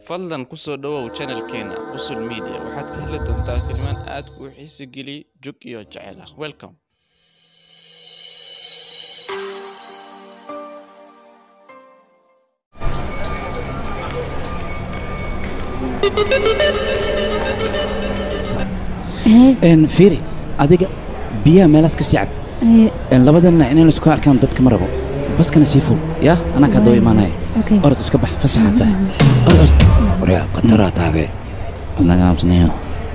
fadlan ku soo dhowow channelkeena usul media waxaad ka heli doontaa filmaan aad kuu xiisi geliya jug iyo jacayl ah welcome n fiiri adiga biyaha meelaad ka sii cab n labadan dhinac inaynu isku arkaan dadka ma rabo baskana sii ful yaa anaa kaa daba imaanaya orod iska bax fasaxaa tahay orod orod waryaa khataraa taabe anaga habsanayo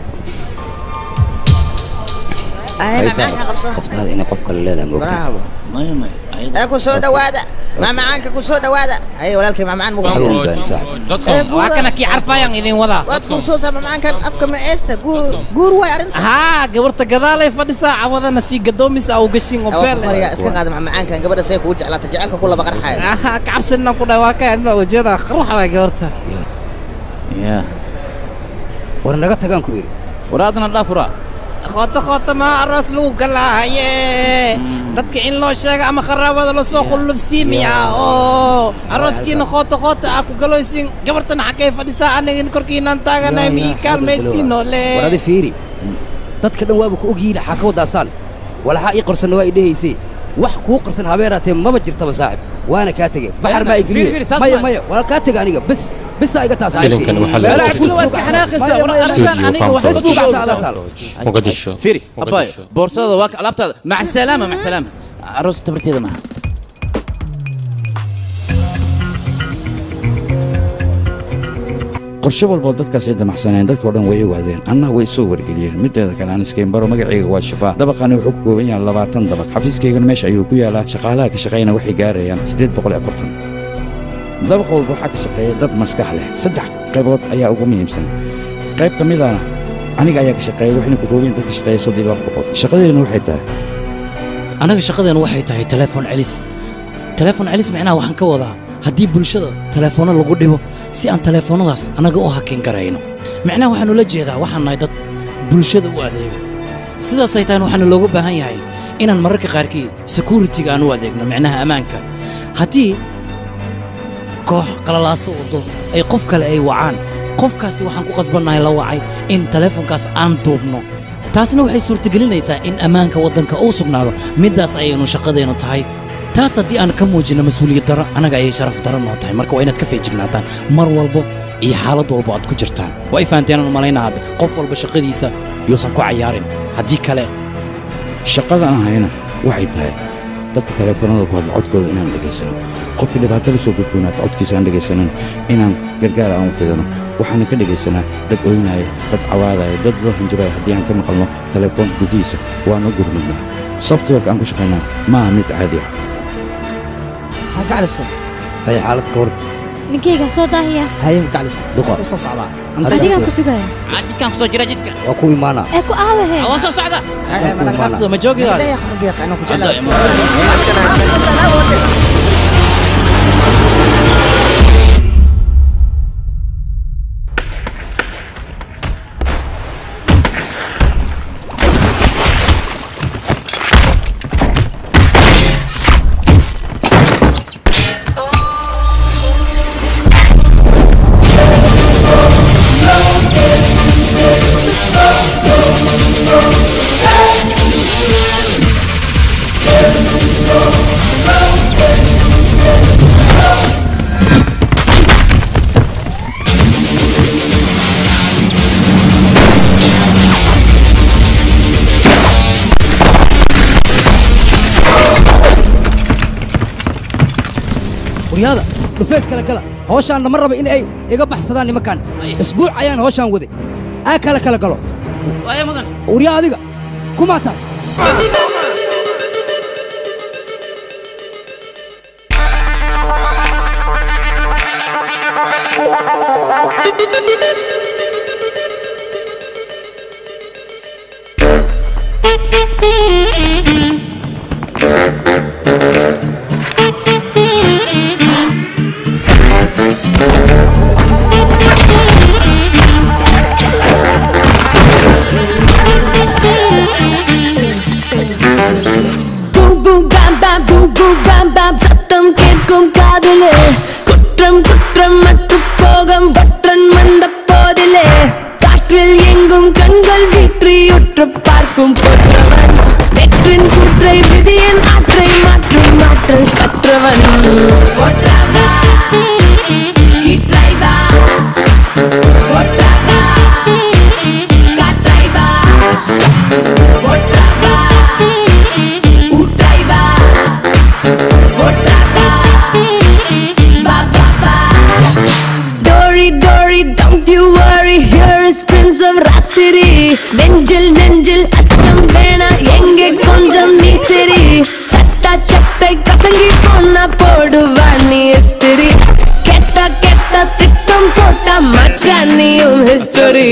qoftaada inay qof kale leedahay moogta bravo maya maya ee ku soo dhawaada maamacaanka ku soo dhawaada haye walaalkay maamacaan mugu soo Xanuun baan saaxiib. Eh, guur- waa kana kii carfaayaan idin wadaa waad qursoosaa maamacaankan afka maceesta guur guur way arrinta haa gabarta gadaalay fadhisaa cawadana sii gadoomis au gashin oo beel mariya iska qaada maamacaankan gabadha say kuu jeclaata jecelka ku laba qarxaaya aha kacabsanina ku dhahay waa ka adna ujeeda ruuxa waa gabarta ya war naga tagaan ku yidhi waraadna dhaafura khoota khoota maa aroos lagu galaahaye dadka in loo sheega ama kharaabada lasoo qullubsiimiya oo arooskiina khoota khoota aa ku galoysin gabartana xaggay fadhisaa anigin korkiinaan taaganay mii kaalmaysiinoo le war adi fiiri dadka dhan waaba ku ogyihiin xaa ka wadaasaan walaxaa ii qorsanna waa idhehaysay wax kuu qarsan habeeraatee maba jirtaba saaxib waana kaa tege baxar maa fiiri, fiiri, igeliye saas maya ma- maya waa kaa tega aniga bes besaa iga taas Filimkan waxaa lagu qortay muqdisho fiiri abayo Muqdisho. boorsada waa ka alaabtaada mac salaama mac salaama aroos tabarteeda maaha qorshe walboo dadkaas ay damacsaneen dadkao dhan way ogaadeen anna way soo wargeliyeen mideeda kale aan iskeenbaro magacayga waa shafaa dabaqani wuxuu ka kooban yahay labaatan dabaq xafiiskaygana meesha ayuu ku yaalaa shaqaalaha ka shaqayna waxay gaarayaan siddeed boqol iyo afartan dabaq walba waxaa ka shaqeeya dad maskax leh saddex qaybood ayaa ugu muhiimsan qayb ka midana aniga ayaa ka shaqeeya waxayna ku kooban yihin dad ka shaqeeya soddon iyo laba qofood shaqadeedana waxay tahay anaga shaqadeenu waxay tahay telefoon celis telefoon celis micnaha waxaan ka wadaa haddii bulshada telefoonno lagu dhibo si aan telefoonnadaas annaga u hakin karayno micnaha waxaanu la jeedaa waxaan nahay dad bulshada u adeego sidaasay tahan waxaanu looga baahan yahay inaan mararka qaarkii security-ga aan u adeegno micnaha ammaanka haddii koox qalalaaso wado ay qof kale ay wacaan qofkaasi waxaan ku qasbannahay la wacay in telefoonkaas aan duubno taasna waxay suurtagelinaysaa in ammaanka waddanka uu sugnaado middaas ayaynu shaqadeennu tahay taas haddii aan ka muujinno mas-uuliyad darro annaga ayay sharaf darro noo tahay marka waa inaad ka feejignaataan mar walbo iyo xaalad walbo aad ku jirtaan waa i fahanteen aan malaynaa hadda qof walba shaqadiisa yuusan ku cayaarin haddii kale shaqada aan hayna waxay tahay dadka telefoonada ku hadla codkooda inaan dhegaysano qofka dhibaato la soo gudboonaata codkiisa aan dhegaysanan inaan gargaar aan u fidano waxaana ka dhegaysanaa dad oynaya dad cawaadaya dad loo hanjabaya haddii aan ka maqalno telefoon gudihiisa waana gurmadnaa softwareka aan ku shaqaynaa maaha mid caadi ah gaclisa haya xaalad ka hor ninkaygan soo daahiya haye gaclisa duqa soo socdaa adigaan ku sugaya jidkaan kusoo jira jidka waa ku imaanaa ee ku aawahe waan soo socda imaanaa. ma joogidaada hadda imaan waryaada dhufeys kala gala hawshaan lama raba in ay iga baxsadaan nimankan isbuuc ayaan hawshaan waday aa kala kala galo waaya mudan waryaa adiga kumaa tahay boom boom bam bam boom boom bam bam சத்தம் கேட்கும் காதிலே குற்றம் குற்றம் மட்டு போகம் பற்றன் you worry, here is Prince of Ratiri. நெஞ்சில் நெஞ்சில் அச்சம் வேணா எங்கே கொஞ்சம் நீ சரி சட்டா சட்டை கசங்கி பொண்ணா போடுவா நீ இஸ்திரி கெட்ட கெட்ட திட்டம் போட்டா மச்சான் நீயும் ஹிஸ்டரி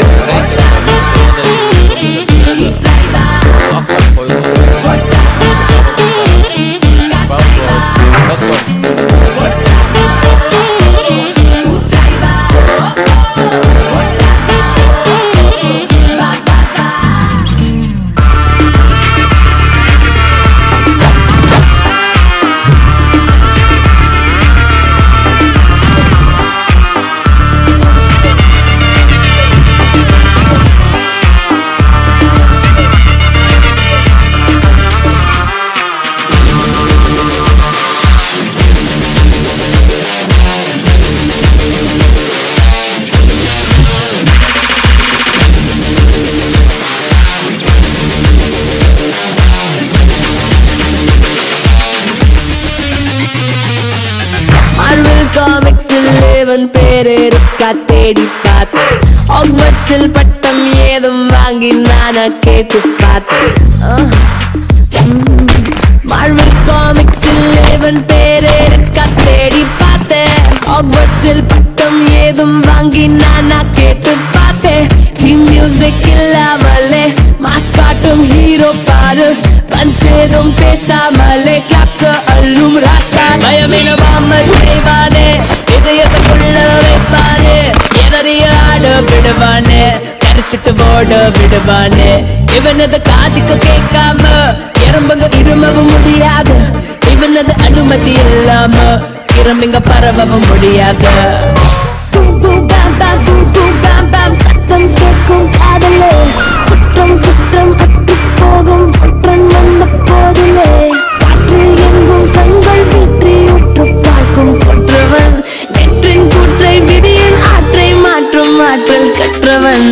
மார்வல் காமிக்ஸில் லேவன் பேர் இருக்கா தேடி பார்த்தேன் ஹாக்வர்ட்ஸில் பட்டம் ஏதும் வாங்கி நானா கேட்டு பார்த்தேன் ஆஹ். ம். மார்வல் காமிக்ஸில் லேவன் பேர் இருக்கா தேடி பார்த்தேன் ஹாக்வர்ட்ஸில் பட்டம் ஏதும் வாங்கி நானா கேட்டு பார்த்தேன் ஹி மியூசிக் இல்லாமலே மாஸ் காட்டும் ஹீரோ பாரு பஞ்சேதும் பேசாமலே கிளாப்ஸ் அள்ளும் ராசா பயமினவாம செய்வானே இதயத்துக்குள்ள வைப்பானே எதறிய ஆட விடுவானே கரைச்சிட்டு ஓட விடுவானே இவனது காதுக்கு கேட்காம எறும்புங்க இருமவும் முடியாது இவனது அனுமதி இல்லாம இரும்புங்க பரவவும் முடியாது சத்தம் கேட்கும் காதலே குற்றம் குற்றம் அட்டு போகும் குற்றம் வந்த போதிலே காற்றில் எங்கும் கண்கள் வீற்றி உற்று பார்க்கும் கொற்றவன் வெற்றின் கூற்றை விதியின் ஆற்றை மாற்றும் ஆற்றல் கற்றவன்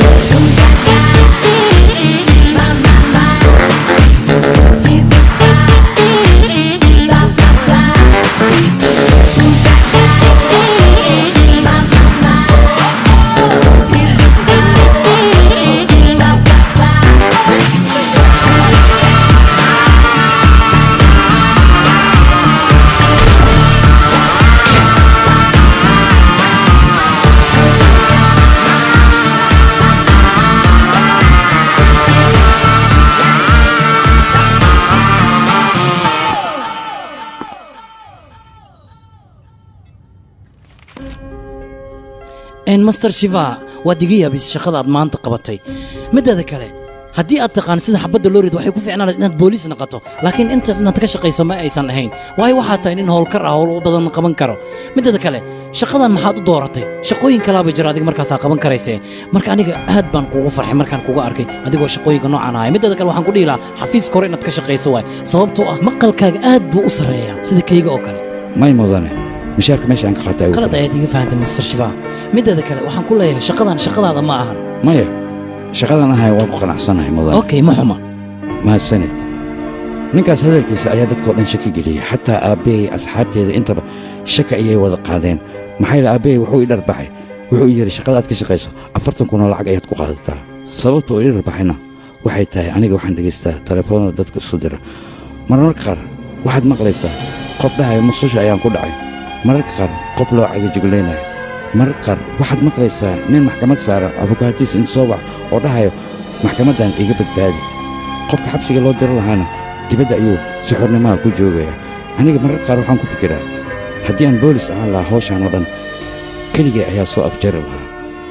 n master shiva waad iga yaabis shaqada aad maanta qabatay mideeda kale haddii aad taqaan sida xabadda loo rid waxay ku fiicnaan lahayd inaad booliis noqoto laakiin inta inaad ka shaqayso ma aysan ahayn waayo waxaa tahay nin howlkar ah howl badan qaban karo mideeda kale shaqadan maxaad u dooratay shaqooyin kalaaba jira adiga markaasaa qaban karaysee marka aniga aad baan kuugu farxay markaan kuga arkay adigoo shaqooyinka noocan ahaya mideeda kale waxaan ku dhihi lahaa xafiiska hore inaad ka shaqayso waay sababtoo ah maqalkaaga aad buu u sarreeyaa sida kayga oo kale may mudane mishaarka meesha aan ka qaatay ayuu qalad ayaad iga fahantay master shiva mideeda kale waxaan ku leeyahay shaqadan shaqadaada ma ahan maya shaqadan ahay waan ku qanacsanahay mudane okay ma xuma mahadsanid ninkaas hadalkiisa ayaa dadkao dhan shaki geliyey xataa aabbahay asxaabteeda intaba shaka ayay wada qaadeen maxaa yeele aabbahay wuxuu i dharbaxay wuxuu i yidhi shaqada aad ka shaqayso afartan kunoo lacag ayaad ku qaadataa sababta uu i dharbaxayna waxay tahay aniga waxaan dhegaystaa telefoonada dadka isu dira marmarka qaar waxaad maqlaysaa qof dhahaya mususha ayaan ku dhacay mararka qaar qof loo cagajuglaynayo mararka qaar waxaad maqlaysaa nin maxkamad saaran abukaatiis inta soo wac oo dhahayo maxkamaddan iga badbaadi qofka xabsiga loo diro lahaana dibadda ayuu si xornimaha ku joogayaa aniga mararka qaar waxaan ku fikiraa haddii aan boolis ahaan lahaa hawshaan oo dhan keligay ayaa soo afjari lahaa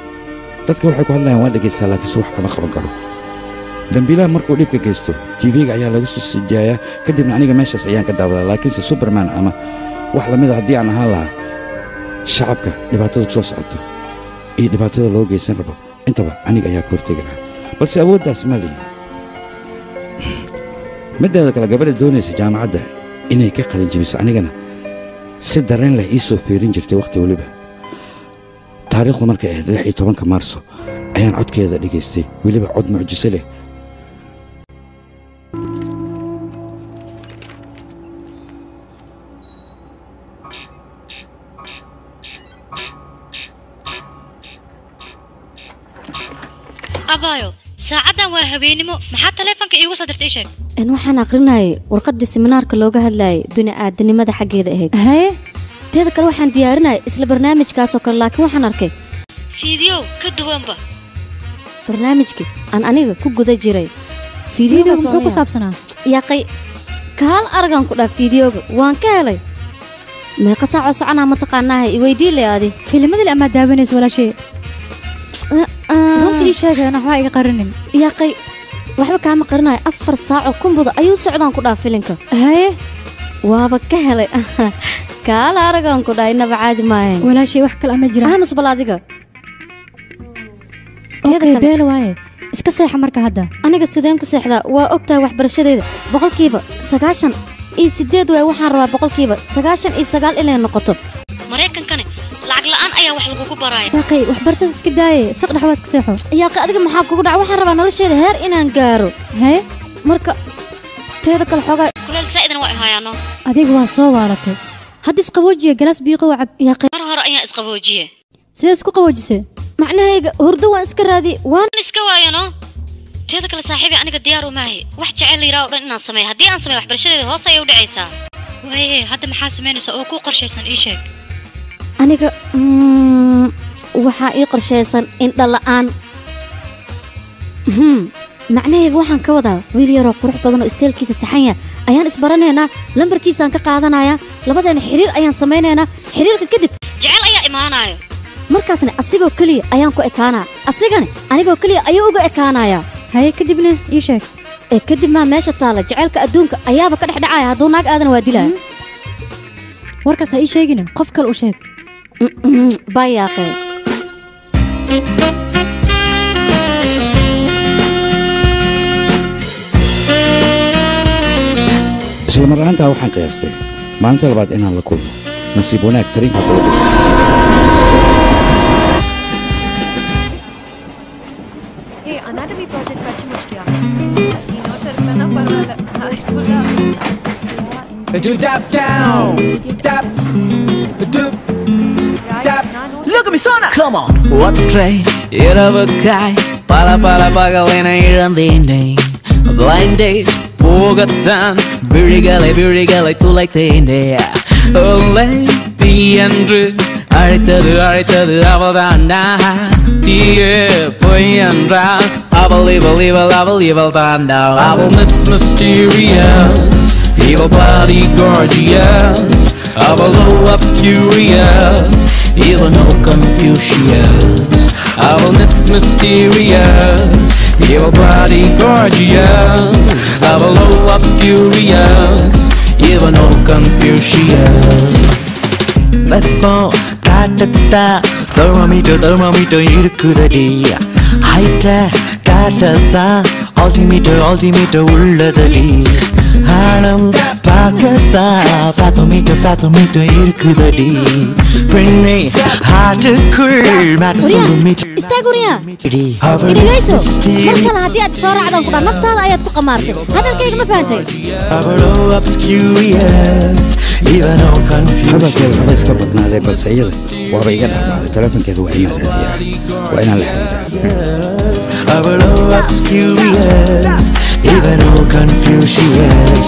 dadka waxay ku hadlayaan waan dhegaystaa laakiinse wax kama qaban karo dembiilaha markuu dhibka geysto tv-ga ayaa laga soo sidaayaa kadibna aniga meeshaas ayaan ka daawadaa laakiinse superman ama wax la mida haddii aan ahaan lahaa shacabka dhibaatada ku soo socoto iyo dhibaatada loo geysan rabo intaba aniga ayaa ka hortegi lahaa balse awooddaas ma lihi middeeda kale gabadha doonaysa jaamacadda inay ka qalin jebiso anigana si dareen leh ii soo fiirin jirtay wakhti weliba taariikhdu markay ahayd lix iyo tobanka maarso ayaan codkeeda dhegaystay weliba cod mucjiso leh abaayo saacaddan waa habeenimo maxaa taleefanka iigu soo dirtay ii sheeg n waxaan aqrinayay warqaddii seminaarka looga hadlayay bini'aadanimada xaggeeda ahayd haye teeda kale waxaan diyaarinayay isla barnaamijkaasoo kale laakiin waxaan arkay fiidiyow ka duwanba barnaamijkii aan aniga ku guda jiray fiidiyowga muxuu ku saabsanaa yaqay kaal aragaan ku dhaa fiidiyowga waan ka helay meeqa saacoo soconaa mataqaanaaha iweydii le adi kelimadii amaa daawanaysa walaashee runta ii sheegayana waxbaa iga qarinin yaqay waxba kaama qarinayo afar saacoo kumbuda ayuu socdaan ku dhaa filinka haye waaba ka helay kaala aragaan ku dhaa inaba caadi maahayn walaashee wax kale ama jiraan ahmas bal adiga okay beela waaye iska seexa marka hadda aniga sideen ku seexdaa waa og tahay waxbarashadeeda boqolkiiba sagaashan iyo sideed waay waxaan rabaa boqolkiiba sagaashan iyo sagaal inay noqoto maraykankani lacag la'aan ayaa wax lagugu baraaya yaaqay waxbarashada iska daaye saq dhex waa iska seexo yaaqay adiga maxaa kugu dhaca waxaan rabaa nolosheeda heer inaan gaaro haye marka teeda kale xoogaa kuleel zaa'idan waa ihaayaano adiga waa soo waalatay hadda isqaboojiya galaas biiqo waa cab mar hore ayaan isqaboojiye sidee isku qaboojisay macnahayga hurdo waan iska raadi waan iska waayano teeda kale saaxiibi aniga diyaar umaahi wax jecel la yidhaha o dhan inaan sameeyo haddii aan sameeyo waxbarashadeeda hoos ayay u dhacaysaa waaye hadda maxaa samaynaysaa oo kuu qorshaysan ii sheeg aniga waxaa ii qorshaysan indha la'aan macnahayga waxaan ka wadaa wiil yaroo qurux badan oo isteelkiisa saxanya ayaan isbaranaynaa lambarkiisaan ka qaadanayaa labadeena xiriir ayaan samaynaynaa xiriirka kadib jecel ayaa imaanaayo markaasna asigoo keliya ayaan ku ekaanaa asigana anigoo keliya ayuu uga ekaanayaa haye kadibna ii sheeg ee kadib maa meesha taalla jacaylka adduunka ayaaba ka dhex dhacaya hadduu naag aadana waa dilaya warkaas ha ii sheegina qof kale u sheeg bayaaqee isla mar ahaantaa waxaan qiyaastay maalinta labaad inaan la kulmo nasiib wanaag tariinka kula kulmo ಏ anatomy project ಖರ್ಚು ಮುಷ್ಟಿಯಾ ಇನ್ನೋ ಸರ್ಕಲನ ಪರವಾಗಿಲ್ಲ ಅಷ್ಟುಲ್ಲ Do tap down, tap, do, tap. Look at me, Sona. Come on. What train? இரவுக்காய் பல பல பகலின இழந்தேனே Blind date போகத்தான் விழிகளை விழிகளை துளைத்தேனே ஒல்லை தீ என்று அழைத்தது அழைத்தது அவள்தான் தீயே பொய் என்றால் அவள் இவள் இவள் அவள் இவள் தான் அவள் miss mysterious Evil body gorgeous Avalo obscurious Evil no Confucius Avil miss mysterious Evil body gorgeous Avalo obscurious Evil no Confucius வெப்போ காட்டத்தா தெர்மோமீட்டர் தெர்மோமீட்டர் இருக்குதடி ஹைட்ட காட்டத்தா ஆல்டிமீட்டர் ஆல்டிமீட்டர் உள்ளதடி ஆழம் பார்க்கத்தா பாத்தோமீட்டர் பாத்தோமீட்டர் இருக்குதடி பெண்ணை ஹார்ட்டுக்குள் மேட்ட சொல்லும் meter istaag uriya idhagayso mar kale haddii aad soo raacdaan kudhaa naftaada ayaad ku qamaartay hadalkayga ma fahantay Avalo obscurious Even no confusion hadalkeeda haba iska badnaadee balse iyada waaba iga dhexdhacday telefonkeeda waa inaan raadiyaa waa inaan la xiriiraa Avalo obscurious Even no Confucius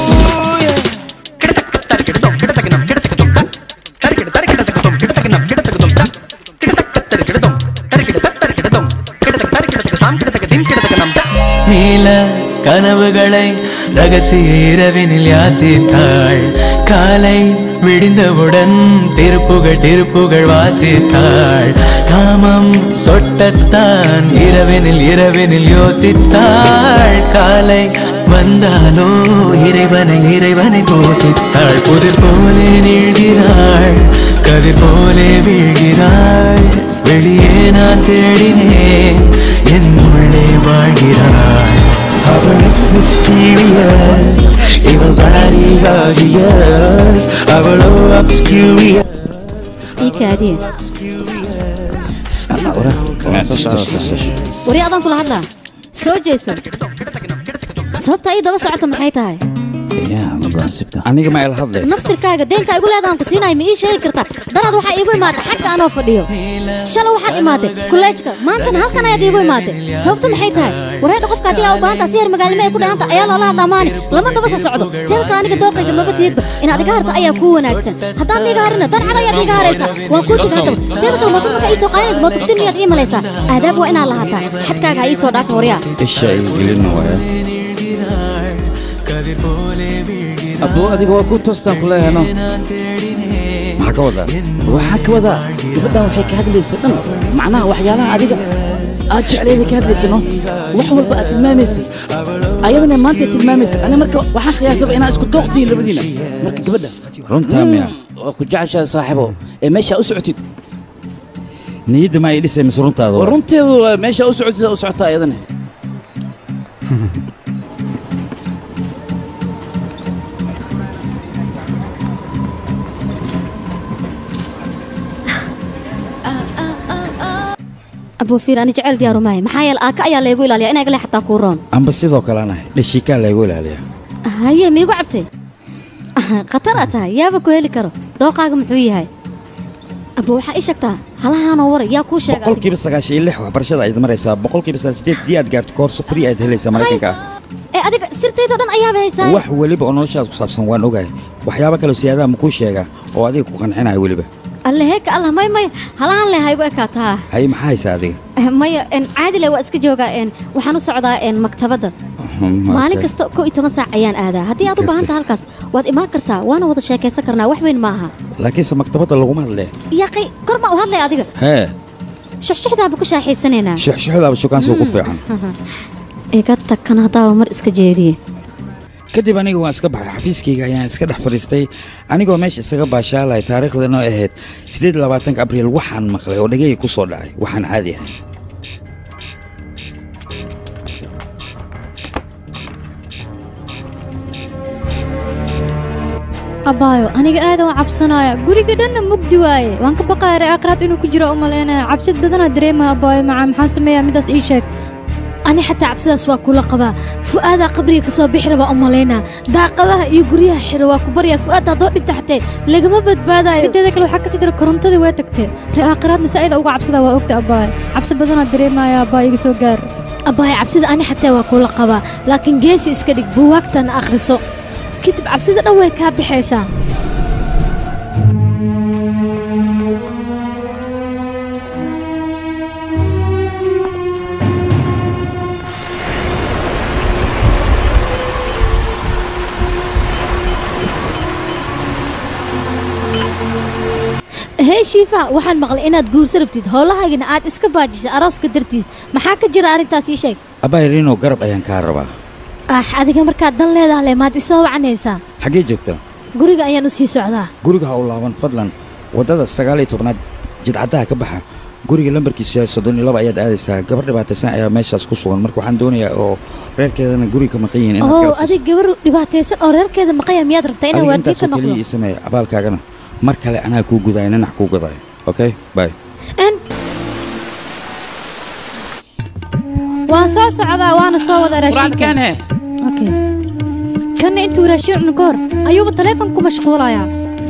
நீல கனவுகளை ரகசிய இரவினில் யாசித்தாள் காலை விடிந்தவுடன் திருப்புகள் திருப்புகள் வாசித்தாள் காமம் சொட்டத்தான் இரவினில் இரவினில் யோசித்தாள் காலை வந்தாலோ இறைவனை இறைவனை போசித்தாள் புதிர் போலே நீழ்கிறாள் கதிர் போலே வீழ்கிறாள் வெளியே நான் தேடினேன் என் உள்ளே வாழ்கிறாள் அவள் mysterious இவள் body gorgeous அவளோ obscurious ii kaadiye wari adaan kula hadlaa soo jeeso sababta ii daba socota maxay tahay aniga ma ila hadle naftirkaaga deenka igu leedahan ku siinaya ma ii sheegi kartaa daraad waxaa iigu imaatay xagga anoo fadhiyo shalay waxaad imaatay kolleejka maantana halkan ayaad iigu imaatay sababtu maxay tahay wareedha qofka haddii aa u baahantaa si yar magaalnimo ay ku dhahanta ayaa loola hadlaa maani lama daba soo socdo teeda kale aniga dooqayga maba tiidba inaad iga harta ayaa kuu wanaagsan haddaad niiga harina dancad ayaad iiga haraysaa waa kuu dig haddaba teeda kale mootada markaa ii soo qaadinaysa mootuktin miyaad ii malaysaa aadaab waa inaad lahaataa xadkaaga ha ii soo dhaafin waryaa isha ay gelina waaya abuu adiga waa ku toostaan ku leeyahay no maxaa ka wadaa waxaan ka wadaa gabadhan waxay ka hadlaysa dhan macnaha waxyaalaha adiga aad jeclayda ka hadlaysa no wax walba aad tilmaamaysay ayadana maanta tilmaamaysa ani marka waxaan khiyaasaba inaad isku dooqtihiin labadiina marka gabadha runtaa miya waa ku jeceshahay saaxiibo ee meesha u socotid niyadda ma ay dhisay mise runtaada waa runteedu waa meesha u socotid u socota ayadana abuu fiir ani jecel diyaaru maahay maxaa yeele aaka ayaa laygu ilaaliya inaa igale xataa kuu roon amba sidoo kale anahay dhashiikaa laygu ilaaliyaa haye miigu cabtay khatar aa tahay yaaba ku heli karo dooqaaga muxuu yahay abuu waxaa ii sheegtaa halahaanoo waray yaa kuu sheega boqolkiiba sagaashan iyo lix waxbarashada ayaad maraysaa boqolkiiba sideed dii aad gaarto koorso free ayaad helaysaa maraykanka ah ee adiga sirtaydoo dhan ayaaba haysaa wax weliba oo noloshaada ku saabsan waan ogahay waxyaabo kaloo siyaadaha ma kuu sheegaa oo adiga ku qancinaya weliba alle heeka allah may may halahaan leh haygu ekaataa haye maxaa haysaa adiga maya en caadi leh waa iska joogaa en waxaan u socdaa en maktabadda maalin kasta kow iyo toban saac ayaan aadaa haddii aad u baahan taha halkaas waad imaan kartaa waana wada sheekaysan karnaa wax weyn ma aha laakiinse maktabadda laguma hadlee yaqay kor ma u hadlay adiga hee shuxshuxdaaba ku shaaxaysanaynaa shuxshuxdaaba shukaansi ugu fiican iga tagkan haddaaba mar iska jeediye kadib aniga waan iska baxay xafiiskayga ayaan iska dhex fadhiistay anigoo meesha isaga baashaalay taariikhdana ahayd siddeed labaatanka abriil waxaan maqlay oo dhegayga ku soo dhacay waxaan caadi ahay abaayo aniga aadan waa cabsanaya guriga dhanna mugdi waaye waan ka baqaya reaaqraad inuu ku jiro u malaynaya cabsid badanaa dareemaya abaayo macaa maxaa sameeyaa midaas ii sheeg ani xataa cabsidaas waa kula qabaa fu'aadaa qabriga ka soo bixi rabaa u malaynaa daaqadaha iyo guryaha xiro waa ku baryaa fu'aad haddoo dhinta xatee lagama badbaadayo mideeda kale waxaa kasii jira korontadii waa tagtee reaaqraadna saa'ida uga cabsada waa ogta abaayo cabsi badanaa dareemaya abaayo iga soo gaar abaayo cabsida ani xataa waa kula qabaa laakiin geesi iska dhig buwaagtana akhriso kadib cabsida dhan way kaa baxaysaa hee shiifa waxaan maqlay inaad guursa rabtid howlahaagina aad iska baajisay arooska dartiis maxaa ka jira arrintaas ii sheeg abaay riino garab ayaan kaa rabaa ah adiga markaad dan leedaha le maad isoo wacanaysaa xaggee joogtaa guriga ayaan u sii socdaa guriga ha u laaban fadlan waddada sagaal iyo tobnaad jidcaddaha ka baxa guriga lambarkiisu yahay soddon iyo laba ayaad aadaysaa gabar dhibaataysan ayaa meeshaas ku sugan marka waxaan doonayaa oo reerkeedana guriga ka maqan yihiin oo adig gabar dhibaataysan oo reerkeeda maqanya miyaad rabtaa inaan waardiye ka intaasoo noqdo keliya ii sameeya abaalkaagana mar kale anaa kuu gudaayo ninax kuu gadaayo okay bye waan soo socdaa waana soo wada raashinka he okay kanna intuu raashin cuno ka hor ayuuba taleefon ku mashquulayaa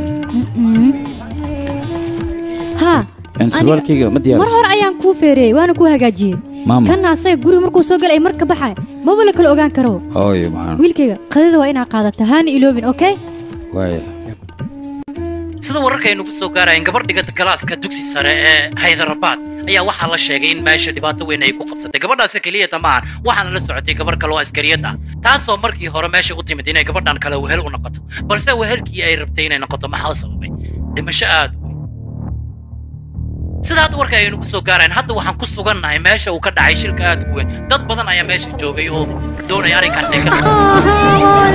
haa surwaalkayga ma mar diyaaris hore ayaan kuu feereeyey waana kuu hagaajiyey maama kanna asaga guriga markuu soo galay mar ka baxay maba la kala ogaan karo hooyo maxaan wiilkayga qadada waa inaa qaadata haana iloobin okay waaya sida wararka aynu ku soo gaarayeen gabar dhigata galaaska dugsi sare ee haydarabaad ayaa waxaa la sheegay in meesha dhibaato weyn ay ku qabsatay gabadhaasi keliyata maahan waxaana la socotay gabar kale oo askariyad ah taasoo markii hore meesha u timid inay gabadhan kale wehel u noqoto balse wehelkii ay rabtay inay noqoto maxaa sababay dhimasho aad u weyn sida hadda warka aynu ku soo gaarayeen hadda waxaan ku sugannahay meesha uu ka dhacay shilka aad u weyn dad badan ayaa meesha joogay oo doonaya arrinkan inay ka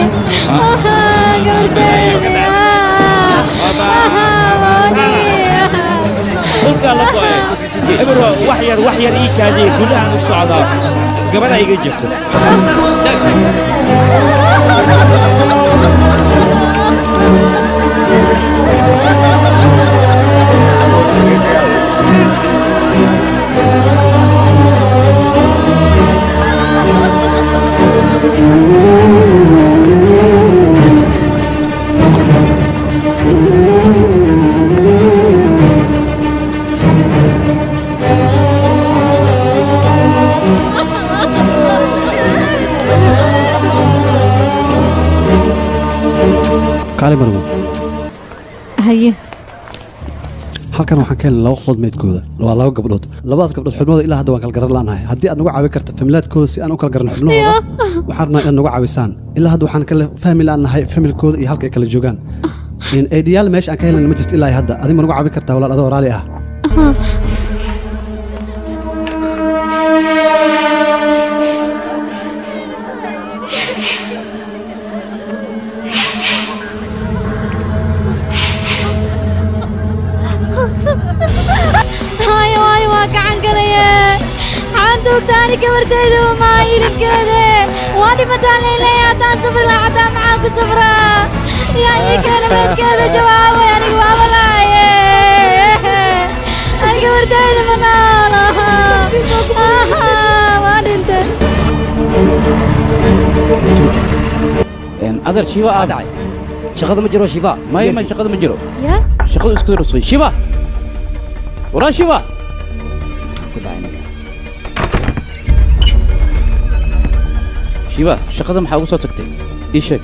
dhulkaa la go'ay eber wax yar wax yar ii kaadiye gudahaan u socdaa gabadha iga jirto Thank you. kaali marmo haye halkan waxaan ka helnay laba qofood meydkooda waa laba gabdhood labadaas gabdhood xubnahooda ilaa hadda waan kala garan la'nahay haddii aad nagu caawin karta familaadkooda si aan u kala garanno xubnahooda waxaan rabnaa inaad nagu caawisaan ilaa hadda waxaan kala fahmi la'nahay familkooda iyo halka ay kala joogaan eedhiyaal meesha aan ka helnay ma jirto ilaa hadda adiga ma nagu caawin kartaa walaal adoo raali ah haayo waayo waa gacan galaya waxaan duugtaani gabartayda umaa hilibkeeda waa dhimataan leyley haddaan safri lahaa xataa maxaan ku safraa yaa ii keena meydkeeda jawaabay aniga waaba laaye ani gabartayda ma noolo waa dhintay adar shiba aa dhacay shaqada ma jiro shiba maya ma shaqada ma jiro yaa shaqadu isku rusqay shiba waraa shiba shiba shaqada maxaa ugu soo tagtay ii sheeg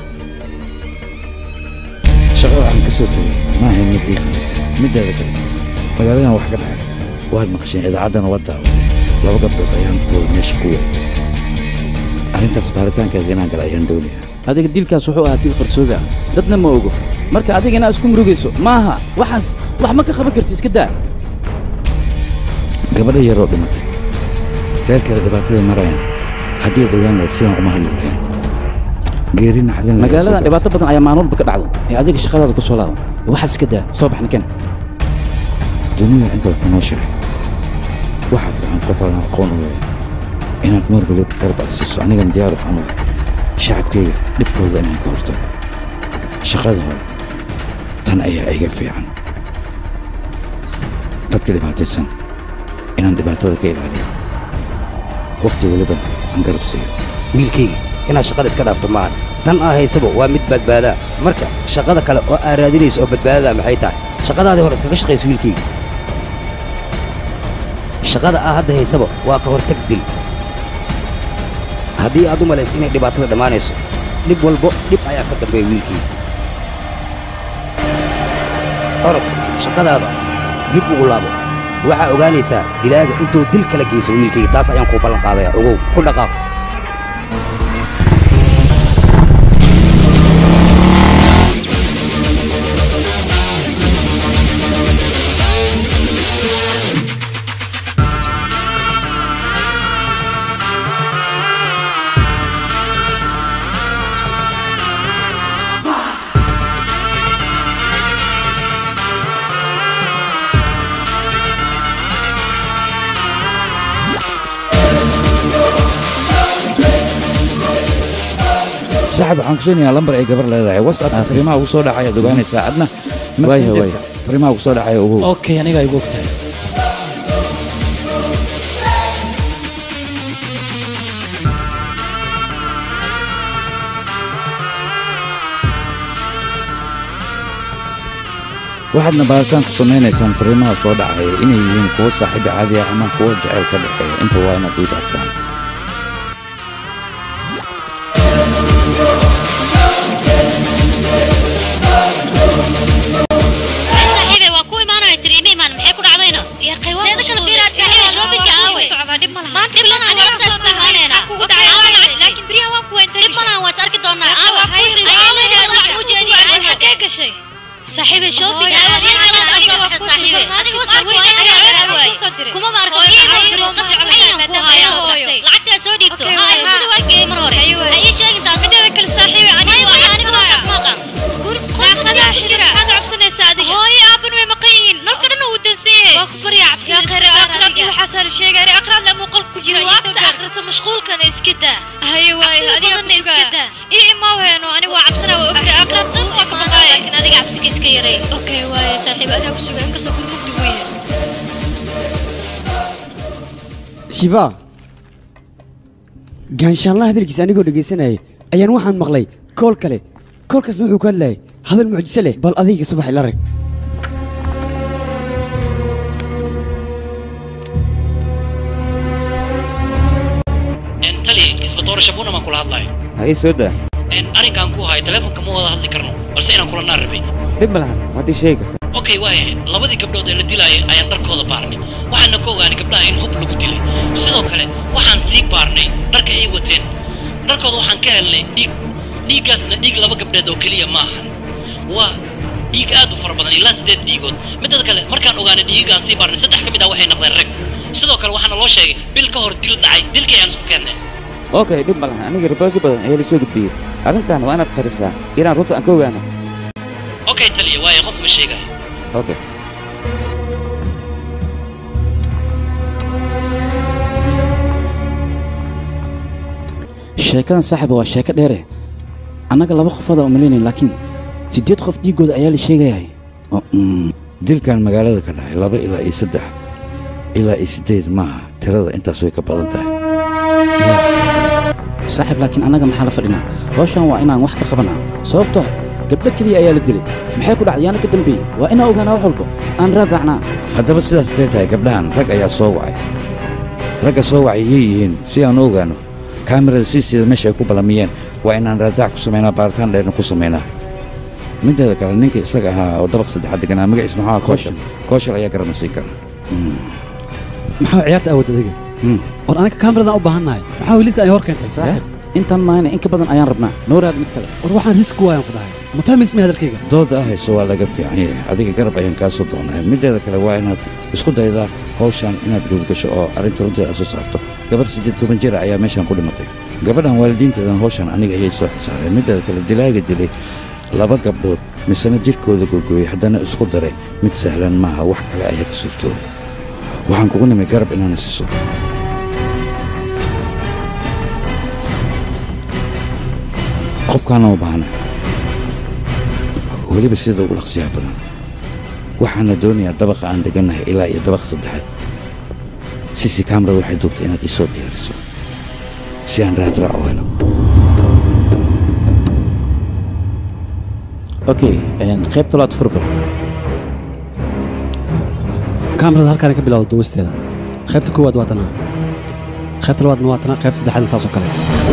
shaqada waxaan ka soo tegay ma ahayn midii kalete mideeda kale magaaladan wax ka dhacay waad maqasheen idaacaddana waad daawateen laba gabdhood ayaa naftooda meesha ku waayay arrintaas baaritaankeeda inaan gala ayaan doonayaa adiga dilkaas wuxuu ahaa dil qarsooga ah dadna ma ogo marka adiga inaad isku murugayso maaha waxaas wax ma ka qaban karti iska daa gabadha yaroo dhimatay reerkeeda dhibaataday marayaan haddii ad ogaan lahayd sidaan uma hadli lahayn geeri naxdin lahayd magaaladan dhibaato badan ayaa maalin walba ka dhacdo ee adiga shaqadaada ku soo laabo waxaas iska daa soo bax ninkan dunida intaad ku nooshahay waxaa fiican qof aan aqoon u lahayn inaad mar waliba garab asiiso anigana diyaar waxaan u ahay shacabkayga dhibkooda inaan ka hortago shaqada hore tan ayaa iga fiican dadka dhibaataysan inaan dhibaatada ka ilaaliyo wakhti walibana aan garab siiyo wiilkayga inaad shaqada iska dhaafto maahan tan aa haysaba waa mid badbaadaa marka shaqada kale oo aad raadinayso oo badbaadada maxay tahay shaqadaadii hore iskaga shaqayso wiilkayga shaqada aa hadda haysaba waa ka hortag dil haddii aad u malayso inay dhibaatada dhammaanayso dhib walbo dhib ayaa ka dambeeya wiilkayga orod shaqadaada dib ugu laabo waxaa ogaanaysaa dilaaga intuu dil kala geyso wiilkayga taas ayaan kuu ballan qaadaya ogow ku dhaqaaq saaxib waxaan kusiinayaa lambar ay gabar leedahay whatsapp fariimaha ugu soo dhacay aad ogaanaysaa adna messengerka fariimaha ugu soo dhacay ogow okay aniga igu ogtahay waxaadna baaritaan ku samaynaysaan fariimaha soo dhacaya inay yihiin kuwo saaxiibi caadi ah ama kuwo jacayl ka dhexeeya inta waa inaad ii baartaan saaxiibey waa ku imaanaya tiri ima imaan maxay ku dhacdayna teeda kale fiiraad saaxiibey shoobisi aawe dhib malahan aniga hortaas ku imaanayna laakiin beriyahan waan ku wayntay dhib malahan waa is arki doonaa aawe xagee gashay saaxiibey shopping kuma maarko lacagtaa soo dhiibto gudi waa geeyey mar hore ha ii sheegin taas mideeda kale saaxiibe aniga markaas maaqan qoorqadaa xijira maxaad cabsanaysaa adiga hooyo aaban way maqan yihiin nalka dhan uu dansan yahay waa ku baryaa cabsanaqraad iyo waxaa saar sheegay aqraad la muuqal ku jira waabta akhrisa mashquulkana iska daa haye waayo adiga iska daa ii imaa weeno aniga waa cabsanaa waa ogta aqraad dhan waa ka baqaaya laakiin adiga cabsiga iska yaray okay waaye saaxiib adiga ku suga inkastoo gurmugdi uu yahay shifa gaanshaanla hadalkiisa anigoo dhegaysanayay ayaan waxaan maqlay kool kale koolkaas wuxuu ku hadlayay hadal mucjiso leh bal adiga subax ila rag tali isbatoore shabuuna maan kula hadlayo ha ii soo daa arrinkaan ku hayo telefonka ma wada hadli karno balse balse inaan kulanaa rabay dhib ma lahan haddii sheegi karta okay waayahay labadii gabdhood ee la dilaayay ayaan dharkooda baarnay waxaana ka ogaanay gabdhaha in hub lagu dilay sidoo kale waxaan sii baarnay dharka ay wateen dharkooda waxaan ka helnay dhiig dhiiggaasna dhiig laba gabdheed oo keliya ma ahan waa dhiig aad u fara badan ilaa siddeed dhiigood midada kale markaan ogaanay dhiigaan sii baarnay saddex ka mid ah waxay noqdeen rag sidoo kale waxaana loo sheegay bil ka hor dil dhacay dilkii ayaan isku keennay okay dhib ma lahan aniga riboodyo badan ayaa la soo gudbiyey arrintan waa inaad qarisaa inaan runta aan ka ogaano okay taliya waaye qof ma sheegayo okay sheekadan saaxiba waa sheeko dheere annaga laba qofood aan umalaynayn laakiin siddeed qof dhiiggooda ayaa la sheegayahay dilkan magaalada ka dhacay laba ilaa iyo saddex ilaa iyo siddeed maaha tirada intaas way ka badan tahay saaxiib laakiin annaga maxaa la fadhinaa hawshan waa inaan wax ka qabanaa sababtoo ah gabdho keliya ayaa la dilay maxay ku dhacday yaana ka dambeeyey waa inaan ogaanaa wax walba aan raadaacnaa haddaba sidaas intay tahay gabdhahan rag ayaa soo wacay ragga soo wacay yay yihiin si aan u ogaano kaamirada siisiida meesha ay ku ballamiyeen waa inaan raadaac ku samaynaa baaritaan dheerna ku samaynaa mideeda kale ninka isaga ahaa oo dabaq saddexaad deganaa magaciis maxaa ahaa kooshal kooshal ayaa garana siin kara maxaa ciyaarta awood adiga war anaga kaamiradan u baahannahay maxaa wiilidka ay hor keentay saaxiib intaan maahayna in ka badan ayaan rabnaa noolaad mid kale war waxaan riski waayaan ku dhahay ma fahmaysa mi hadalkayga dooda ah hayso waa laga fiican yahay adiga garab ayaan kaa soo doonaa mideeda kale waa inaad isku daydaa hawshan inaad guudgasho oo arrinta runteeda aad soo saarto gabar siddeed toban jira ayaa meeshan ku dhimatay gabadhan waalidiinteedan hawshan aniga ayay soo xisaareen mideeda kale dilaaga dilay laba gabdhood misena jirkooda googooyey haddana isku daray mid sahlan maaha wax kale ayaa ka suurtooba waxaan kugu nimay garab inaana siiso qofkaana u baahna weliba sida ugu dhaqsiyaha badan waxaana doonayaa dabaqa aan degannahay ilaa iyo dabaqa saddexaad sisi kamarada waxay duubtay inaad ii soo diyaariso si aan raadraac u helo okay qaybta labaad furbal kaamirada halkaana ka bilowda duubisteeda qaybta koowaad waa tanaa qaybta labaadna waa tanaa qaybta saddexaadna saas oo kale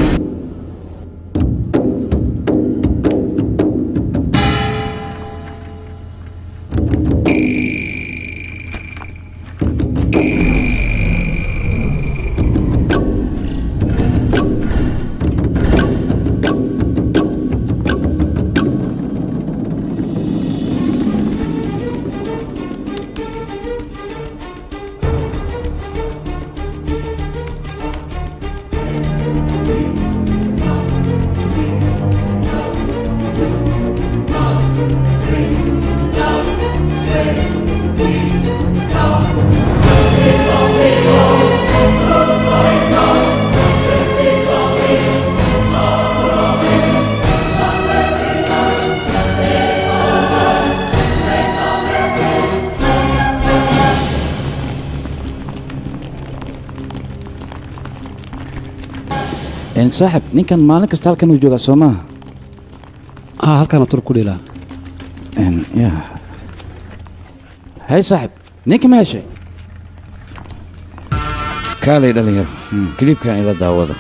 saaxib ninkan maalin kasta halkan uu joogaa soo maaha haa halkaana turub ku dheelaa hay saaxib ninka ma heshay kaalay dhalinyaro kiliibkan ila daawada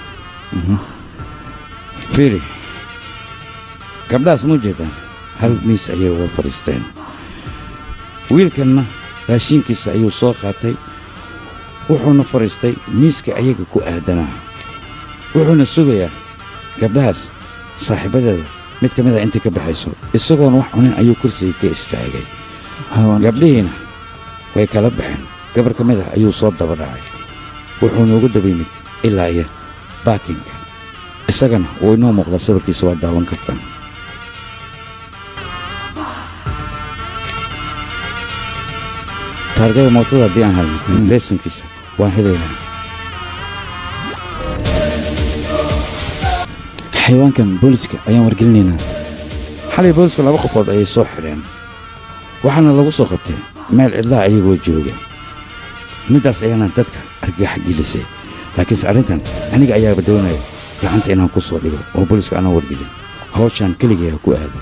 fiiri gabdhahaas muu jeedaan hal miis ayay wada fadhiisteen wiilkanna raashiinkiisa ayuu soo qaatay wuxuuna fadhiistay miiska ayaga ku aadanaa wuxuuna sugayaa gabdhahaas saaxiibadeeda mid ka mid a intay ka baxayso isagoona wax cunin ayuu kursiga ka istaagay gabdhihiina way kala baxeen gabar ka mid ah ayuu soo daba dhacay wuxuuna ugu daba yimid ilaa iyo baakinka isagana wuu inoo muuqdaa sawirkiisa waa daawan kartaa taargada mootada haddii aan helno leesankiisa waan helaynaa xayawaankan booliska ayaan wargelinaynaa xalay boolisku laba qofood ayay soo xidheen waxaana lagu soo qabtay meel cidlaha ayagoo jooga middaas ayaana dadka argagax gelisay laakiinse arrintan aniga ayaaba doonaya gacanta inaan ku soo dhigo oo booliska aanan wargelin hawshaan keligay ha ku aado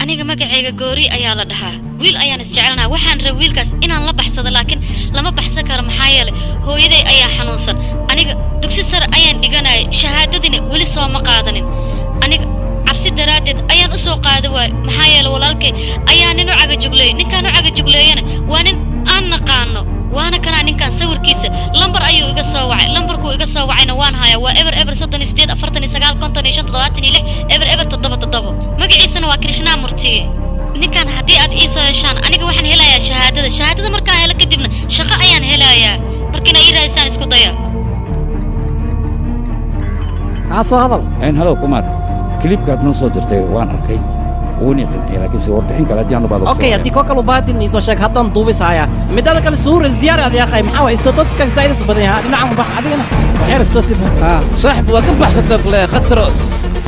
aniga magacayga goori ayaa la dhahaa wiil ayaan isjecelnaha waxaan rabay wiilkaas inaan la baxsado laakiin lama baxsan karo maxaa yeelay hooyaday ayaa xanuunsan aniga dugsi sare ayaan dhiganayay shahaadadina weli soo ma qaadanin aniga cabsi daraaddeed ayaan u soo qaada waay maxaa yeelay walaalkay ayaa nin u cagajugleeyey ninkaan u cagajugleeyana waa nin aan naqaano waana kanaa ninkan sawirkiisa lambar ayuu iga soo wacay lambarkuu iga soo wacayna waan hayaa waa eber eber soddon iyo sideed afartan iyo sagaal konton iyo shan toddobaatan iyo lix eber eber toddoba toddoba magaciisana waa krishnaa murtiye ninkan haddii aad ii soo heshaan aniga waxaan helayaa shahaadada shahaadada markaan helo kadibna shaqo ayaan helayaa markiina ii raadisaan isku daya haa soo hadal een halow kumar kilibkaad noo soo dirtay waan arkay wuuna qanciyay laakiinse warbixin kale haddii aan u baado okay haddii koo kale u baahadin iisoo sheeg haddaan duubisaya midada kale suur isdiyaari adi akhay maxaa waa istododska zaaidas badan yahaa dhinacan u bax adigana waxyar istosib saaxib waa ka baxsatay kule khatros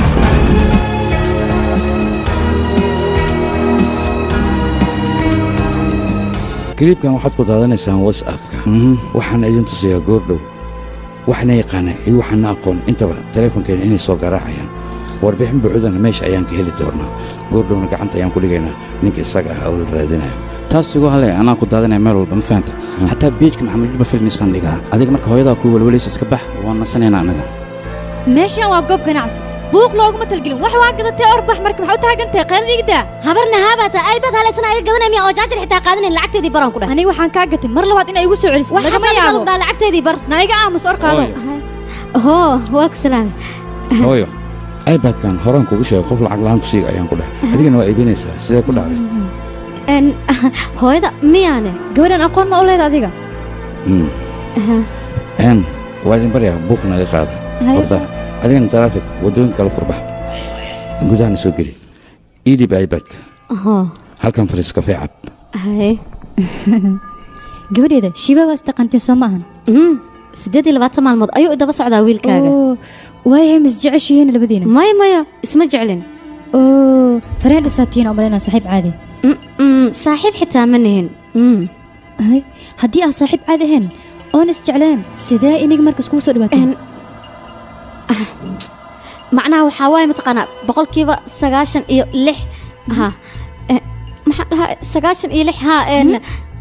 kilibkan waxaad ku daadanaysaan whatsappka waxaan idin tusayaa goordhow waxna yaqaana iyo waxaana aqoon intaba teleefonkeena inay soo garaacayaan warbixin buuxdana meesha ayaan ka heli doonaa goordhowna gacanta ayaan ku dhigaynaa ninka isaga ah oo la raadinayo taas igu hale anaa ku daadanaya meel walba ma fahanta xataa beejka maxamed juba filmisaan dhigaa adiga marka hooyadaa kuu walwalaysa iska bax waan nasanaynaa anaga meeshan waa goob ganacsi buuq looguma talgelin wax waa gadatay orbax marka maxaa u taagantahay qeeladiigda habarna haabata aybad halaysan ayaga gadanaya miya oo jaajar xitaa qaadanayn lacagteedii baran ku dheh aniga waxaan kaa gatay mar labaad inay igu soo celiso wax lagama xasan yaabo galu dhaa lacagteedii bar na iga aamus or qaado hoo waa ku salaamay hooyo ibadkan horaan kugu sheegay qof lacag la'aan ku siiga ayaan ku dheh adigana waa iibinaysaa sidee ku dhacday En, hooyada miyaane gabadhan aqoon ma u leeda adiga Mm. een waa idin baryaa buuq naga qaada Haye. horta adigana taraafik waddooyin kala furbax gudahana soo geli ii dhib ibadka hoo halkan fariis kafee cab haye gabadheeda shiba waa istaqantiin soo maahan siddeed iyo labaatan maalmood ayuu idaba socdaa wiilkaaga waayahay mis jeceshihiin labadiina maya maya isma jeclin oo fareen dhasaatiin oo malaynaa saaxiib caadi saaxiib xitaa ma nihin Hay, haddii aan saaxiib caadi ahayn oon isjecleen sidee iniga marka iskugu soo dhawaateen macnaha waxaa waaye mataqaanaa boqolkiiba sagaashan iyo lix ha Eh, maxaa dhahaa sagaashan iyo lix ha en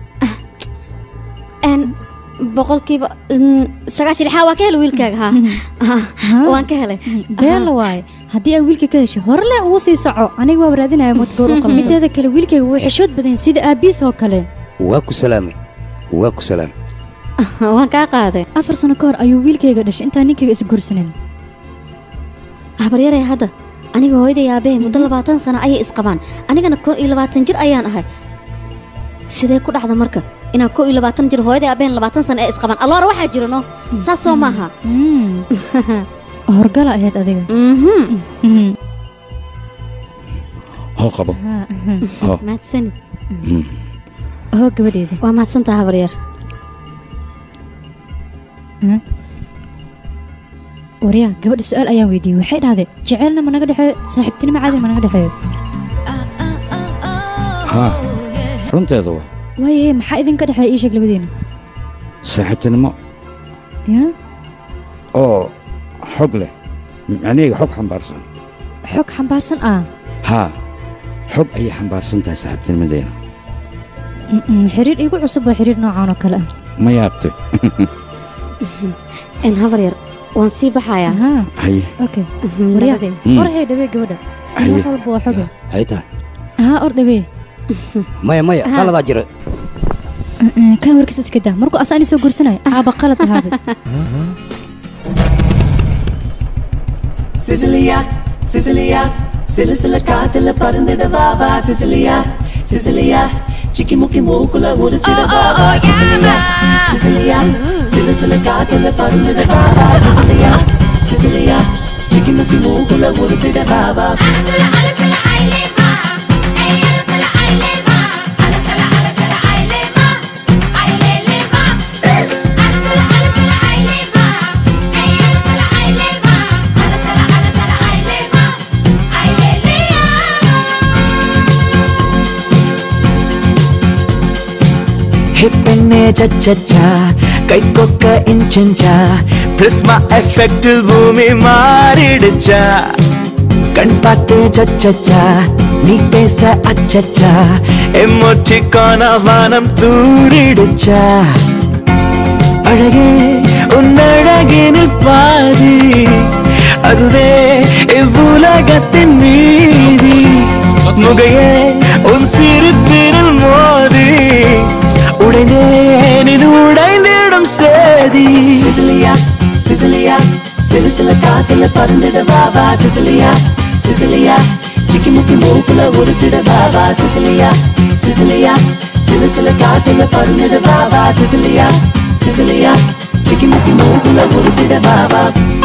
en boqolkiiba mm, sagaashan iyo lix ha waa ka helay wiilkaaga ha Ha, waan ka helay been la waaye haddii ay wiilka ka hesho hore le ugu sii soco aniga waa raadinaya madgoor u qaba mideeda kale wiilkayga wuu xishood badan yahay sida aabiis oo kale waa ku salaamay waa ku salaamay waan kaa qaaday afar sano ka hor ayuu wiilkayga dhashay intaan ninkayga isguursanin habaryaraya hadda aniga hooyaday aabbahay muddo labaatan sano ayay isqabaan anigana koo iyo labaatan jir ayaan ahay sidee ku dhacda marka inaan koo iyo labaatan jir hooyaday aabbahen labaatan sano ee isqabaan alloora waxaa jira no saas soo maaha horgala ahayd adiga hoo qabo hoo mahadsanid Mm. hoo gabadheeda waa mahadsantaha habaryar waryaa gabadha su-aal ayaan weydiiyey waxay dhahday jecelna ma naga dhexeeyo saaxiibtinimo caadi ma naga dhexeeyo haa runteeda waa waayahe maxaa idinka dhexeeya ii sheeg labadiina saaxiibtinimo ya oo xog leh macnaheyga xog xambaarsan xog xambaarsan ah haa xog ayay xambaarsan tahay saaxiibtinimadeena Mm-mm, xiriir iigu cusub waa xiriir noocan oo kale ah ma yaabte en habaryar waan sii baxayaa haye okay waryaa nabadee Mm. or hee dhawee gabadha Haye. wax walba waa xoge hay tahay haa or dhawee maya maya Aha. qaladaa jira Mm-mm, kan warkiis iska daa markuu asaan soo guursanaya aaba qalad ahaaday Sicilia, Sicilia, சில சில காத்துல பறந்துடவாவா Cecilia Cecilia சிக்கி முக்கி மூக்குல ஒரு சிடவாவா Cecilia Cecilia சில சில காத்துல பறந்துடவாவா சிசிலியா சிசிலியா சிக்கி முக்கி மூக்குல ஒரு சிடவாவா ഹിപ്പെന്നെ ചച്ച കൈക്കൊക്ക ഇഞ്ചിഞ്ച പ്രിസ്മ എഫക്റ്റിൽ ഭൂമി മാറിടുച്ച കൺപാട്ട് ചച്ച நீ பேச அச்சச்சா எம்மொற்றிக்கான வானம் தூரிடுச்சா அழகே உன் அழகினில் பாதி அதுவே இவ்வுலகத்தின் மீதி முகையே உன் சிரிப்பினில் மோதி உடைந்தேன் இது உடைந்திடும் சேதி சிசிலியா சிசிலியா சிலு சில காத்துல பறந்துட பாபா சிசிலியா சிசிலியா சிக்கி முக்கி மூக்குல ஒரு சிட பாபா சிசிலியா சிசிலியா சிலு சில காத்துல பறந்துட பாபா சிசிலியா சிசிலியா சிக்கி முக்கி மூக்குல ஒரு சிட பாபா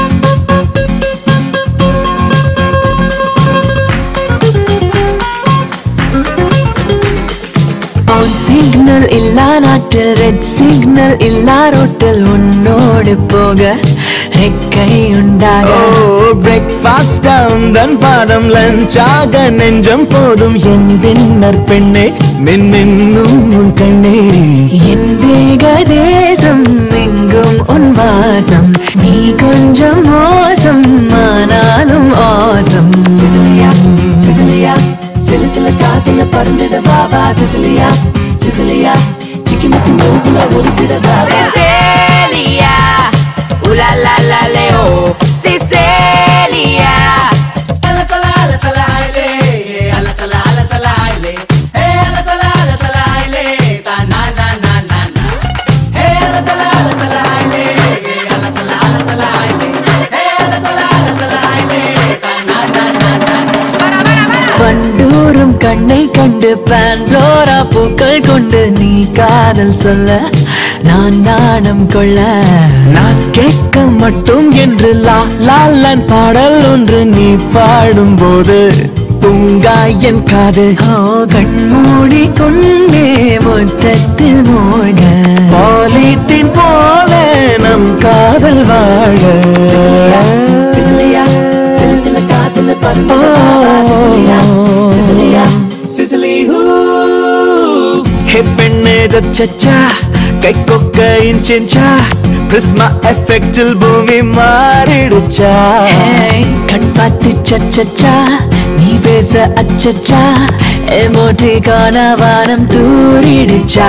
ഓൺ സിഗ്നൽ ഇല്ല നാട്ടിൽ റെഡ് സിഗ്നൽ ഇല്ല റോട്ടിൽ ഉന്നോട് പോക ரெக்கை உண்டாக பிரேக்ஃபாஸ்ட் தன் பாதம் லஞ்சாக நெஞ்சம் போதும் என் பின்னர் பெண்ணே மின்னும் உன் கண்ணே என் வேக தேசம் எங்கும் உன் வாசம் நீ கொஞ்சம் மோசம் ஆனாலும் ஆசம் சிசிலியா சிலு சில காத்துல பறந்துட பாபா சிசிலியா சிசிலியா சிக்கி முக்கி மூக்குல ஒரு சிட Baba Cecilia, ooh la la la leo, Cecilia. Alla tala alla tala ile, alla tala alla tala ile, hey alla tala alla tala ile, ta na na na na na. Hey alla tala alla tala ile, alla tala alla tala ile, hey alla tala alla tala ile, ta na na na na. பண்டூரும் கண்ணை கண்டு பாண்டோரா பூக்கள் கொண்டு நீ காதல் சொல்ல நான் நாணம் கொள்ள நான் கேட்க மட்டும் என்று லா லாலன் பாடல் ஒன்று நீ பாடும்போது பூங்கா என் காது கண்மூடி கொண்டே முத்தத்தில் மூழ்க பாலித்தீன் போல நம் காதல் வாழ சிசிலியா சிலு சில காத்துல பறந்துட பாபா சிசிலியா சிசிலியா சிசிலி ஹூ ஹே பெண்ணே சச்சா கை கொக்க இன்ச்சா பிரிஸ்மா எஃபெக்டில் பூமி மாறிடுச்சா கண் பார்த்து சச்சச்சா நீ பேச அச்சச்சா எமோட்டி காண வானம் தூரிடுச்சா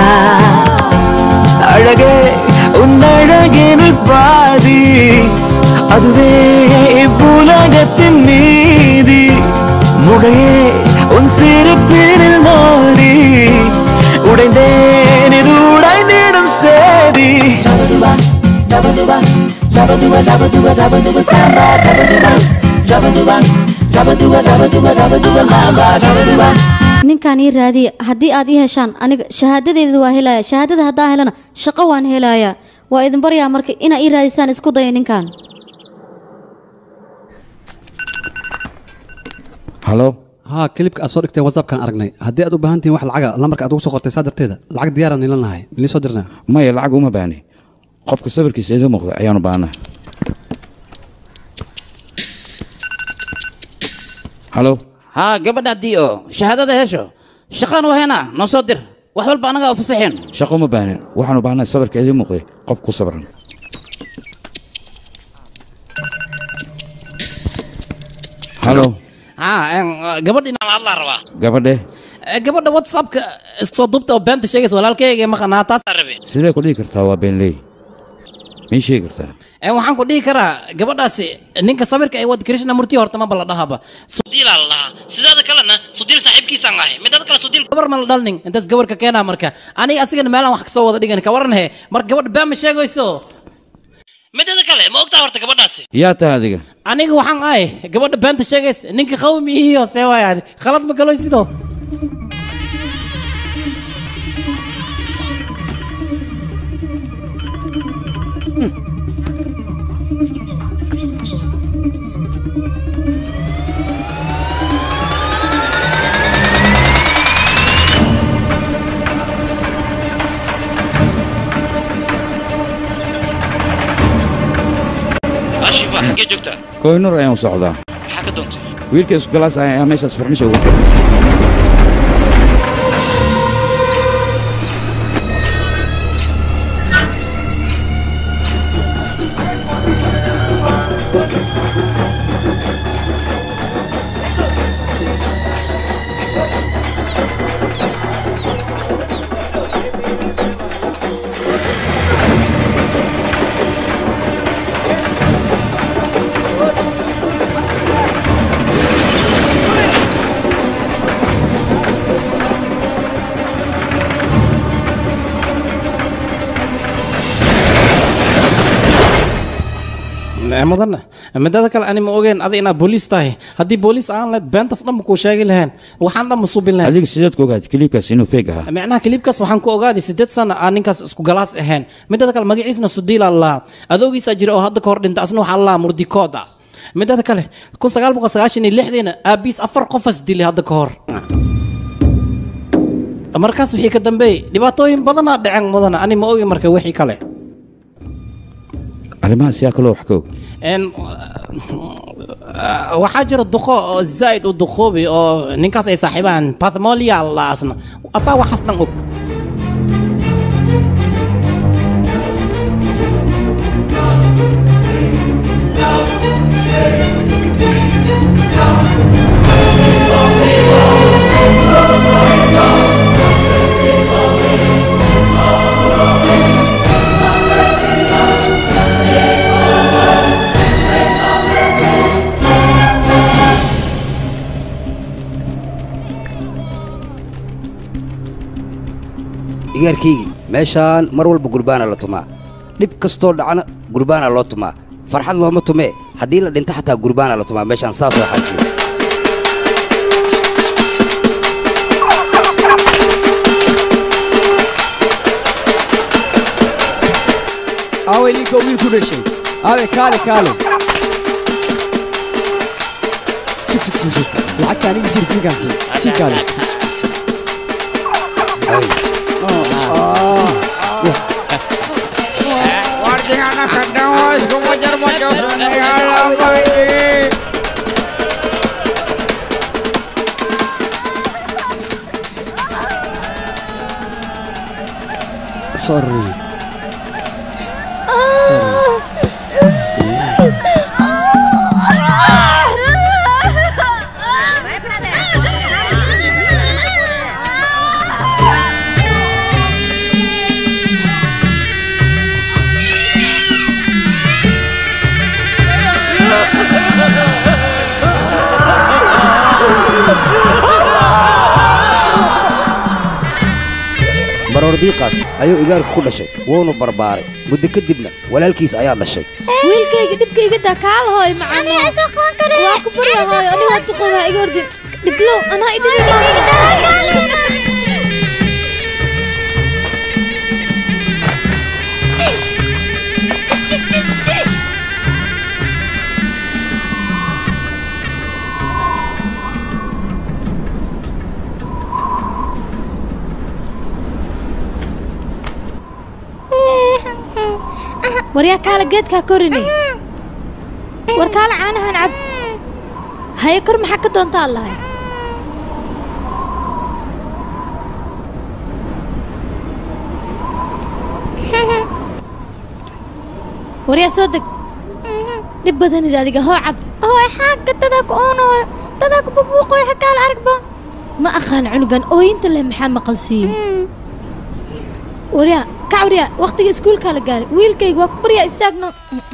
அழகே உன் அழகினில் பாதி அதுவே இவ்வுலகத்தின் நீதி முகையே உன் சிரிப்பினில் மோதி உடைந்தேன் இது உடைந்திடும் சேதி Dabaduba, dabaduba, dabaduba, dabaduba, samba, dabaduba, dabaduba, dabaduba, dabaduba, dabaduba, mamba, dabaduba. ninkaan ii raadiya haddii aad ii heshaan aniga shahaadadeeda waa helaya shahaadada haddaan helana shaqo waan helayaa waa idin baryaa marka inaa ii raadisaan isku daya ninkan halo haa kilibka aad soo dhigteen whatsappkaan aragnay haddii aad u baahan tihiin wax lacaga lambarka aad ugu soo qortay saa darteeda lacag diyaaraan nilan lahay milii soo dirnaa maya lacag uma baahni qofka sawirkiisa idiin muuqda ayaanu baahnaa halo haa gabadha haddii oo shahaadada hesho shaqaan u haynaa noo soo dir wax walba annagaa u fasaxeen shaqo uma baahnin waxaanu baahnaa sawirka idiin muuqday qof ku sabran halo haa gabadh inaan hadlaa rabaa gabadhe Eh, gabadha whatsappka isoo duubta oo beenta sheegaysa walaalkayga maqanaa taasaa rabe sidee ku dhihi kartaa waa beenley mii sheegi kartaa Eh, waxaan ku dhihi karaa gabadhaasi ninka sawirka ay wad krishna murti horta maba la dhahaba sudiilaa la dhahaa sidaada kalena sudiil saaxiibkiisaan ahay midada kale sudiil gabar ma la dhalnin intaas gabarka keenaa marka aniga asigana meelaan wax kasoo wada dhigan ka waran he marka gabadha been ma sheegayso midada kale ma ogtaa horta gabadhaasi yaa tahay adiga aniga waxaan ahay gabadha beenta sheegaysa ninka qawmi iyo see waayaadi khalad ma galoy sidoo ashifa xaggee joogtaa koynur ayaan u socdaa maxaa ka doontay wiilka isgalaas ah ayaa meeshaas farmisha ugu furan mudan midada kale ani ma ogeen adi inaad booliis tahay haddii booliis aan lahayd beentas dhan ma kuu sheegi lahayn waxaan dhan ma subin lahayn adiga sideed ku ogaad kiliibkaas inuu feeg ahaa micnaha kiliibkaas waxaan ku ogaaday sideed sana aan ninkaas isku galaas ahayn midada kale magaciisna sudiila lahaa adoogiisaa jira oo hadda ka hor dhinta asna waxaa lahaa murdikooda midada kale kun sagaal boqol sagaashan iyo lixdiina aabiis afar qofas dilay hadda ka hor markaas wixii ka dambeeyey dhibaatooyin badanaa dhaceen mudana ani ma ogi marka wixii kale arrimahaas yaa kaloo wax ka og En, waxaa jira duqo oo zaa'id u duqoobi oo ninkaas ay saaxiibaan pathmolia la asna asaa waxaas dhan og igaarkaygii meeshaan mar walba gurbaana la tumaa dhib kastoo dhacna gurbaana loo tumaa farxad looma tumee haddii la dhinto xataa gurbaana la tumaa meeshaan saasoo xalkeeda aaway ninka wiil ku dhashay aaway kaale kaale sug sug sug sug lacagta aniga sirif ninkaasi sii kaale sorry baroor diiqaas ayuu igaarku ku dhashay wuuna barbaaray muddo kadibna walaalkiis ayaa dhashay wiilkayga dhibkayga daa kaala hooy macano waa ku barya hooy ani waa duqoba iga hordin dhiblow anaa idhibi waryaa kaala geedkaa korini war kaala caanahan cab haye kor maxaa ka doontaa lahay waryaa soo deg dhib badanid adiga hoo cab hooy xaagga dadaa ku oonooyo dadaa ku bubuuqooyo xakaala aragba ma aqaan cunugan ooyinta leh maxaa maqalsiiyo waryaa kac waryaa waqtiga iskuulkaa la gaaray wiilkayga waa ku baryaa istaagno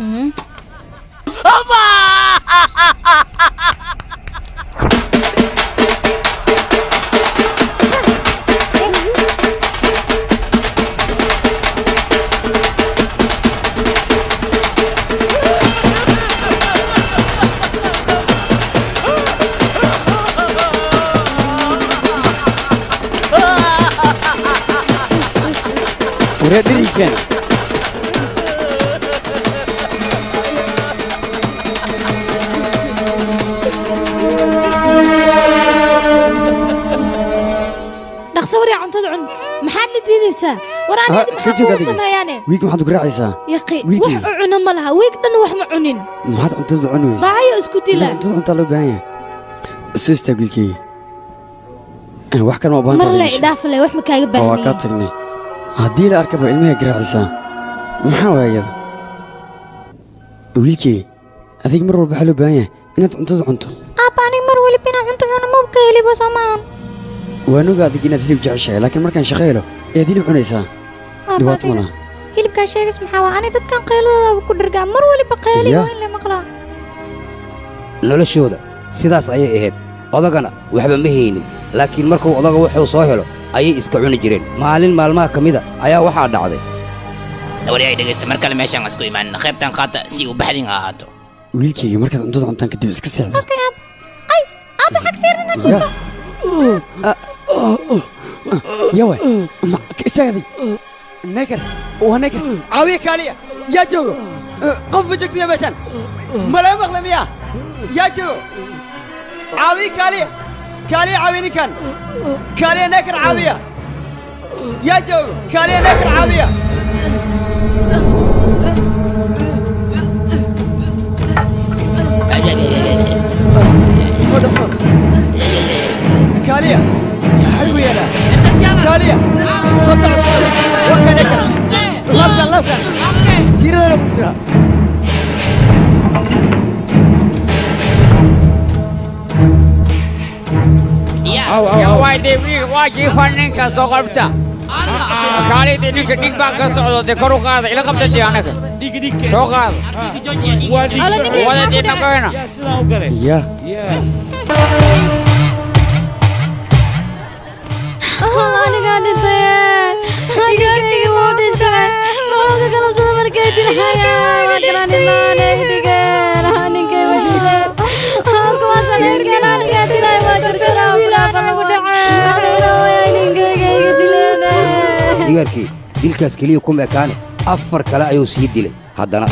waryaa dhirinkan dhaqso waryaa cuntada cun maxaad la diidaysaa war aniga maxaa kugu sameeyaane wiilka maxaad u garaacaysaa yaqi wax wiilkii u cuna ma laha wiig dhan wax ma cunin maxaad cuntada cuni weysa daayo isku dila cuntada cuntaa loo baahan yahay soo istaag wiilkeyga Eh, wax kan ma baahan mar tahay le meesha. idhaaf le wax ma kaaga oo waa kaa baahnayn tagnay haddii la arkaba ilmaha garaacaysaa maxaa waaya iyada wiilkey adig mar walba waxaa loo baahan yahay inaad cuntada cunto aabba aniga mar weliba inaan cunto cuno mabka heliba soomaan waan oga adig inaad hilib jeceshahay laakiin markaan shaqo helo ayaad hilib cunaysaa dhibaato ma laha hilibkaa sheegas maxaa waa ani dadkan qayladooda ku dhargaa mar weliba qayli Ya. waa in la maqlaa noloshooda sidaas ayay ahayd odagana waxba ma haynin laakiin markuu odaga wuxuu soo helo ayay iska cuni jireen maalin maalmaha ka mida ayaa waxaa dhacday dawari ay dhegaysta mar kale meeshaan isku imaanina qaybtan qaata si uu baxdin ha ahaato wiilkayga markaad cuntada cuntaan kadib iska seexda Okay, ab. Ay, aba xag fiirina Ya. yawe ma istaaday neker waa neker caawiya kaaliya yaa joogo qof ma joogto ya meeshaan malee maqle miya yaa joogo caawiya kaaliya kaaliya caawiya ninkan kaaliya neker caawiya yaa joogo kaaliya neker caawiya soo dhow soo dhow kaaliya xag buu yaalaa kaaliya soo socod soo dhow waa kan neker labkan labkan tiiradana ku jira waayde waa jiifan ninka soo qabta kaalidii ninka dhig baan ka socdo dee kor u qaada ila qabta dee anaga soo qaada wada dee nagoyna ya anigaa dhintay igaarkii wuu dhintay maxuu ka galabsada markay dilhayaan waa garaninaan ehdigeen ninkay way dileen kuwaasaan ehdigeen anigaa dilay waa jarjaraa wiilaaqa lagu dhacay anigana way ninkayga iga dileen digaarkii dilkaas keliya kuma ekaane afar kale ayuu sii dilay haddana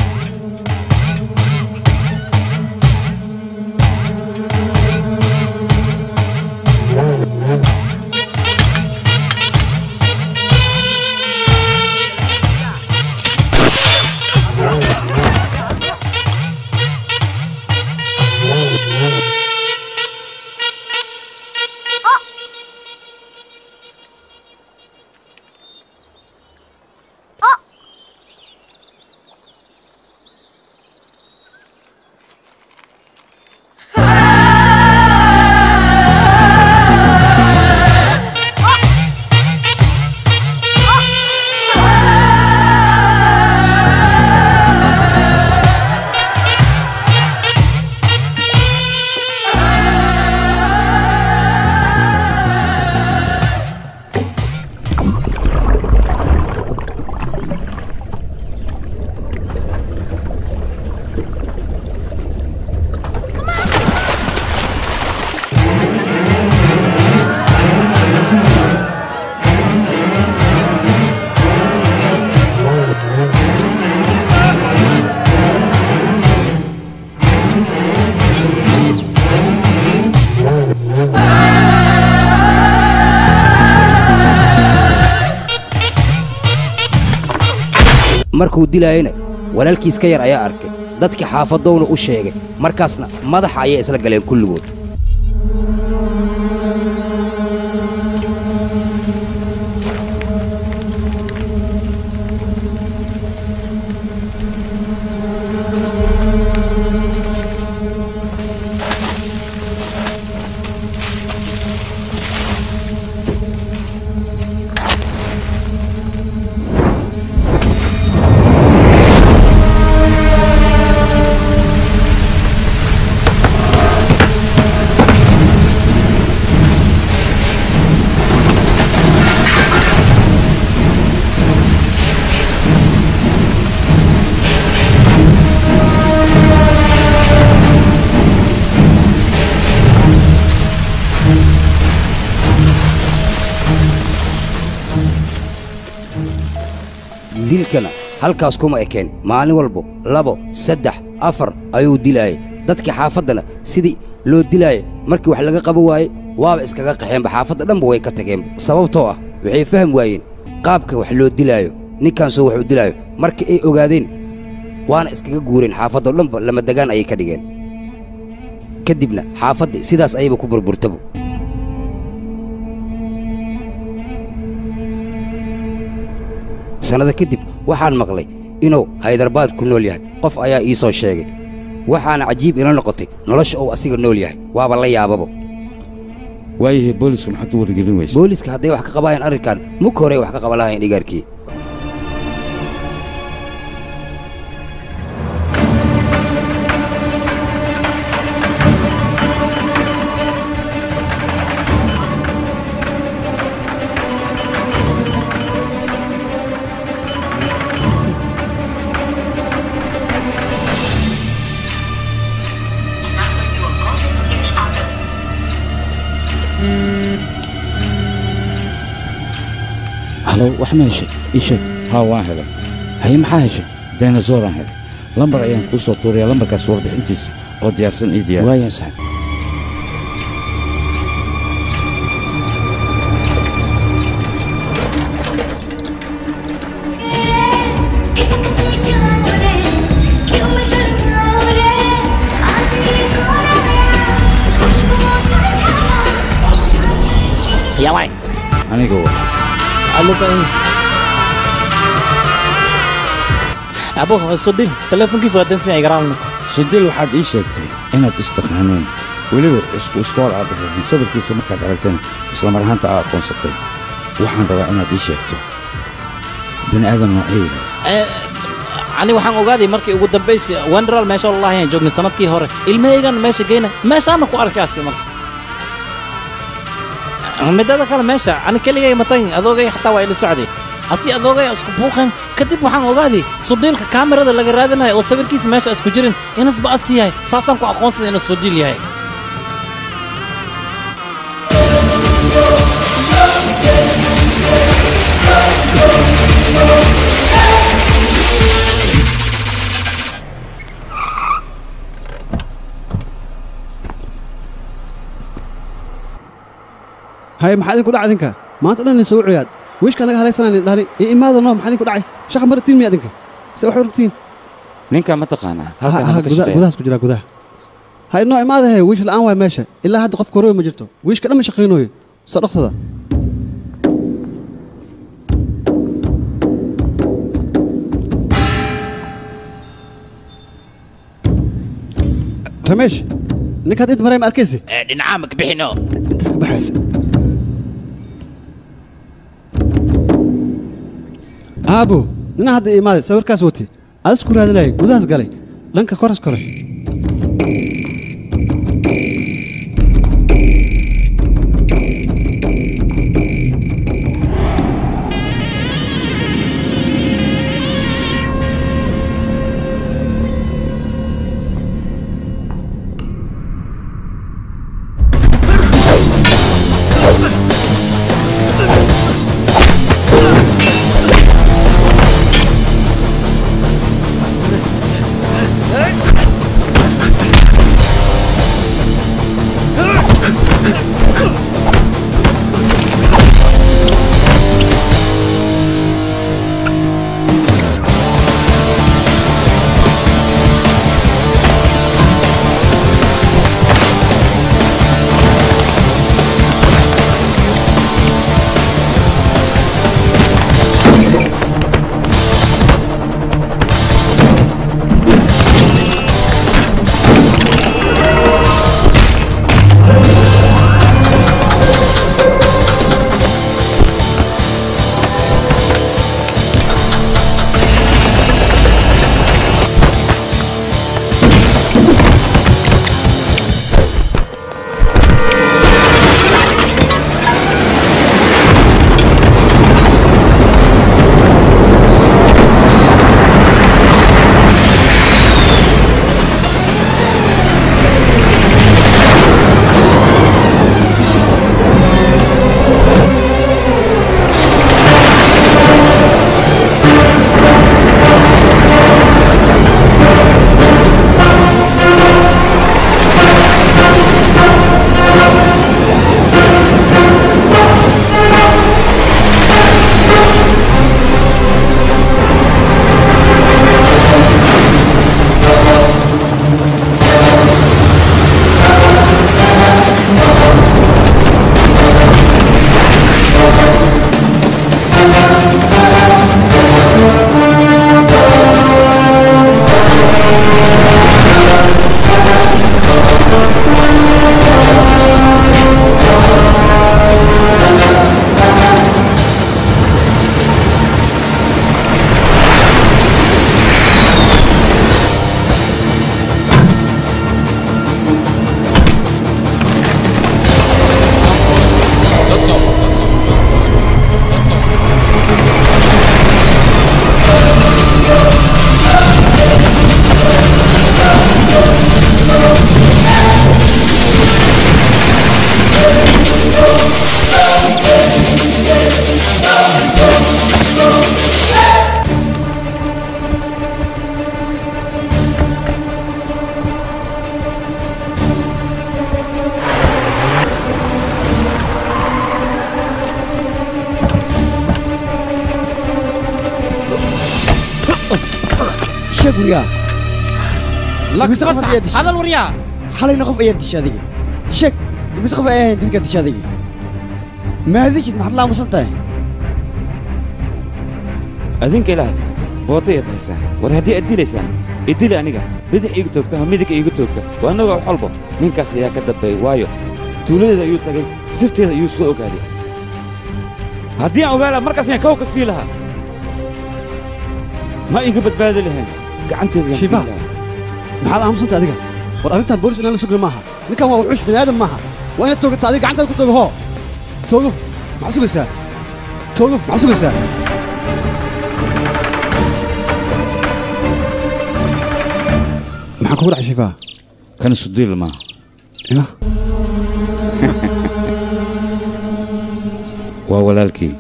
markuu dilaayana walaalkiis ka yar ayaa arkay dadkii xaafadowna u sheegay markaasna madaxa ayay isla galeen kulligood dilkana halkaas kuma ekeen maalin walbo labo saddex afar ayuu dilaayay dadkii xaafaddana sidii loo dilaayay markii wax laga qaban waayey waaba iskaga qaxeenba xaafadda dhanba way ka tageenba sababtoo ah waxay fahmi waayeen qaabka wax loo dilaayo ninkaasoo wax u dilaayo markii ay ogaadeen waana iskaga guureen xaafaddoo dhanba lama degaan ayay ka dhigeen ka dibna xaafaddii sidaas ayayba ku burburtabo sannada kadib waxaan maqlay inuu haydarbaad ku nool yahay qof ayaa ii soo sheegay waxaana cajiib ila noqotay nolosha uu asiga nool yahay waaba la yaababo waayahay booliska maxaad u wargelin weysa booliska hadday wax ka qabaayaan arrinkan muka hore wax ka qaban lahayn dhigaarkii halo wax ma heshay ii sheeg haa waan helay haye maxaa heshay dinosauraan helay lambar ayaan kuu soo tuuraya lambarkaas warbixintiisa oo diyaarsan ii diyaar waayaa saxib yaway aniga wa alubay abo sodil telefonkiisa waa dansan yahay garaalna sodil waxaad ii sheegtay inaad istaqaaneen weliba isku iskool aad dhexeexeen sawirkiisa markaad aragtana isla mar ahaanta aa aqoonsatay waxaan rabaa inaad ii sheegto bini aadan noocee yahay ani waxaan ogaaday markii ugu dambaysi wendral meesha lalahayan joognay sanadkii hore ilmahaygan meesha geyna meeshaana ku arkaasi marka midada kale meesha ani keligay matan adoogay xataa waa ila socday asi adoogay isku buuqeen kadib waxaan ogaaday sudhiilka kaamirada laga raadinayo oo sawirkiisa meesha isku jirin inasba asi yahay saasaan ku aqoonsaday inuu sudhiil yahay haye maxaa idinku dhacay idinka maanta dhan idin soo ciyaad wiishka naga halaysanaan dhahni iyo imaada noo maxaa idinku dhacay shaqa maratiin miya idinka se waxay rugtiin ninkaa ma taqaanaa Ha- ha, gudaha- gudahaas ku jira gudaha ha inoo imaada he wiish la'aan waay meesha ilaa hadda qof korooy ma jirto wiishka dhan ma shaqaynooyo soo dhaqsada rameesh ninkaad id maray ma arkaysi dhinacaa maka bixino intaas ka baxaysa aabo nina hadda imaaday sawirkaas wati adis ku raadinayay gudahaas galay dhanka koras kore Hey! sheeg waryaa Imise qof ayaa dishay? hadal waryaa xalayna qof ayaa dishay adiga sheeg imise qof ayaa ahayn dadka dishay adiga maadishid maxaad la aamusan tahay adinka ilaah boota ayaad haysaan war haddii aad dilaysaan idili aniga bidix iigu toogta ama midig iigu toogta waa annaga wax walba ninkaas ayaa ka dambeeyey waayo tuuladeeda ayuu tagay sirteeda ayuu soo ogaaday haddii aan ogaa lahaa markaas ayaan kawka sii lahaa ma iga badbaadi lahayn gacanteeda ayaan Shifa. ku lahaa. maxaad aamusanta adiga war arrintan boolis inaan la sugna maaha ninkan waa wuxuush bini aadam maaha waa inaad toogata adiga gacantaada ku toogo hoo toogo maxaa sugaysaa toogo maxaa sugaysaa maxaa kugu dhacay shifaa kana sudiil maaha ya waa walaalkii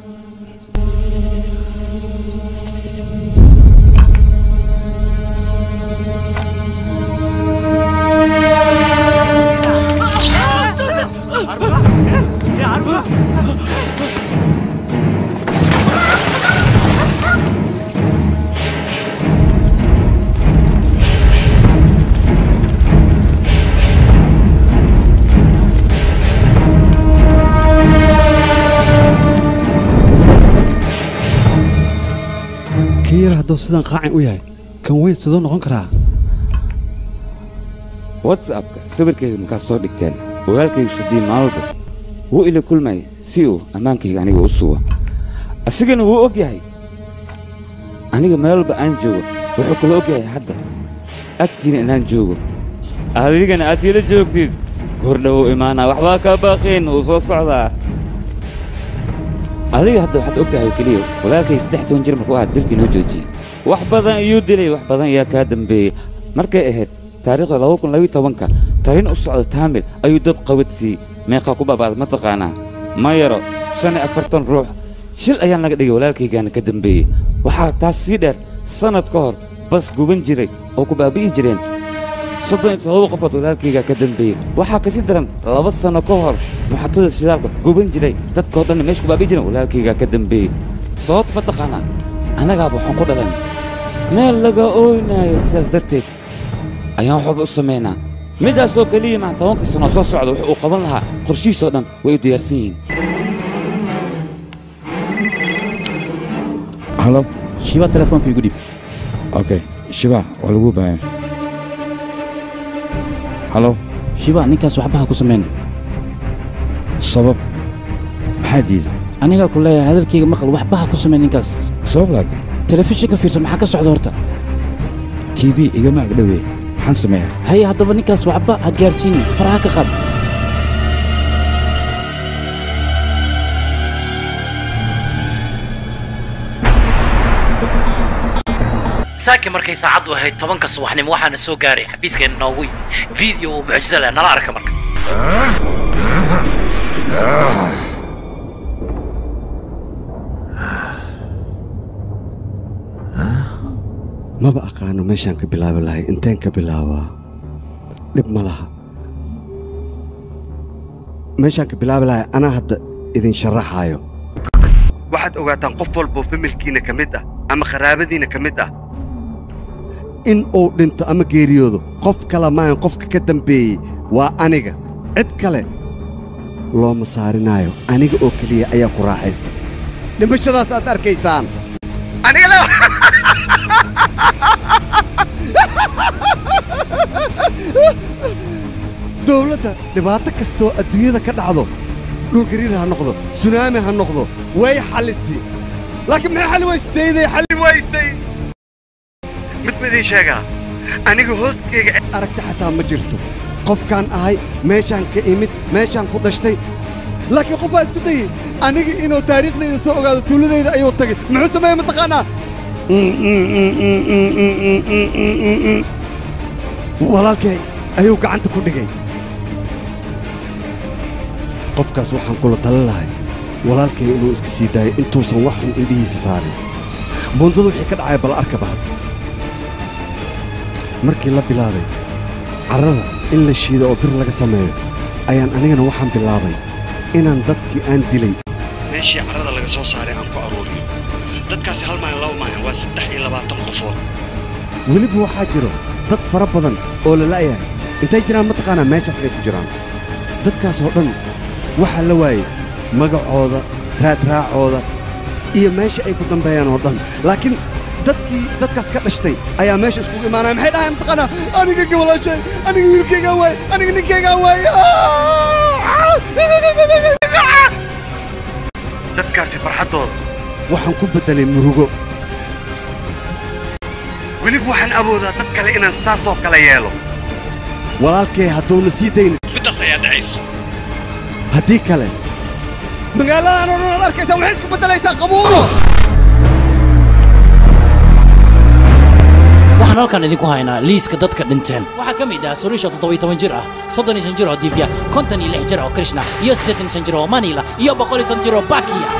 kii yar hadduu sidaan qaacin u yahay kan weyn sidoo noqon karaa whatsappka sawirkayga markaad soo dhigteen walaalkayga shudiin maalba wuu ila kulmay si uu ammaankayga aniga u sugo asigana wuu og yahay aniga meelba aan joogo wuxuu kula og yahay hadda agtiina inaan joogo adigana aad ila joogtid kordhow imaanaa waxbaa kaa baaqeen uu soo socdaa adiga hadda waxaad og tahay oo keliya walaalkay saddex toban jir markuu ahaa dilkii noo joojiyey wax badan ayuu dilay wax badan ayaa kaa dambeeyey markay ahayd taariikhda laba kun labiyo tobanka tarin u socda taamil ayuu dab qabadsiiyey meeqaa ku baaba'day ma taqaanaa ma yaro shan iyo afartan ruux shil ayaa naga dhigay walaalkaygaana ka dambeeyey waxaa taas sii dheer sannad ka hor bas guban jiray oo ku baabi'i jireen soddon iyo todoba qofood walaalkaygaa ka dambeeyey waxaa kasii daran laba sanno ka hor muxatada shidaalka guban jiray dadkoo dhanna meesha ku baabi'i jireen walaalkaygaa ka dambeeyey sababta ma taqaanaa annagaaba waxaan ku dhalan meel laga ooynaayo sidaas darteed ayaan wax walba u samaynaa middaasoo keliya maa tobanka sano soo socda wuxuu uu qaban lahaa qorshihiisoo dhan way u diyaarsan yihiin halo shiba telefoonka igu dhib okay shiba waa lagu baahan halo shiba ninkaas waxba ha ku samayn sabab maxaa diida anigaa ku leeyahay hadalkayga maqal waxba ha ku samayn ninkaas sabab laakiin telefishinka fiirsan maxaa ka socda horta t v igama agdhowee maxaan sameeyaa haye haddaba ninkaas waxba ha gaarsiin faraha ka qaad saaki markay saacaddu ahayd tobanka subaxnimo waxaana soo gaaray xafiiskeenna noogu video oo mucjiso leh nala arka marka maba aqaano meeshaan ka bilaabi lahay inteen ka bilaabaa dhib ma laha meeshaan ka bilaabi lahay anaa hadda idin sharaxaayo waxaad ogaataan qof walboo familkiina ka mid ah ama qaraabadiina ka mid ah in uu dhinto ama geeriyoodo qof kale maahan qofka ka dambeeyey waa aniga cid kale looma saarinaayo aniga oo keliya ayaa ku raaxaysta dhimashadaas aad arkaysaan aniga dowladda dhibaato kastoo adduunyada ka dhacdo dhulgariir ha noqdo sunaami ha noqdo way xallisi laakiin maxay xalli waystayday xalli waystay mid midii sheegaa aniga hoostayga aragti xataa ma jirto qofkaan ahay meeshaan ka imid meeshaan ku dhashtay laakiin qofaa isku dayey aniga inuu taariikhdayda soo ogaado tuuladayda ayuu tagay muxuu sameeye mataqaanaa walaalkay ayuu gacanta ku dhigay qofkaas waxaan kula talin lahay walaalkay inuu iska sii daayo intuusan wax xun indhihiisa saarin buundada wixii ka dhacaya bal arkaba hadda markii la bilaabay carrada in la shiido oo bir laga sameeyo ayaan anigana waxaan bilaabay inaan dadkii aan dilay meeshii carrada laga soo saaray aan ku aruuriyo dadkaasi hal maahan laba maahan waa saddex iyo labaatan qofood weliba waxaa jiro dad fara badan oo la la'yahay intay jiraan mataqaanaa meeshaas ay ku jiraan dadkaas oo dhan waxaa la waayey magacooda raadraacooda iyo meesha ay ku dambeeyaan oo dhan laakiin dadkii dadkaas ka dhashtay ayaa meesha iskugu imaanaya maxay dhahayan mataqaanaa aniga gabalaashay aniga wiilkaygaan waaye aniga ninkaygaan waaye dadkaasi farxaddooda waxaan ku beddelay murugo weliba waxaan awoodaa dad kale inaan saasoo kale yeelo walaalkay hadduuna sii daynin middaas ayaa dhacayso haddii kale magaaladan oo dhan aad arkaysaa waxay isku beddelaysaa qabuuro waxaan halkan idinku haynaa liiska dadka dhinteen waxaa ka mid ah surisha toddobiyo toban jir ah soddon iyo shan jir oo divya konton iyo lix jir oo krishna iyo siddeetan iyo shan jir oo manila iyo boqol iyo shan jir oo bakiya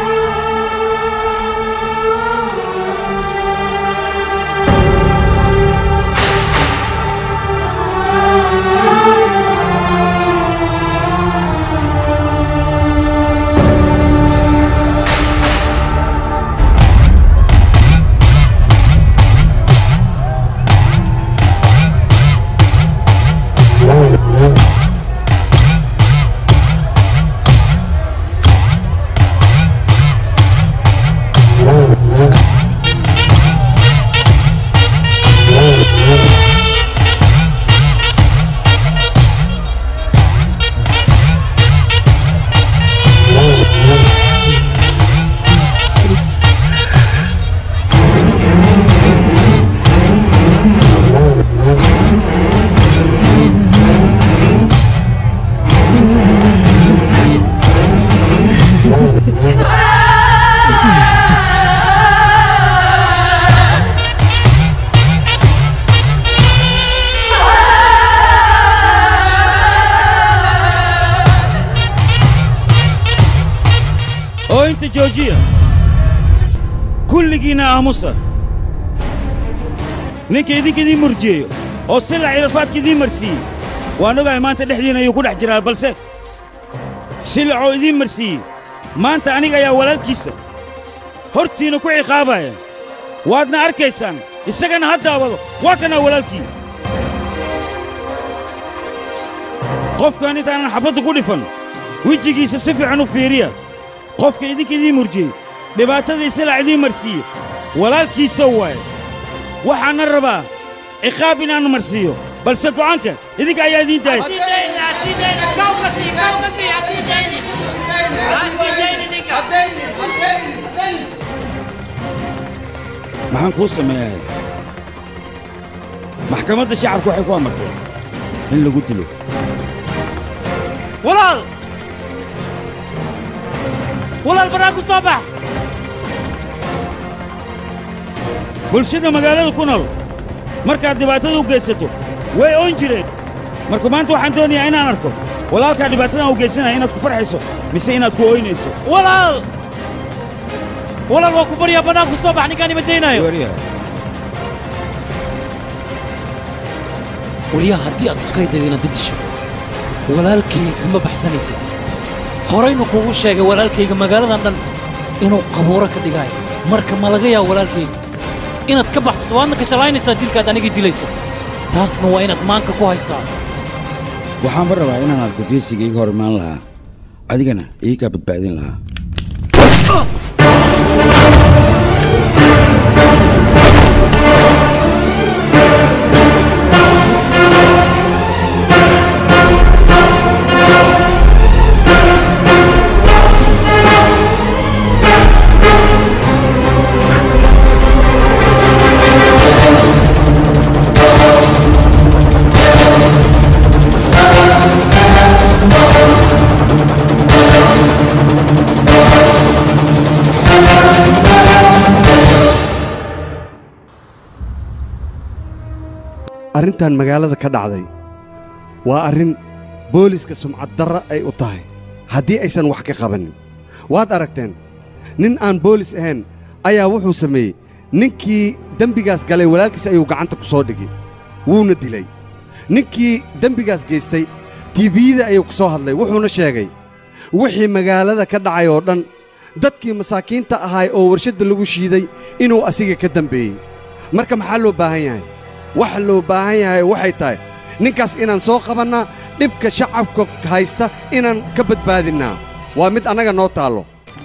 oo inta joojiya kulligiinna aamusa ninka idinka idiin murjiyeeyo oo silac irafaadka idiin marsiiyey waan ogahay maanta dhexdiina ayuu ku dhex jiraa balse silacoo idiin marsiiyey maanta aniga ayaa walaalkiisa hortiina ku ciqaabaya waadna arkaysaan isagana ha daawado waa kanaa walaalkii qofkan intaanan xabadda ku dhifan wejigiisa si fiican u fiiriya qofka idinka idiin murjiyey dhibaatadii silac idiin marsiiye walaalkiisa waaye waxaana rabaa ciqaab inaannu marsiiyo balse go'aanka idinka ayaa idiin daaya maxaan kuu sameeyaa maxkamadda shacabku waxay ku amartay in lagu dilo walaal walaal banaan ku soo bax bulshada magaalada ku nool markaad dhibaatada u geysato way oon jireen marka maanta waxaan doonayaa inaan arko walaalkaa dhibaatadan u geysanaya inaad ku farxayso mise inaad ku ooynayso walaal walaal waa ku baryaa banaan ku soo bax ninkaan ima daynaayo weliyaa haddii aad isku haydaydo inaad didisho walaalkayga kama baxsanaysid horaynu kuugu sheegay walaalkayga magaaladan dhan inuu qabuuro ka dhigaayo marka ma laga yaabo walaalkayga inaad ka baxsato waadna ka shalaynaysaa dilkaad aniga dilayso taasna waa inaad maanka ku haysaa waxaanba rabaa inaan arko geesiga iga hor imaan lahaa adigana iigaa badbaadin lahaa arrintan magaalada ka dhacday waa arrin booliska sumcad darra ay u tahay haddii aysan wax ka qabanin waad aragteen nin aan boolis ahayn ayaa wuxuu sameeyey ninkii dembigaas galay walaalkiis ayuu gacanta ku soo dhigay wuuna dilay ninkii dembigaas geystay tiifiyada ayuu ku soo hadlay wuxuuna sheegay wixii magaalada ka dhacay oo dhan dadkii masaakiinta ahaay oo warshadda lagu shiiday inuu asiga ka dembeeyey marka maxaa loo baahan yahay waxa loo baahan yahay waxay tahay ninkaas inaan soo qabannaa dhibka shacabka haysta inaan ka badbaadinnaa waa mid annaga noo taallo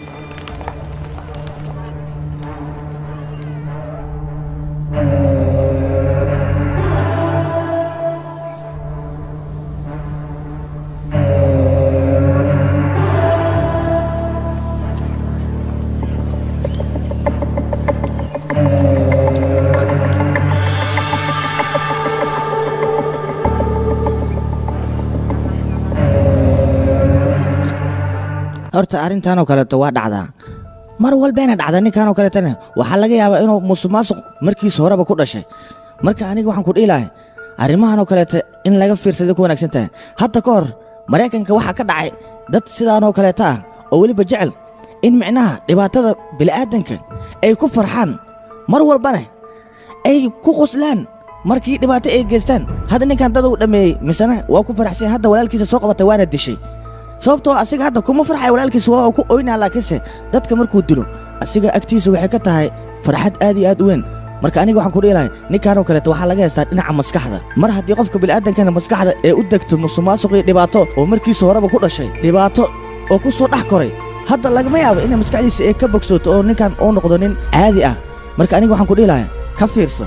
horta arrintanoo kaleeto waa dhacdaa mar walbayna dhacda ninkanoo kaleetana waxaa laga yaabaa inuu musuqmaasuq markiis horeba ku dhashay marka aniga waxaan ku dhihi lahay arrimahanoo kaleeta in laga fiirsaday ku wanaagsan tahay hadda ka hor maraykanka waxaa ka dhacay dad sidaanoo kaleeta ah oo weliba jecel in micnaha dhibaatada bili'aadanka ay ku farxaan mar walbana ay ku qoslaan markii dhibaato ay geystaan hadda ninkan dad uu dhammeeyey misena waa ku faraxsan hadda walaalkiisa soo qabatay waana dishay sababtoo asiga hadda kuma farxay walaalkiisa waa ku oynaa laakiinse dadka markuu dilo asiga agtiisa waxay ka tahay farxad aad iyo aad u weyn marka aniga waxaan ku dhihi lahay ninkanoo kaleeto waxaa laga haystaa dhinaca maskaxda mar haddii qofka bini'aadankana maskaxda ee u degto musuqmaasuq iyo dhibaato oo markiisa horeba ku dhashay dhibaato oo ku soo dhex koray hadda lagama yaabo inay maskaxdiisa ay ka bogsooto oo ninkan uu noqdo nin caadi ah marka aniga waxaan ku dhihi lahay ka fiirso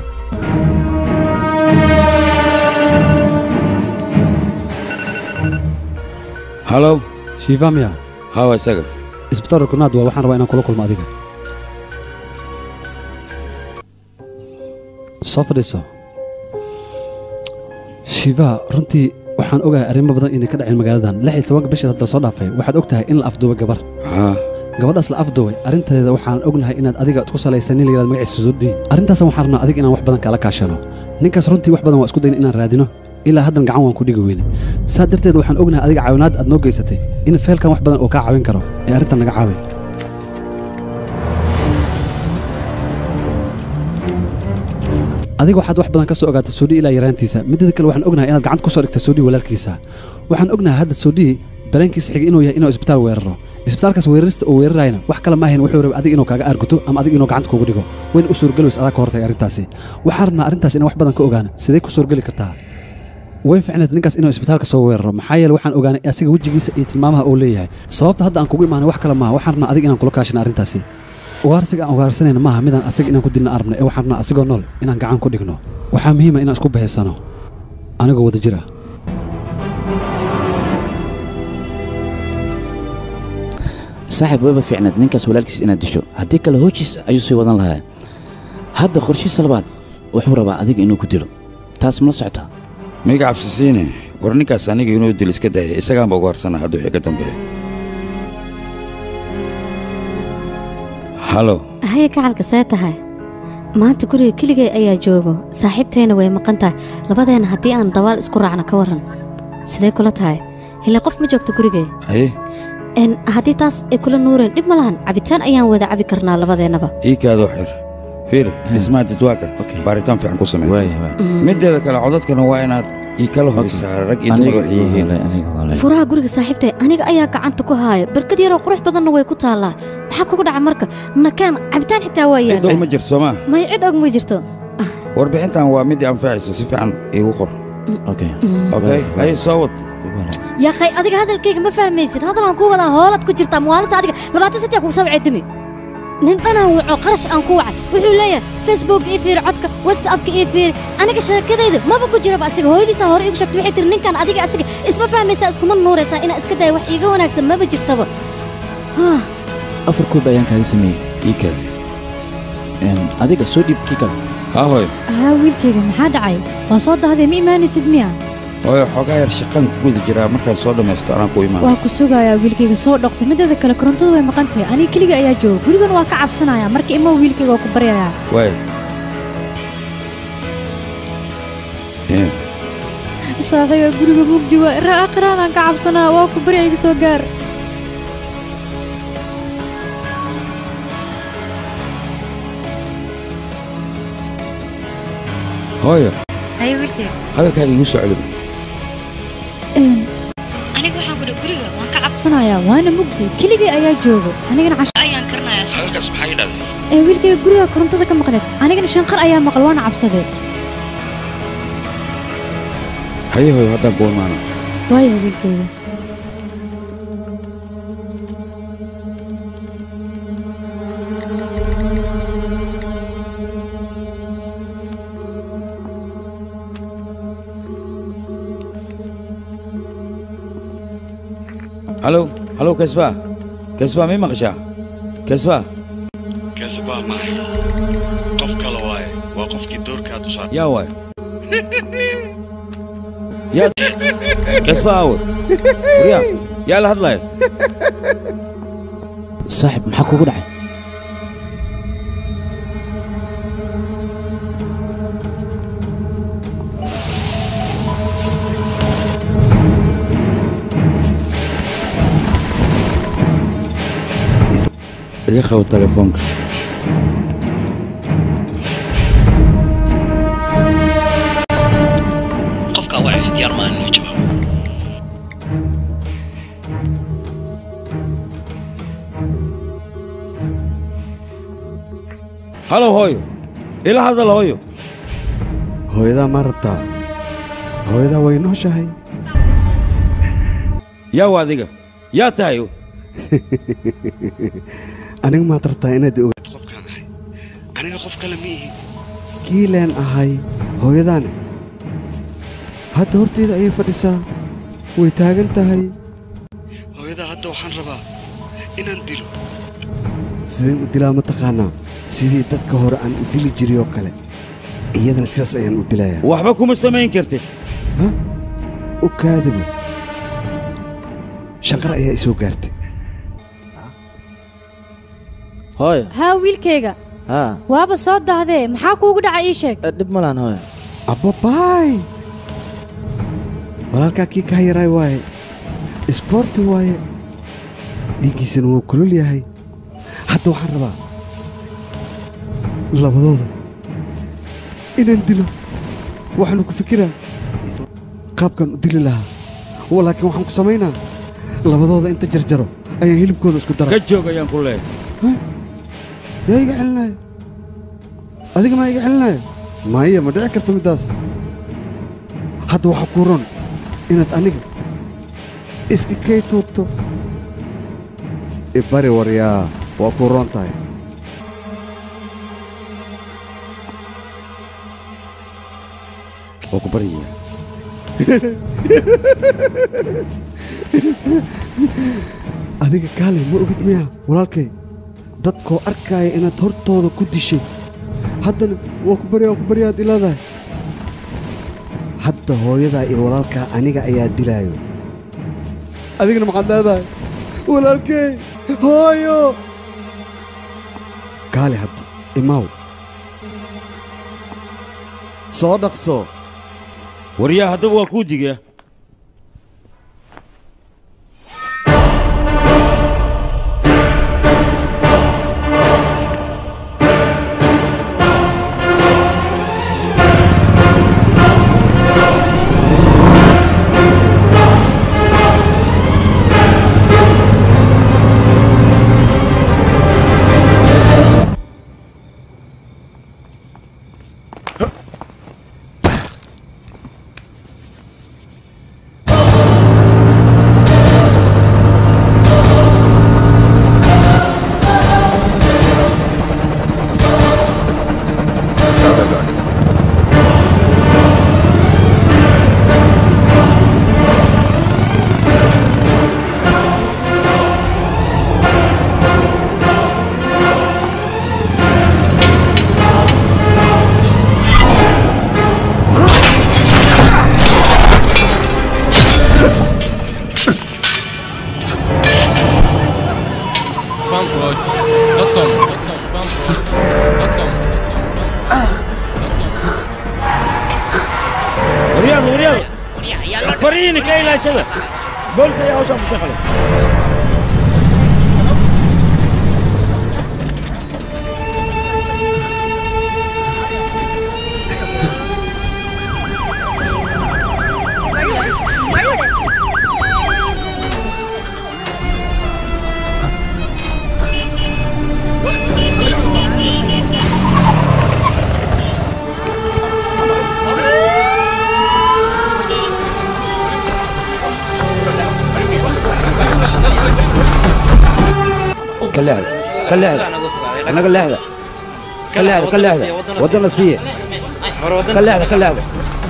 halow shiifa miya hawa isaga isbitaalka kunaad waa waxaan rabaa inaan kula kulmo adiga soo fadhiiso shiifa runtii waxaan ogahay arrimo badan inay ka dhaceen magaaladan lix iyo tobanka bishii hadda soo dhaafay waxaad og tahay in la afduubay gabar gabadhaas la afduubay arrinteeda waxaan ognahay inaad adiga isku salaysan nin la yidhahdo magaciisa sudii arrintaasan waxaan rabnaa adiga inaan wax badan kaala kaashano ninkaas runtii wax badan waa isku dayn inaan raadino ilaa haddan gacan waan ku dhigi weyne saa darteed waxaan ognahay adiga caawinaad aad noo geysatay in feelkan wax badan oo kaa caawin karo ee arrintan naga caaway adiga waxaad wax badan ka soo ogaatay soodhi ilaa yaraantiisa midada kale waxaan ognahay inaad gacanta ku soo dhigta soodhi walaalkiisa waxaan ognahay hadda soodhi dareenkiisa xigay inuu yahay inuu isbitaal weeraro isbitaalkaas weerarista uu weerarayna wax kale maahayn wuxuu rabay adiga inuu kaaga aarguto ama adiga inuu gacanta kugu dhigo wayna u suurgeli adaa ka hortay arrintaasi waxaan rabnaa arrintaas inaan wax badan ka ogaano sidee ku suurgeli kartaa way ficneed ninkaas inuu isbitaalka soo weeraro maxaa yeele waxaan ogaanay asiga wejigiisa iyo tilmaamaha uu leeyahay sababta hadda aan kugu imaanay wax kale maaha waxaan rabnaa adiga inaan kula kaashina arrintaasi ugaarsiga aan ugaarsanayna maaha midaan asiga inaan ku dilna arabna ee waxaan rabnaa asigoo nool inaan gacan ku dhigno waxaa muhiima inaan isku bahaysano anigoo wada jira saaxiib wayba fiicneed ninkaas walaalkiis inaad disho haddii kale hoojiis ayuu sii wadan lahaa hadda qorshihiisa labaad wuxuu rabaa adiga inuu ku dilo taas mala socota miga cabsisiine war ninkaas aniga inuu dil iska daya isagaanba uga harsana hadda wixii ka dambeeya halo haya gacalka see tahay maanta guriga keligay ayaa joogo saaxiibteenna way maqan tahay labadeenna haddii aan dabaal isku raacno ka warran sidee kula tahay hile qof ma joogto gurigee haye n haddii taas ay kula nuureen dhib ma lahan cabitaan ayaan wada cabi karnaa labadeennaba ii kaadoo xir fiir dhismaha dadwaakar baaritaan fiican ku samey mideeda kale codadkana waa inaad ii kala hubisaa rag iyo dumar waxay yihiin furaha guriga saaxiibtay aniga ayaa gacanta ku haaya barkad yaroo qurux badanna way ku taallaa maxaa kugu dhaca marka nakeen cabitaan xitaa waa cid og yaal ma jirto soomaa may cid og ma jirto warbixintan waa midii anfacaysa si fiican iigu qor okay haye soo wad yaqay adiga hadalkayga ma fahmaysid hadalaan ku wadaa hoolad ku jirtaa maalinta adiga labaatan sitiya kugu soo ceedimi nin dhanaan waco qarash aan ku wacay wuxuu leeyahay facebook ii fiiri codka whatsappka ii fiiri aniga sheekadayda maba ku jiraba asiga hooyadiisaa hore iigu sheegtay waxay tiri ninkan adiga asiga isma fahmaysaa iskuma nuuraysaa inaa iska daya wax iiga wanaagsan maba jirtaba Haa, afar koob ayaan kaaga sameeyey ii kaada adiga soo dhiib kii kale haahoy haa wiilkayga maxaa dhacay waa soo dahday ma imaanaysid miya hooyo xoogaa yar shaqaan ku guda jiraa markaan soo dhammaysto anaan ku imaan waa ku sugayaa wiilkayga soo dhoqso mideeda kale korontada way maqan tahay aniga keliga ayaa jooga gurigan waa ka cabsanaya marka imoo wiilkayga waa ku baryayaa waay Hee, saaxiiba guriga mugdi waa raa aakhiraadaan ka cabsanaa waa ku barya iga soo gaar hooyo haye wiilkayga hadalkaaga igu soo celibi aniga waxaan kudhi guriga waan ka cabsanayaa waana mugdi keligay ayaa joogo anigana casho ayaan karinayaa hadalkaas maxaa idhahday ee wiilkayga guriga korontada ka maqneed anigana shanqar ayaa maqal waana cabsadee haye hooyo haddaan ku imaana waayo wiilkayga halo halo kasbaa kasbaa may maqashaa kasbaa kasbaa maahay qof kale waaye waa qofkii doorkaad u saartay yaa waay yaa kasbaa awe waryaa yaa la hadlaya saaxib maxaa kugu dhacay iga qabo telefoonka qofkaa wacaysa diyaar maan inuu jawaabo halo hooyo ila hadal hooyo hooyadaa ma rabtaa hooyadaa way nooshahay yaa wa adiga yaa tahay aniga maad rabtaa inaad ogaad qofkaan ahay aniga qof kale ma ihi kiileen ahay hooyadaane hadda horteeda ayay fadhisaa way taagan tahay hooyadaa hadda waxaan rabaa inaan dilo sideen u dilaa ma taqaanaa sidii dadka hore aan u dili jiray oo kale iyadana sidaas ayaan u dilayaa waxba kuma samayn kartid u kaadibo shanqar ayaa i soo gaartay hooyo haa wiilkayga haa waaba soo dahdee maxaa kuugu dhaca ii sheeg dhib ma lahan hooyo abbabaay walaalkaa kii kaa yaraay waaye isboorti waaye dhiiggiisana wuu kulul yahay hadda waxaan rabaa labadooda inaan dilo waxaanu ku fikiraa qaabkaan u dili lahaa laakiin waxaan ku samaynaa labadooda inta jarjaro ayaan hilibkooda isku dara ka joog ayaan ku leeyahay yaa iga celinaya adiga maa iga celinaya maya ma dhici karta middaas hadda waxaa kuu ron inaad aniga iska kay tuurto ibari waryaa waa kuu roon tahay waa ku baryayaa adiga kaale ma ogid miyaa walaalkay dadkoo arkaaya inaad hortooda ku dishay haddana waa ku barya waa ku baryaad ilaadahay hadda hooyadaa iyo walaalkaa aniga ayaa dilaayo adigana maxaad leedahay walaalkey hooyo kaale hadda imaaw soo dhaqso waryaa haddaba waa kuu digaa fanproj.com fanproj.com waryaada waryaada fariini ka ilaashada boolis ayaa hawshaan ku shaqale ka leexda ka leexda annaga leexda ka leexda ka leexda waddana siiya ka leexda ka leexda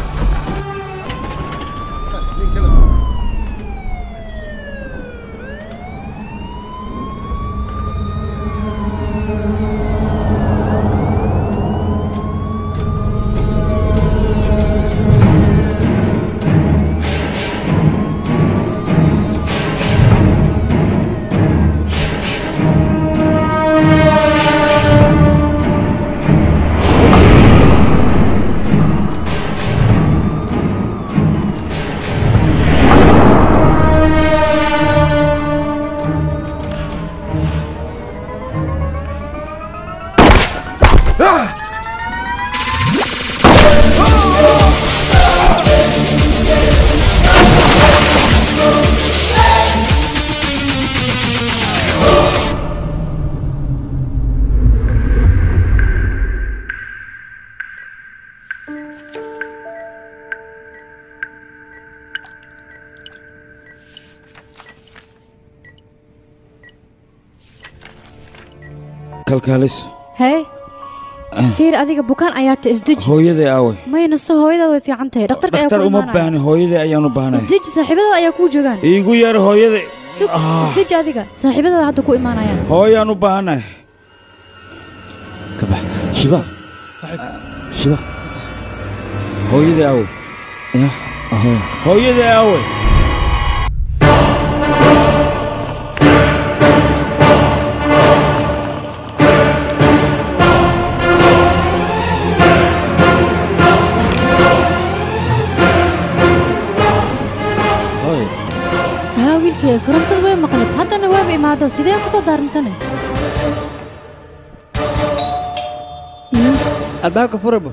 kalkaalis hee fiir adiga bukaan ayaa ta isdeji hooyaday aaway mayna so hooyadaada way fiican tahay dhakhtarka ayaa dhakhtar ku uma imaanaya baahni hooyaday ayaan u baahnay isdeji saaxiibadada ayaa kuu joogaan iigu yeer hooyaday sug isdeji adiga saaxiibadada hadda ku imaanayaan hooyaan u baahanay ka bax shiba shiba hooyaday aaway ya ahoy hooyaday aaway haa wiilkayga korontada way maqlid haddana waaba imaado sidee ku soo daarantane albaabka furabo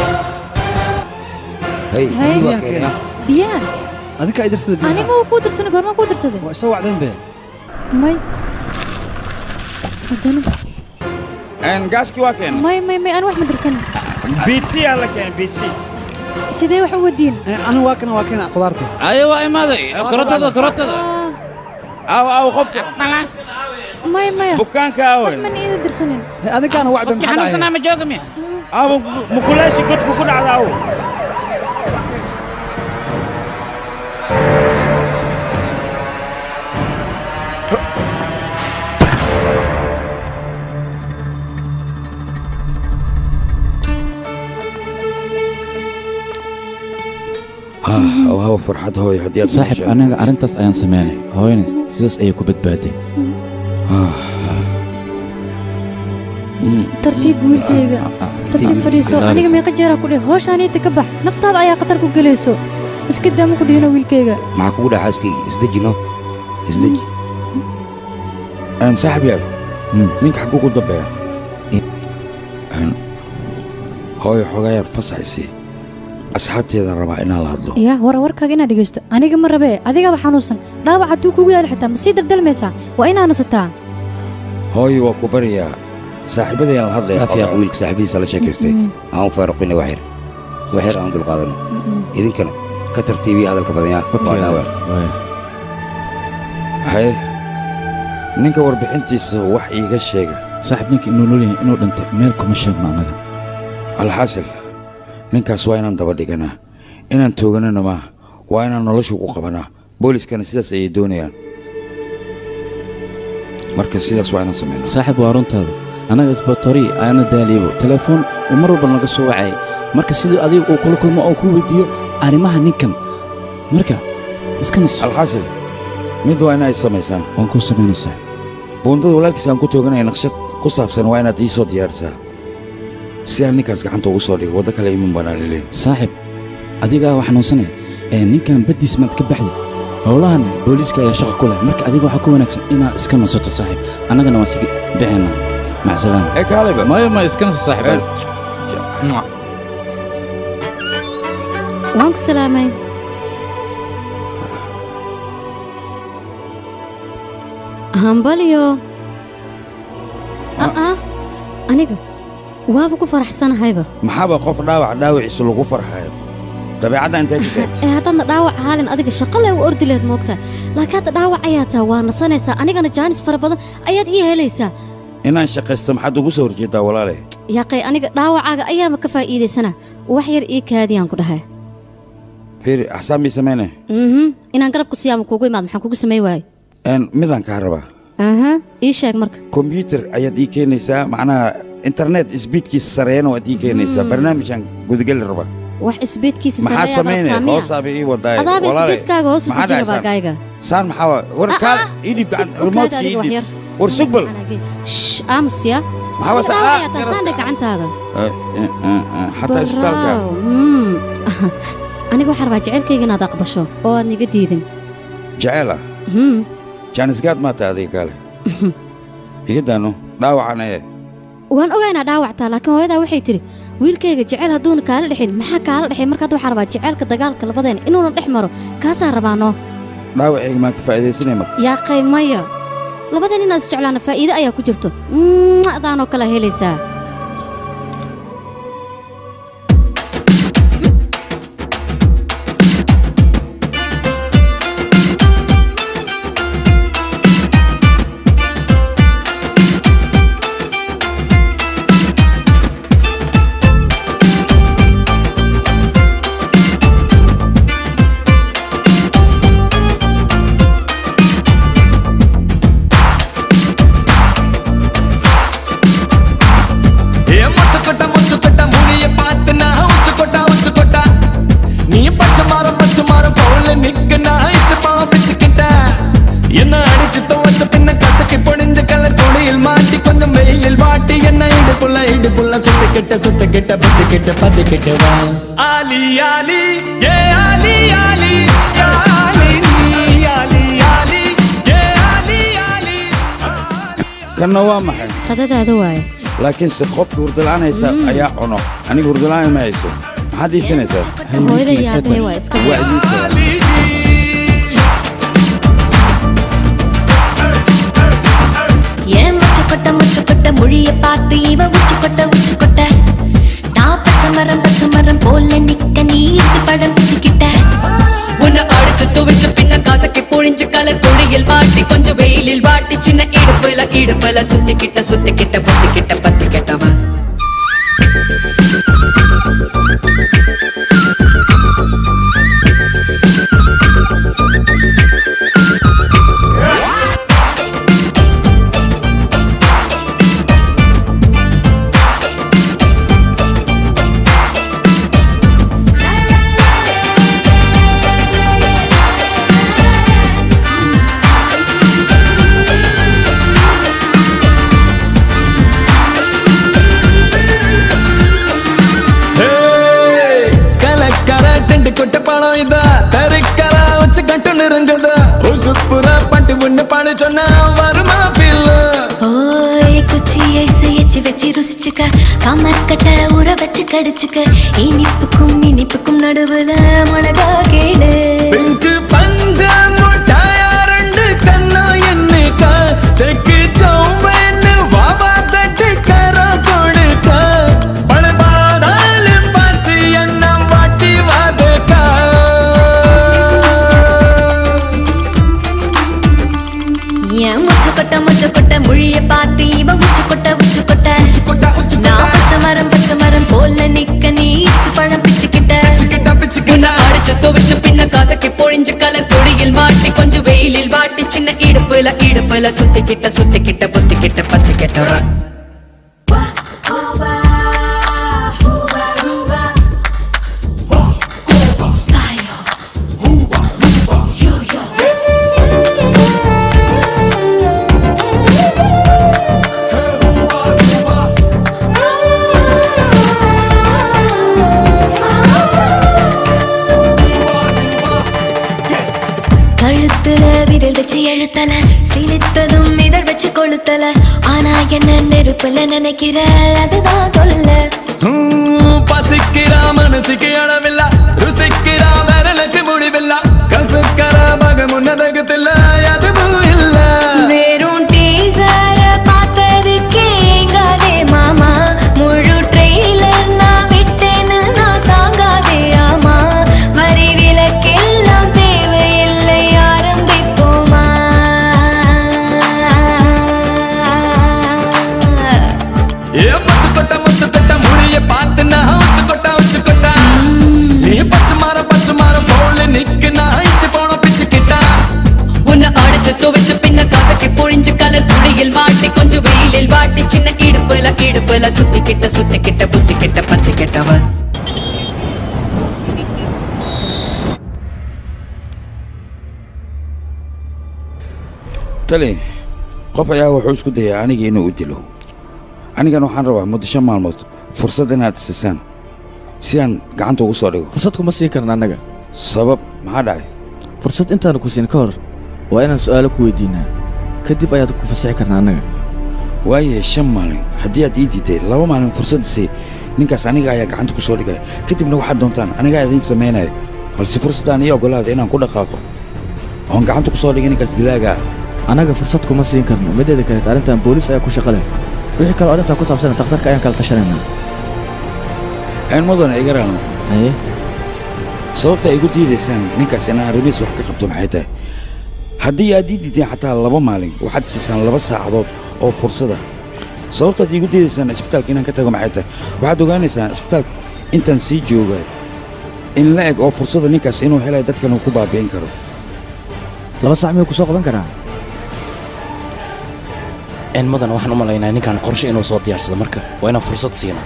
hey Hey. waa keenaa biyaan adinka ay dirsada biyaha anima uu kuu dirsanay goormaan kuu dirsaday waa isoo wacdeen be may haddana gaaskii waa keenay may may may aan wax ma dirsanin biitsi yaa la keenay biitsi sidee wax u wadiin anigu waa kana waa keena khudaarta aye waa imaaday korontada korontada aaw aaw qofka may maya bukaanka aaway man iida dirsanin adinkaana wacbe qofkii xanuunsanaa ma jooga miya aaw mukulaashi godku ku dhacda aaw haw farxad hooyo haddii aad saaxib anaga arrintaas ayaan sameynay hooyana sidaas ayay ku badbaaday tartiib wiilkayga tartiib fadhiiso aniga meeqa jeeraa ku dheh hooshaniita ka bax naftaada ayaa khatar ku gelayso iska daama ku dhihino wiilkayga maxaa kugu dhaca xaaskayga isdeji no isdeji saaxib yaal ninka xagguu ku dambeeya hooyo xoogaa yar fasaxaysi asxaabteeda rabaa inaan la hadlo yaa war warkaaga inaad dhegaysto aniga ma rabee adigaba xanuunsan dhaawac hadduu kugu yaalo xitaa ma sii daldalmaysaa waa inaa nasataa hooyo waa ku baryaa saaxiibadayaan la hadlaya afiyaaq wiilka saaxiibadiisa la sheekaystay aan u faaruqina wax yar wax yar aan dulqaadano idinkana ka tartiibiya hadalka badan yaa waa dhaawac haye ninka warbixintiisa wax iiga sheega saaxib ninka inuu nool yahay inuu dhintay meel kuma sheegno annaga alxaasil ninkaas waa inaan daba dhiganaa inaan tooganana maaha waa inaan noloshu ku qabanaa booliskana sidaas ayay doonayaan marka sidaas waa inaan samaynaa saaxib waa runtaada annaga isbatorii aana daaliibo telefoon uu mar walba naga soo wacayay marka siduu adiga uu kula kulmo oo ku weydiiyo arrimaha ninkan marka iska nas alxaasil mid waa inay samaysaan waan kuu samaynaysaa buundada walaalkiisa aan ku tooganaya naqshad ku saabsan waa inaad ii soo diyaarisaa si aan ninkaas gacanta ugu soo dhigo waddo kale iman banaan leyn saaxib adigaa waa xanuunsanaya ee ninkan baddiis maad ka baxdid howlahan booliiska ayaa shaqo ku leh marka adiga waxaa ku wanaagsan inaad iska nasato saaxib annagana waan sigi bixinaa macsalaam ee kaaleba maya maya iska naso saaxiib waan ku salaamay hambalyo aa aniga waaba ku faraxsanahayba maxaaba qof dhaawac dhaawiciisa lagu farxayo dabeecadda intay ka keentay ee haddaadna dhaawac haalin adiga shaqo leh u ordi lehed moogtaa laakiin hadda dhaawac ayaa taa waa nasanaysaa anigana jaanis fara badan ayaad ii helaysaa inaan shaqaysto maxaad ugu soo horjeedaa walaale yaaqay aniga dhaawacaaga ayaaba ka faa'iidaysana wax yar ii kaadiyaan ku dhahay fiiri axsaan bii samayne mhm inaan garabku siyaama kuugu imaad maxaan kugu samayn waayo Een, midaan kaa rabaa aha ii sheeg marka kombyuutar ayaad ii keenaysaa macnaha internet isbiidkiisa sareeyana waad ii keenaysaa barnaamijaan gudageli rabaa wax isbeedkiisa maxaa sareeyaad samaynaya rabtaa miya hoosaaba ii wadaaye adaaba walaale, isbeedkaaga hoos u maxaa deji dhacay rabaa saan? gaayga saan maxaa waa war Ah, kaal ah, ii dhiib sug, gacan u remote kaadi adiga ii wax dhiib yar. war sugbal Shh, aamus ya Maxaa waa saa- Dhaawac ayaa taa saandhe gacantaada Eh, eh, eh, eh, xataa isbitaalka Bravo, mm. aniga waxaan rabaa jecelkayga inaad aqbasho oo aad niga diidin jecel ah Mhm. jaanisgaad maa tahay adiga kaale iga daano dhaawacan ee waan ogaa inaa dhaawactaa laakiin hooyadaa waxay tidhi wiilkayga jecel hadduuna kaala dhexin maxaa kaala dhexay marka hadda waxaan rabaa jecelka dagaalka labadeena inuuna dhex maro kaasaan rabaanoo dhaawacayga maan ka faa'iidaysanay marka yaaqay maya labadan inaad isjeclaana faa'iido ayaa ku jirto Mm, adaanoo kala helaysaa ஏ முச்சுக்கொட்ட முச்சுக்கொட்ட முடிய பார்த்து நான் உச்சுக்கொட்டா உச்சுக்கொட்டா நீ பச்சை மாறம் பச்சை மாறம் போல நிக்க நான் இச்சு பாப்பிச்சுக்கிட்ட என்ன அடிச்சு துவச்ச பின்ன கசக்கி பொடிஞ்ச கலர் கொடியில் மாட்டி கொஞ்சம் வெயிலில் வாட்டி என்ன இடுப்புள்ள இடுப்புள்ள சுத்திக்கிட்ட சுத்திக்கிட்ட பத்திக்கிட்ட பத்திக்கிட்ட வா ஆலி ஆலி ஏ ஆலி ஆலி யா ஆலி நீ ஆலி ஆலி ஏ ஆலி ஆலி kanna waa maxay qadadaada waaye laakiinse qofka hurdala'aan haysa ayaa cuno aniga hurdala'aan ma hayso maxaad iisanaysaa hooyada yaabee waa iska waa idiin ஏன் முச்சுக்கொட்ட முச்சுக்கொட்ட மொழிய பார்த்து இவ உச்சுக்கொட்ட உச்சுக்கொட்ட நான் பச்சை மரம் பச்சை மரம் போல நிக்க நீ இச்சு பழம் பிச்சுக்கிட்ட உன்னை அடிச்சு துவைச்சு பின்ன காசக்கி பொழிஞ்சு கலர் பொடியில் வாட்டி கொஞ்சம் வெயிலில் வாட்டி சின்ன இடுப்புல இடுப்புல சுத்திக்கிட்ட சுத்திக்கிட்ட பொத்திக்கிட்ட பத்திக்கிட்டவன் கலக்கர டெண்டு கொட்ட பணம் இதா தரிக்கர வச்சு கட்டு நெருங்குதா உசுப்புற பட்டு முன்ன பாடு சொன்னா வருமா பில்லு ஓய் குச்சி ஐசு எச்சு வச்சு ருசிச்சுக்க கமர்கட்ட உற வச்சு கடிச்சுக்க இனிப்புக்கும் இனிப்புக்கும் நடுவுல மிளகா கேளு பிங்கு பஞ்ச முட்டாயா ரெண்டு கண்ணா என்னக்க செக்கு சௌம்பன்னு வாவா தட்டு கர கொடுக்க பழபாதாலும் பசி எண்ணம் வாட்டி வாதக்கா ஏன் முச்சுக்கொட்ட முச்சுக்கொட்ட மொழிய பார்த்து இவ உச்சுக்கொட்ட உச்சுக்கொட்ட நான் பச்சை மரம் பச்சை மரம் போல நிக்க நீ இச்சு பழம் பிச்சுக்கிட்ட உன்னை அடிச்சு துவைச்சு பின்ன காசக்கி பொழிஞ்சு கலர் பொடியில் மாட்டி கொஞ்சம் வெயிலில் வாட்டி சின்ன இடுப்புல இடுப்புல சுத்திக்கிட்ட சுத்திக்கிட்ட பொத்திக்கிட்ட பத்திக்கிட்டவன் கழுத்துல விரல் வச்சு எழுத்தல சிலித்ததும் இதழ் வச்சு கொளுத்தல ஆனா என்ன நெருப்புல நினைக்கிற அதுதான் தொல்ல ஹம், பசிக்கிறா மனசுக்கு அளவில்ல ருசிக்கிறா விரலுக்கு முடிவில்ல கசுக்கர மக முன்னதகத்தில்ல அதுவும் இல்ல வெறும் டீசர பார்த்ததுக்கே ஏங்காதே மாமா முழு ட்ரெயிலர் நான் விட்டேன்னு நான் தாங்காதே ஆமா பொழிஞ்சு கலர் துணியில் மாட்டி கொஞ்சம் வெயிலில் வாட்டி சின்ன இடுப்புல இடுப்புல சுத்தி கிட்ட சுத்தி கிட்ட புத்தி கிட்ட பத்தி கிட்டவன் tali qof ayaa wuxuu isku dayaa aniga inuu u dilo anigan waxaan rabaa muddo shan maalmood fursad inaad siisaan si aan gacanta ugu soo dhigo fursad kuma siin karna annaga sabab maxaa dhacay fursad intaanu ku siin ka hor waa inaan su'aalo ku weydiinaa kadib ayaad ku fasixi karnaa annaga waaye shan maalin haddii aad ii diiday laba maalin fursad sii ninkaas aniga ayaa gacanta ku soo dhigaya kadibna waxaad doontaan anigaa idiin samaynaya balse fursaddaan ii oggolaada inaan ku dhaqaaqo oon gacanta ku soo dhigay ninkaas dilaaga ah annaga fursad kuma siin karno mideeda kaleet arrintan booliis ayaa ku shaqo leh wixii kaloo arrintaa ku saabsan takhtarka ayaan kala tashanaynaa een mudan igaraalno haye sababta ay igu diidaysaan ninkaas inaan arrimihiis wax ka qabto maxay tahay haddii aad ii diideen xataa laba maalin waxaad siisaan laba saacadood oo fursada sababtaad iigu diidaysaan isbitaalka inaan ka tago maxay tahay waxaad ogaanaysaan isbitaalka intaan sii joogay in la eg oo fursada ninkaas inuu helay dadkan uu ku baabi'in karo laba saac miyuu ku soo qaban karaa een mudan waxaan u malaynaa ninkan qorshe inuu soo diyaarsado marka waa inaan fursad siinaa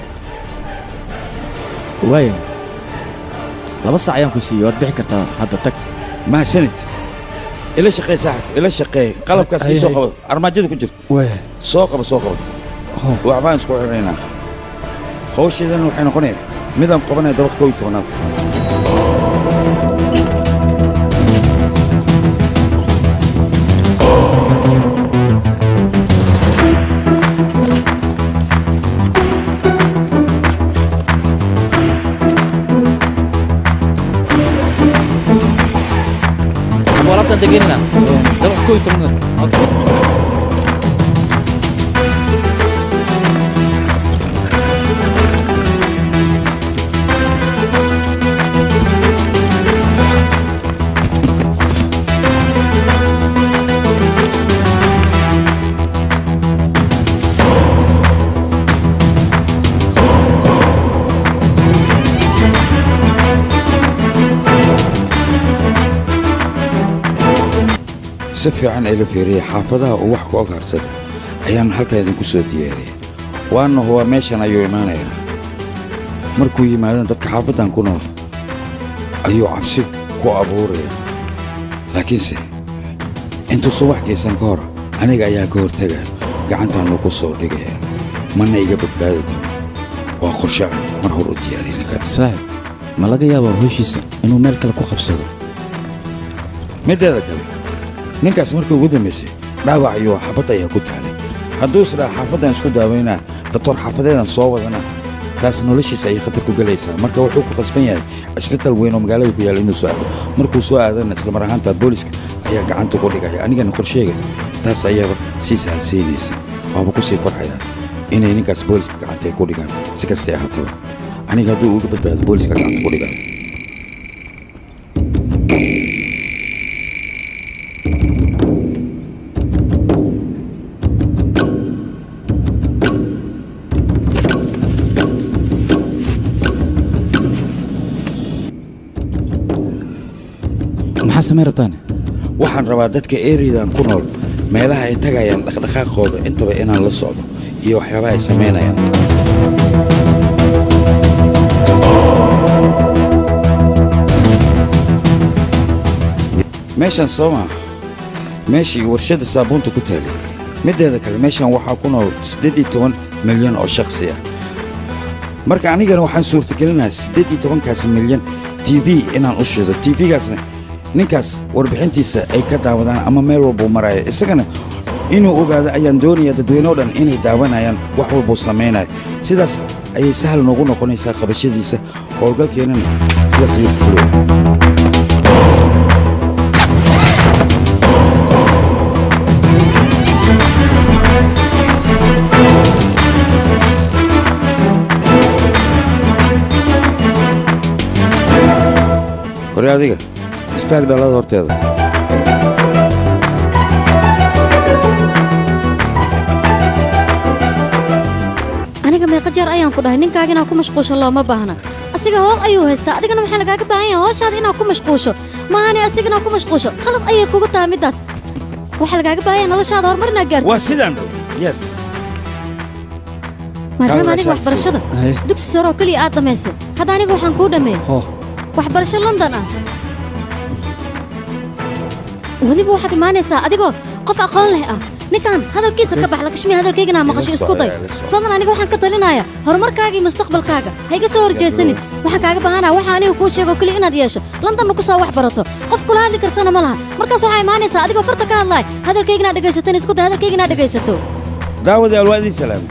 waaya laba saac ayaan ku siiyey waad bixi kartaa hadda tag mahadsanid ila shaqee saaxib ila shaqee qalabkaas ii soo qabo armaajada ku jirta waaya soo qabo soo qabo waxbaan isku xidhaynaa hawsheedana waxay noqonaya midaan qabanaya dabaq kow iyo tobanaad alaabtaan degenina dabaq koo iyo tobanaad okay si fiican ila fiiriyay xaafadaha uu wax ku ogaarsado ayaan halkaa idinku soo diyaariyey waana huwa meeshan ayuu imaanayaa markuu yimaadaan dadka xaafaddan ku nool ayuu cabsi ku abuurayaa laakiinse intuusan wax geysan ka hor aniga ayaa ka hortegaya gacantaannu ku soo dhigaya mana iga badbaadi doono waa qorshe aan mar hor u diyaariyay ninkan saaxib ma laga yaabaa howshiisa inuu meel kale ku qabsado middeeda kale ninkaas markii ugu dambaysay dhaawac iyo xabad ayaa ku taalay hadduu isdhaa xaafaddan isku daawaynaa doktor xaafadeedan soo wadana taas noloshiisa ayay khatar ku gelaysaa marka wuxuu ku khasban yahay cisbitaal weyn oo magaalada ku yaalla inuu soo aado markuu soo aadana islamar ahaanta booliska ayaa gacanta ku dhigaya anigana qorsheega taas ayaaba sii sahalsiinaysa waaba ku sii farxayaa inay ninkaas booliska gacanta ay ku dhigaan si kastay ahaataba aniga hadduu uga badbaado booliska gacanta ku dhigayo maxaa samayn rabtaan waxaan rabaa dadka eridan ku nool meelaha ay tagayaan dhaqdhaqaaqooda intaba inaan la socdo iyo waxyaabaha ay samaynayaan meeshan soo maa meeshii warshadda saabuunta ku taalay middeeda kale meeshan waxaa ku nool siddeed iyo toban milyan oo shakhsi ah marka anigana waxaan suurtagelinayaa siddeed iyo tobankaas milyan t v inaan u shido t v-gaasna ninkaas warbixintiisa ay ka daawadaan ama meel walbuu maraya isagana inuu ogaado ayaan doonaya dadweyneo dhan inay daawanayaan wax walbuu samaynaya sidaas ayay sahal noogu noqonaysaa qabashadiisa howlgalkeennana sidaas ayuu ku fulaya hore adiga istaag dhalada horteeda aniga meeqa jeer ayaan ku dhahay ninkaaga inaad ku mashquusho looma baahna asiga howl ayuu haystaa adigana waxaa lagaaga baahan yahay howshaada inaad ku mashquusho maahane asiga inaad ku mashquusho qalad ayay kugu tahay middaas waxaa lagaaga baahanya noloshaada horumar inaad waa gaarsiiso sidaan rabo yes maadaama Kaaga adiga shakhsi. waxbarashada Haye. dugsi sare oo keliya aad dhammaysay hadda aniga waxaan kuu dhammeeyey oo waxbarasho london ah weliba waxaad imaanaysaa adigoo qof aqoon leh ah ninkan hadalkiisa ka bax lakashmiya hadalkaygana maqasho isku day fadlan aniga waxaan ka talinayaa horumarkaaga iyo mustaqbalkaaga ha iga soo horjeesanin waxaan kaaga baahanaa waxa aniga kuu sheego keliya inaad yeesho londonna ku soo wax barato qof kula hadli kartana ma laha markaas waxaa imaanaysaa adigoo farta ka hadlaaya hadalkayga inaad dhegaysatan isku day hadalkayga inaad dhegaysato daawadayaal waa idin salaamay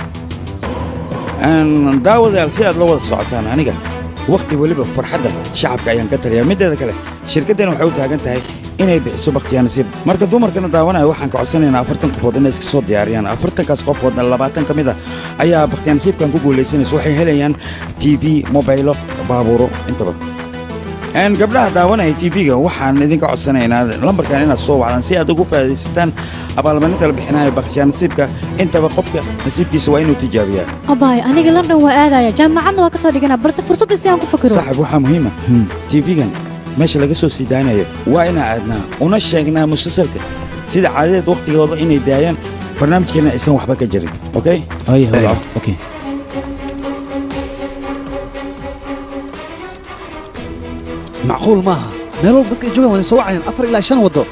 Een, daawadayaal si aad la wada socotaan aniga wakhti weliba farxadda shacabka ayaan ka taliyaa mideeda kale shirkaddani waxay u taagan tahay inay bixiso bakhtiyaa nasiib marka dumarkana daawanaya waxaan ka codsanaynaa afartan qofood inay iska soo diyaariyaan afartankaas qofoodna labaatan ka mid a ayaa bakhtiyaa nasiibkan ku guulaysanaysa waxay helayaan t v mobaylo baabuuro intaba Een, gabdhaha daawanaya tv-ga waxaan idinka codsanaynaa lambarkan inaad soo wacdaan si aad ugu faa'iidaysataan abaalmarinta la bixinayo bakhtiyaa nasiibka intaba qofka nasiibkiisa waa inuu tijaabiyaa abaay aniga london waa aadaya jaamacadna waa ka soo dhiganaa balse fursadda si aan ku fakiro saaxib waxaa muhiima tv-gan meesha laga soo sii daaynayo waa inaan aadnaa una sheegnaa musalsalka sida caadadeed wakhtigooda inay daayaan barnaamijkeena aysan waxba ka jirin okay Oye, oye, okay. macquul maaha meel walba dadka ay joogaan waa soo wacayaan afar ilaa shan waddo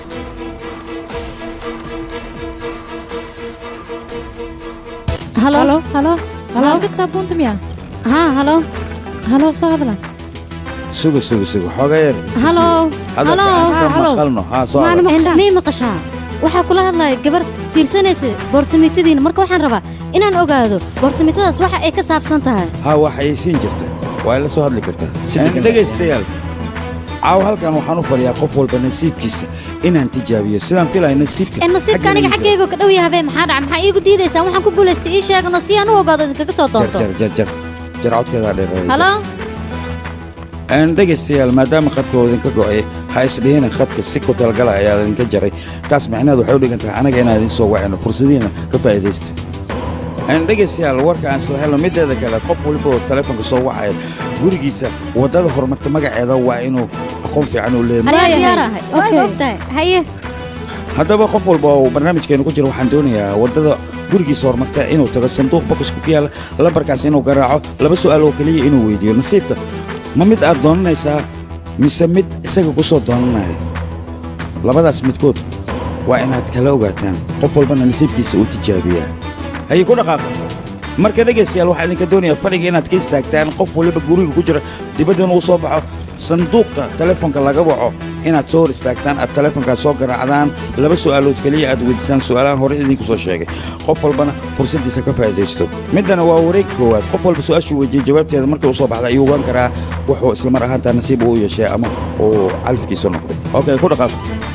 halo halo halo halo shirkad saabuunta miya haa halo halo soo hadla suga suga suga xoogaa yar halo hadalka aan iska maqalno haa soo hadal. mii maqashaa waxaa kula hadlaya gabar fiirsanaysa boorsamitadiina marka waxaan rabaa inaan ogaado boorsamitadaas waxa ay ka saabsan tahay haa wax ay siin jirta waa ila soo hadli kartaa Een, dhegaystayaal caaw halkan waxaan u fadhiyaa qof walba nasiibkiisa inaan tijaabiyo sidaan filaya nasiibka ee nasiibka xagga aniga niyadda. xaggayga ka dhow yahabee maxaa dhaca maxaa iigu diidaysaan waxaan ku guulaystay ii sheegano si aan u ogaado idinkaga soo jar doonto jar jar jar jar codkeedaa dheer halo Een, dhegaystayaal maadaama khadka uu idinka go'ay ha isdhihina khadka si ku talagala ayaa idinka jaray taas micnaheedu waxay u dhigan tahay anaga inaan idin soo wacino fursadiina ka faa'iidaysta Een, dhegaystayaal warka aan isla helno mideeda kale qof walba oo taleefonka soo wacaya gurigiisa waddada horumarta magaceeda waa inuu aqoon fiican u leeyahay aniga diyaar ahay waa ogtahay haye haddaba qof walba oo barnaamijkeenu ku jira waxaan doonayaa waddada gurigiisa horumarta inuu tago sanduuq bokoska ku yaala lambarkaas inuu garaaco laba su'aal oo keliya inuu weydiiyo nasiibka ma mid aad doonanaysaa mise mid isaga ku soo doonanaya labadaas midkood waa inaad kala ogaataan qof walbana nasiibkiisa uu tijaabiyaa haye ku dhaqaaqa marka dhegaystayaal waxaa idinka doonayaa fadhiga inaad ka istaagtaan qof waliba guriga ku jira dibaddana uu soo baxo sanduuqa telefoonka laga waco inaad soo hor istaagtaan aad telefoonkaas soo garaacdaan laba su'aalood keliya aad weydiisaan su'aalahan hore idinku soo sheegay qof walbana fursaddiisa ka faa'iidaysto middana waa wareeg koowaad qof walba su'aashuu weydiiyey jawaabteeda markay u soo baxda ayuu ogaan karaa wuxuu islamar ahaantaa nasiib uu yeeshay ama uu califkiisu noqday okay ku dhaqaaq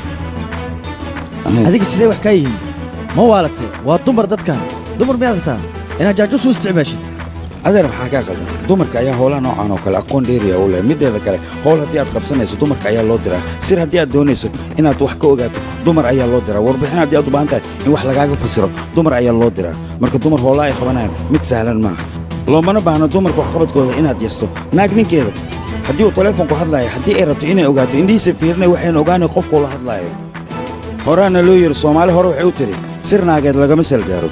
adiga sidee wax kaa yihiin ma waalatay waa dumar dadkan dumar miyaad rabtaa inaad jaajuus u isticmaashid adeer maxaa kaa qaldan dumarka ayaa howlaha noocan oo kale aqoon dheeriya u leh mideeda kale howl haddii aad qabsanayso dumarka ayaa loo diraa sir haddii aad doonayso inaad wax ka ogaato dumar ayaa loo diraa warbixin haddii aad u baahan tahay in wax lagaaga fasiro dumar ayaa loo diraa marka dumar howlaha ay qabanayaan mid sahlan maaha loomana baahno dumarka waxqabadkooda inaad yasto naag ninkeeda haddii uu telefoonku hadlaayo haddii ay rabto inay ogaato indhihiisa fiirinay waxayna ogaanay qofkuu la hadlaayo horaana loo yidhi soomaali hore waxay u tiri sir naageed lagama salgaaro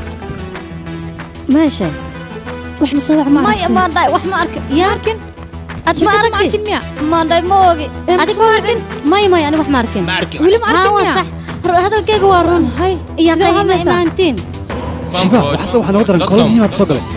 meesha waxna soo wac ma maya maandhay wax ma arkin yaa arkin ad ma arkin maandhay ma ogi adig ma arkin maya maya anig wax ma arkin weli ma arkin Haa, waa miya? sax Hor- hadalkayga waa run iyo sidee u qayma hadlaysaa? imaantiin shiba waxaasna waxaa nooga daran kolon muhiimaad soo galay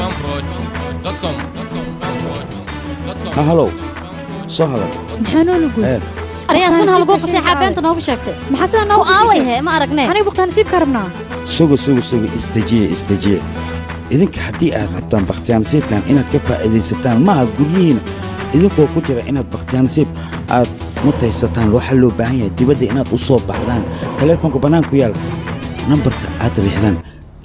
ha halow soo hadal maxaa noola goys Eh. aryaasuna halguu qaseexaa beenta noogu sheegtay maxaa sidaa noogu ku aaway he ma aragne aniga buktaan nasiibka rabnaa suga suga suga isdejiye isdejiye idinka haddii aad rabtaan bakhtiyaanasiibkan inaad ka faa'iidaysataan maaha guryihiina idinkoo ku jira inaad bakhtiyaanasiib aad mutaysataan waxaa loo baahan yahay dibadda inaad u soo baxdaan teleefonka bannaanku yaala nambarka aad riixdaan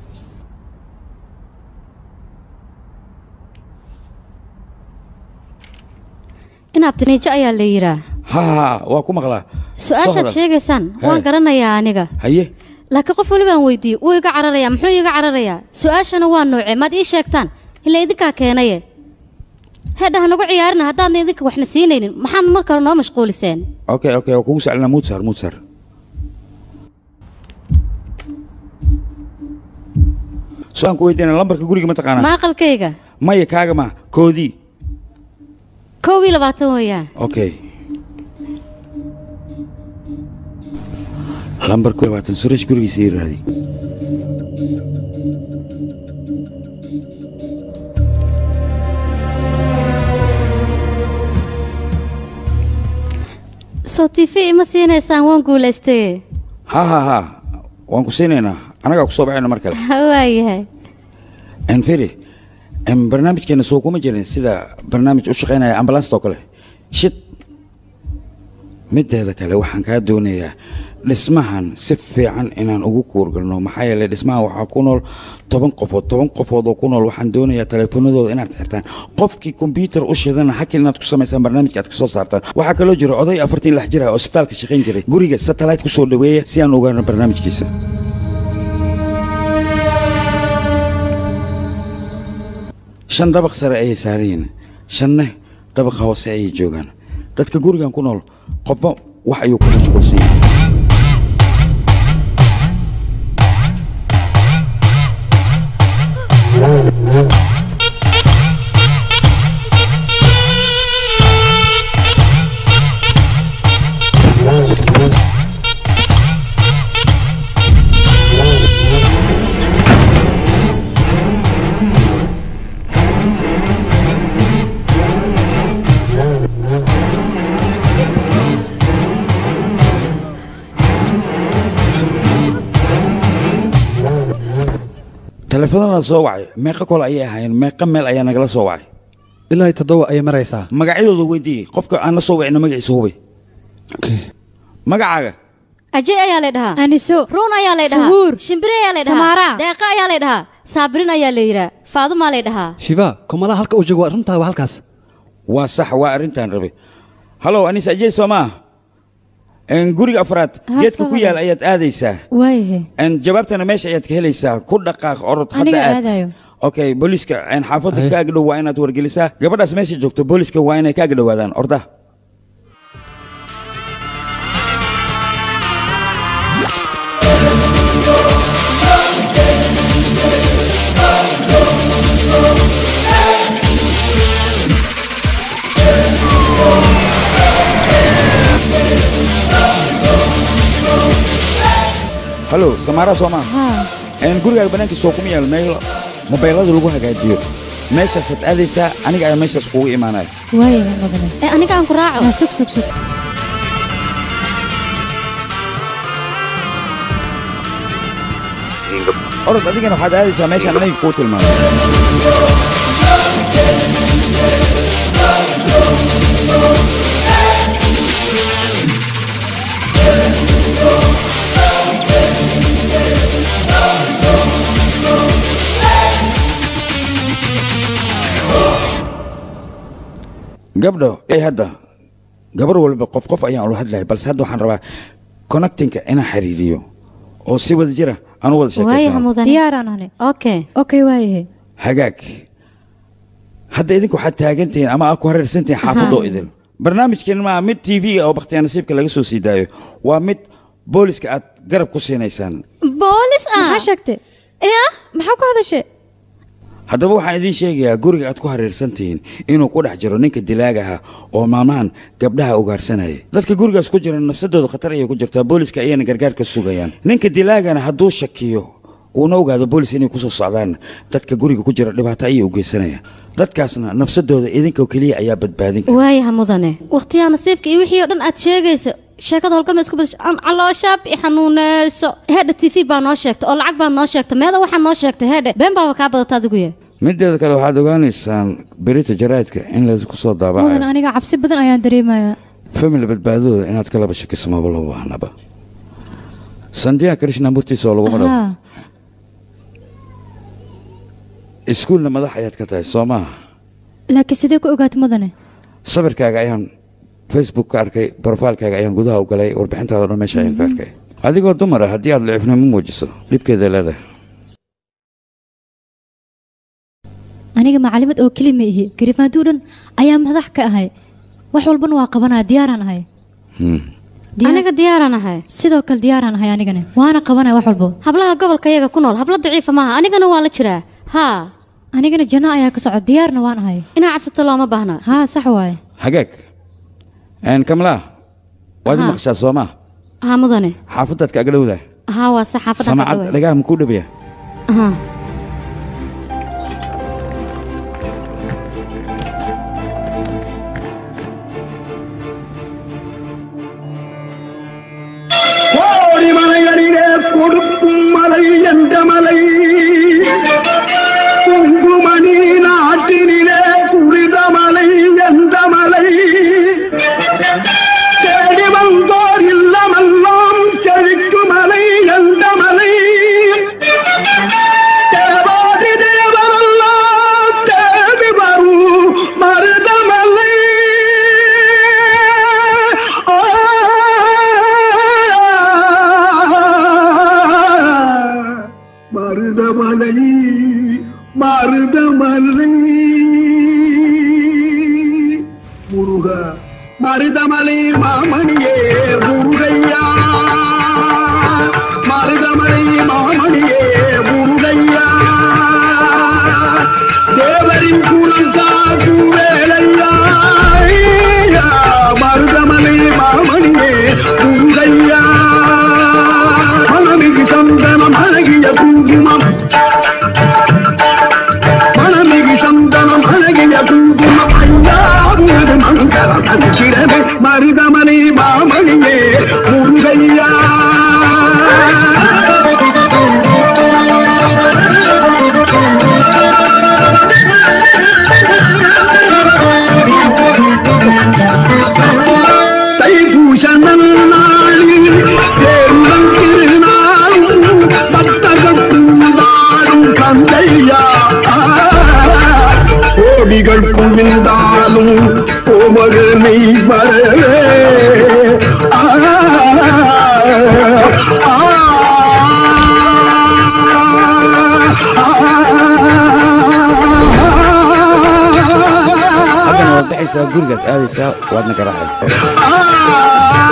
inaabtiniijo ayaa la yidhaa ha ha waa ku maqlaa Soo su-aashaad hadal. sheegaysaan He. waan garanayaa aniga haye laakiin qof walibaan weydiiyey wuu iga cararayaa muxuu iga cararayaa su-aashana waa noocee maad ii sheegtaan ilaa idinkaa keenaye hedhaha nagu ciyaarina haddaadna idinka waxna siinaynin maxaad marka hore noo mashquuliseen okay okay waa kugu saclinaa muud saar muud saar su-aan ku weydiina lambarka guriga ma taqaanaa maaqalkayga maya kaaga ma koodii kow iyo labaatan weeyaan okay lambarku labaatan suresh gurigiisa ii raadi soo t v ima siinaysaan waan guulaystay ha ha ha waan ku siinaynaa anagaa ku soo baxayna mar kale waayahay enfiri em, barnaamijkeena soo kuma jirin sida barnaamij u shaqaynaya ambalasta oo kale shid mideeda kale waxaan kaa doonayaa dhismahan si fiican inaan ugu kuurgalno maxaa yeelay dhismahan waxaa ku nool toban qofood toban qofood oo ku nool waxaan doonayaa teleefanadooda inaad xirtaan qofkii kombyuutar u shidana hakin inaad ku samaysaan barnaamijka aad kasoo saartaan waxaa kaloo jira oday afartan lix jir ah oo isbitaalka shaqayn jiray guriga satellite kusoo dhaweeya si aan ogaano barnaamijkiisa shan dabaq sare ayay saaran yihiin shanne dabaqa hoose ayay joogaan dadka gurigan ku nool qofba wax ayuu ku mashquulsan yahay teleefanada soo wacay meeqa kol ayay ahaayeen meeqa meel ayaa nagala soo wacay ilaa toddoba ayay maraysaa magacyadooda weydii qofka aan la soo wacina magaciisa hubi magacaaga ajay ayaa la dhahaa aniso ruun ayaa la dhahaa Suhuur. shimbire ayaa la Samaara. dhahaa deeqa ayaa la dhahaa saabirin ayaa la yidhaa faadumaa la dhahaa shiva kumalaha halka uu joogo waa runtaa waa halkaas waa sax waa arrintaan rabay halow anis ajey soo maa En, guriga afraad Ha, geedka soo ku yaal ayaad aadaysaa waayahay En, jawaabtana meesha ayaad ka helaysaa ku dhaqaaq orod hadda Aniga aad aadayo. okay booliiska en, xaafadda kaaga dhow waa inaad wargelisaa gabadhaas meesha joogto booliiska waa inay kaaga dhowaadaan orda halo samaara soo maa haa En, gurigaaga banaankiisa soo kuma yaal meel mobeylada lagu hagaajiyo meeshaasaad aadaysaa aniga ayaa meeshaas kugu imaanaya waayahay mudane ee aniga aan ku raaco yaa sug sug sug orod adigana waxaad aadaysaa meeshaan aniga kuu tilmaamay gabdho ee hadda gabar walba qof qof ayaan ula hadlahay balse hadda waxaan rabaa connectingka inaan xiriiriyo oo si wada jira aan u wada waayaha sheekaysano mudane diyaaraan ane okay okay waayahay hagaag hadda idinku waxaad taagantihiin ama aad ku hareersantihiin xaafadoo idin barnaamijkeen maa mid t v oo bakhtiyaa nasiibka laga soo sii daayo waa mid booliska aad garab ku siinaysaan boolis ah maxaa sheegtay ya maxaa ku hadashay haddaba waxaan idiin sheegayaa guriga aad ku hareersantihiin inuu ku dhex jiro ninka dilaaga ah oo maalmahan gabdhaha ugaarsanaya dadka gurigaas ku jira nafsadooda khatar ayay ku jirtaa booliska ayayna gargaar ka sugayaan ninka dilaagana hadduu shakiyo uuna ogaado boolis inay kusoo socdaan dadka guriga ku jira dhibaato ayay u geysanayaan dadkaasna nafsadooda idinka keliya ayaa badbaadin kara waayaha mudane wakhtiyaa nasiibka iyo wixii oo dhan aad sheegaysa sheekada howlgal ma isku badasho aan calooshaab i xanuuneyso heedha t v baa noo sheegta oo lacag baa noo sheegta meeda waxaa noo sheegta heedhe been baaba kaa badata adigu ye mideeda kale waxaad ogaanaysaan berita jaraadka in laysku soo mudane daabacayo aniga cabsi badan ayaan dareemayaa family badbaadadooda inaad ka laba shakiso maba loo baahnaba sandiya krishna murtiisa oo laguma dhabo haa iskuulna madax ayaad ka tahay soo maaha laakiin sidee ku ogaatay mudane sawirkaaga ayaan facebook ka arkay brofaalkaaga ayaan gudaha u galay warbixintaada o dhan meesha ayaan ka arkay adigoo dumar ah haddii aad licifnimo muujiso dhibkeeda leedahay aniga macalimad oo keli ma ihi garimaaduu dhan ayaa madax ka ahay wax walbana waa qabanaya diyaaraan ahay Hmm. aniga diyaaraan ahay sidoo kale diyaaraan ahay anigana waana qabanaya wax walbo hablaha gobolka iyaga ku nool hablo daciifa maaha anigana waa la jiraa haa anigana janno ayaa ka socda diyaarna waan ahay inaa cabsato looma baahna haa sax waaye hagaag Een, kamlaa waad Aha. maqashaa soo maa haa mudane xaafadaad ka aglowda haa waa sax xaafadda samacad dhagaha makuu dhabiya haa கோடிமலைகளிலே கொடுக்கும் மலை என்ற மலை குங்குமணி நாட்டினிலே புனித மலை எந்த மலை தேடி வந்தோர் இல்லமெல்லாம் செழிக்கு மலை எந்த மலை தேவாதி தேவரெல்லாம் தேடி வரும் மருதமலை மருதமலை மருதமலை முருக மருதமலை மாமணியே முருகையா மருதமலை மாமணியே முருகையா தேவரின் குலம் காக்கும் வேலையா ஐயா, மருதமலை மாமணியே முருகையா மனமிகு சந்தனம் அழகிய குங்குமம் மனமிகு சந்தனம் அழகிய குங்குமம் ஐயா உனது மங்களம் அனுக்கிறது மருதமலை மாமணியே முருகையா தைப்பூச நன்னாளில் தேர்தல் திருநாளும் பக்தர்கள் கூடாடும் கந்தையா கோடிகள் குவிந்தாலும் கோமகனை வரவே ஆ, ஆ, haddana waad baxaysaa gurigaad aadaysaa waadna garaacay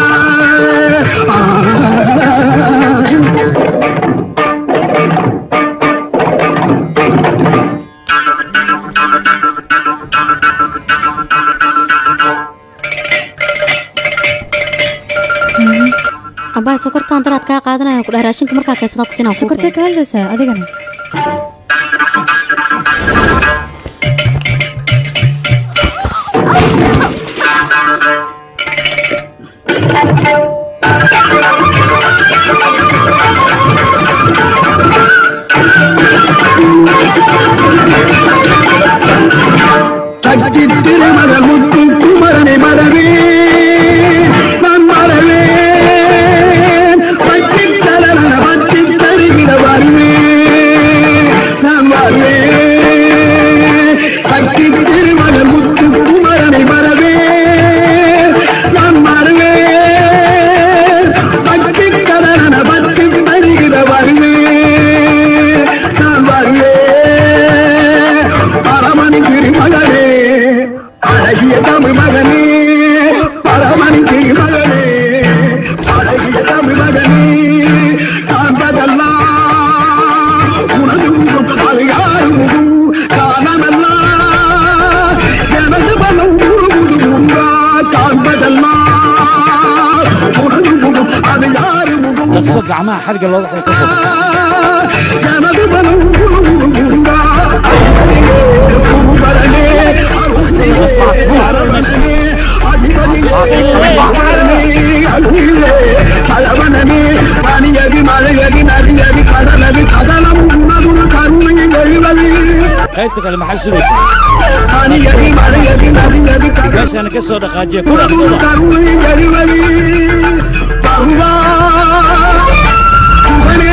abbaay sokortaan daraad kaa qaadanaya ku dhahay raashinka markaa keensada ku sinaa sokortee ka hadlaysaa adigana சக்தி திருமகள் முத்து குமரனை மறவே நான் மறவேன் பட்டி தலன பட்டி தருகிற வருவேன் நான் வருவேன் சக்தி திருமகள் முத்து குமரனை மறவே நான் மறவேன் பட்டி தலன பட்டி தருகிற வருவேன் நான் வருவேன் பரமணி திருமகனே அழகிய தமிழ் மகனே பரமணி திருமகனே அழகிய தமிழ் மகனே காண்பதெல்லாம் உனது முகம் அது யார் முகம் காணமெல்லாம் எனது மனம் உருகுது உண்டா காண்பதெல்லாம் உனது முகம் அது யார் முகம் dhaqso gacmaha xarga looga xiro ka fog எனது மனம் உருகுது உண்டா குருபரனே கலவனமே பனியதி மழையதி நதியதி கடலதி கடலம் உணவுள் கருணை எழுவது qaybta kale maxaa sugaysaa பனியதி மழையதி நதியதி meeshaana ka soo dhaqaajiya ku dhaqsada கருணை எழுவது பருவா சுகனே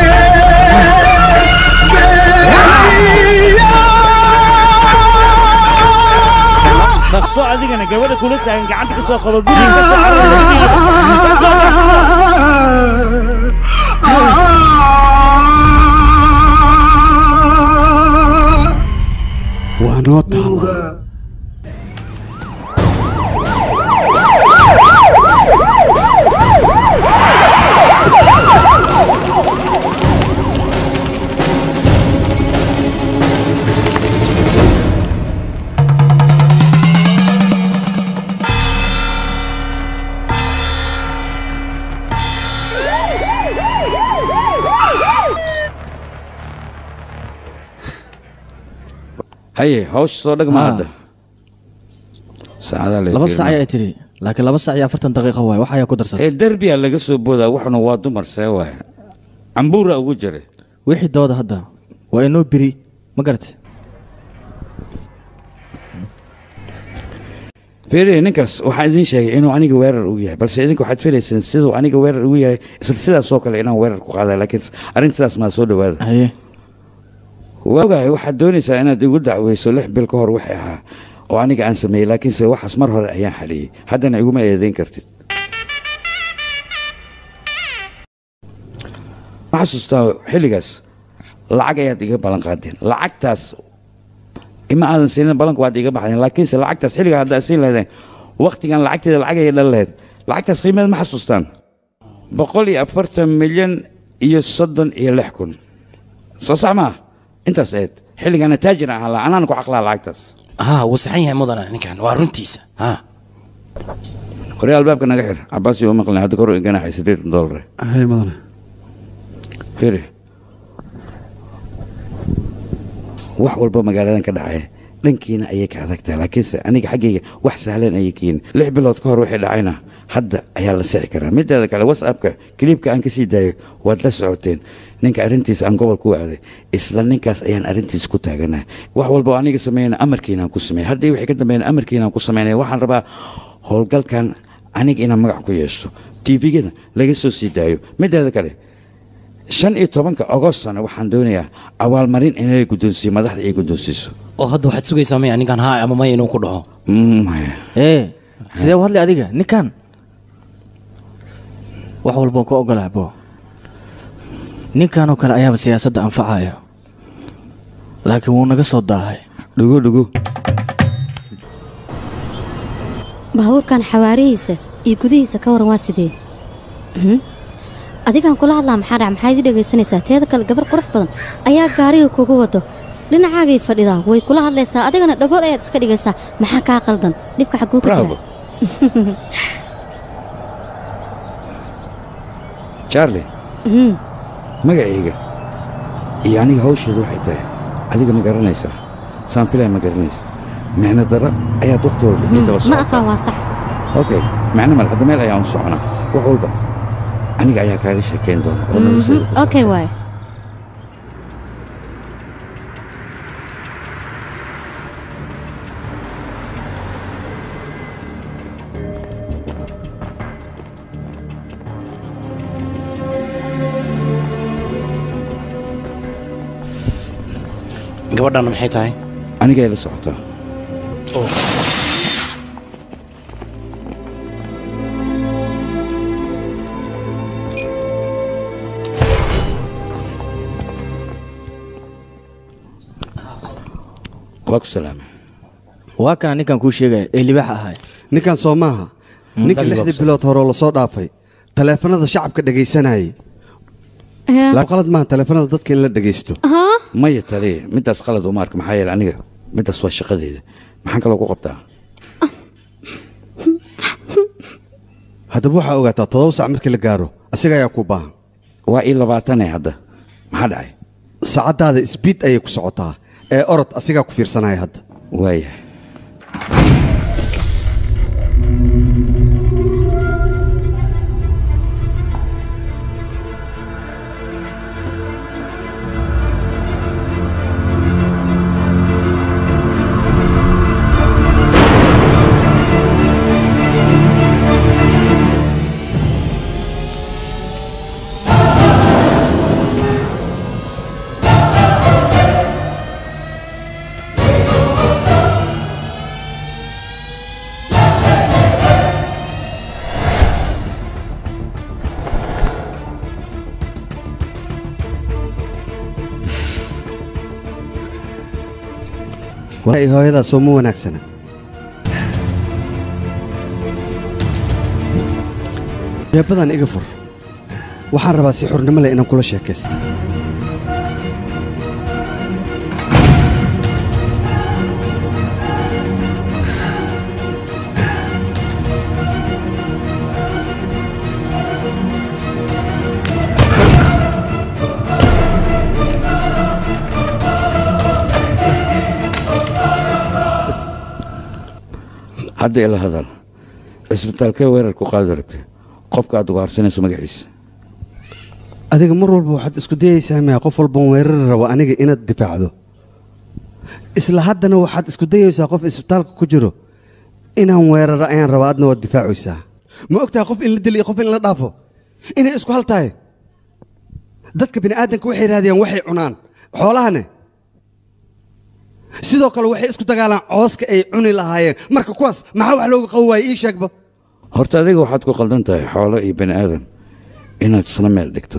dhaqso adigana gabadha kula taagan gacanta ka soo qabo guriga ka soo carara ka soo dhaqso waa noo taalla Ah! haye hawsha soo dhagma hadda saacadaa laba sac ayaa tiri laakiin laba sac iyo afartan daqiiqo waay wax ayaa ku darsatay ee derbiya laga soo boodaa waxuna waa dumar see waaya cambuura ugu jira wixii dooda hadda waa inoo biri ma garatay fiiriye ninkaas waxaan idiin sheegay inuu aniga weerar ugu yahay balse idinka waxaad filayseen siduu aniga weerar ugu yahay isla sidaasoo kale inaan weerar ku qaada laakiin arrin sidaas maa soo dhawaada waa ogahay waxaad doonaysaa inaad igu dacweyso lix bil ka hor wixii ahaa oo aniga aan sameeyey laakiinse waxaas mar hore ayaan xaliyey haddana iguma eedayn kartid ma xasuustaa xilligaas lacag ayaad iga ballan qaadeen lacagtaas ima aadan siinin ballanku waad iga baxdeen laakiinse lacagtaas xilligaa haddaad siin lahaydeen waktigan lacagteeda lacag ayay dhan lahayd lacagtaas qiimeed ma xasuustaan boqol iyo afartan milyan iyo soddon iyo lix kun soo sax maa intaas eed xilligana taajir ahaan lahaa anaan ku xaqlaa lacagtaas ها wuu saxan yahay mudana ninkan waa runtiisa ha hore albaabka naga xir cabaas iyo maqlin hadda kor u ganaxay siddeetan doolar hay mudane firi wax walba magaaladan ka dhacaya dhankiina ayay ka adag tahay laakiinse aniga xaggayga wax sahlan ayay keeni lix bilood ka hor wixii dhacayna hadda ayaa la sixi karaa mideeda kale whatsappka kiliibka aan ka sii daayo waad la socoteen ninka arrintiisa aan gobol ku aaday isla ninkaas ayaan arrintiisa ku taaganahay wax walba oo aniga sameeyana amarkiinaan ku sameeyay haddii wixii ka dambeeyana amarkiinaan ku sameynaya waxaan rabaa howlgalkan aniga inaan magac ku yeesho tvgana laga soo sii daayo mideeda kale shan iyo tobanka agostana waxaan doonayaa abaalmarin inay guddoonsiiyo madaxda ay guddoonsiiso oo hadda waxaad sugaysaa maya ninkan haa ama maya inuu ku dhaho ee sidee u hadlay adiga ninkan wax walboo ku ogolaa bo ninkanoo kale ayaaba siyaasadda anfacaya laakiin wuu naga soo daahay dhugo dhugo baabuurkan xawaarihiisa iyo gudihiisa ka waran waa sidee Mhm. adigaan kula hadlaa maxaa dhac maxaad ii dhegaysanaysaa teeda kale gabar qurux badan ayaa gaariga kugu wado dhinacaagay fadhidaa way kula hadlaysaa adigana dhagool ayaad iska dhigaysaa maxaa kaa qaldan dhibka xagguu ka Bravo. jira charlie Mhm. magacayga iyo aniga hawsheedu waxay tahay adiga ma garanaysaa saan filaya ma garanaysa micno dara ayaad wakhti walba ii daba ma socotaa aqaan waa sax okay macno mal hadda meel ayaan u soconaa wax walba aniga ayaa kaaga sheekayn doona oo noloshooda Mhm. okay waay gabadhan maxay tahay anigay la socotaa waa ku salaamay waa kana ninkan kuu sheegaya ee libaaxa ahay ninkan soo maaha ninka Dalli lixdii Bobson. bilood hore oo lasoo dhaafay taleefanada shacabka dhegaysanayay laa qalad maaha taleefanada dadka in la dhegaysto maya taliya middaas qalad uma arka maxaa yeele aniga middaas waa shaqadeeda maxaan kaloo ku qabtaa haddaba waxaa ogaataa todoba sac markii la gaaro asiga ayaa kuu baahan waa ii labaatane hadda maxaa dhacay saacaddaada isbiid ayay ku socotaa ee orod asigaa ku fiirsanaya hadda waayahay waay hooyadaas soo ma wanaagsana deebadan iga fur waxaan rabaa si xurnimo leh inaan kula sheekaysto hadda ila hadal cisbitaalkee weerar ku qaadi rabtay qofka aad ugaarsanayso magaciisa adiga mar walba waxaad isku dayaysaa maya qof walban weerari rabo aniga inaad difaacdo isla haddana waxaad isku dayaysaa qof isbitaalka ku jiro inaan weeraro ayaan rabaa adna waad difaacaysaa ma ogtahay qof in la dilo iyo qof in la dhaafo inay isku hal tahay dadka bini'aadanka waxay raadiyaan waxay cunaan xoolahane sidoo kale waxay isku dagaalaan cooska ay cuni lahaayeen marka kuwaas maxaa wax looga qaban waaye ii sheegba horta adiga waxaad ku qaldan tahay xoolo iyo bani aadan inaad isla meel dhigto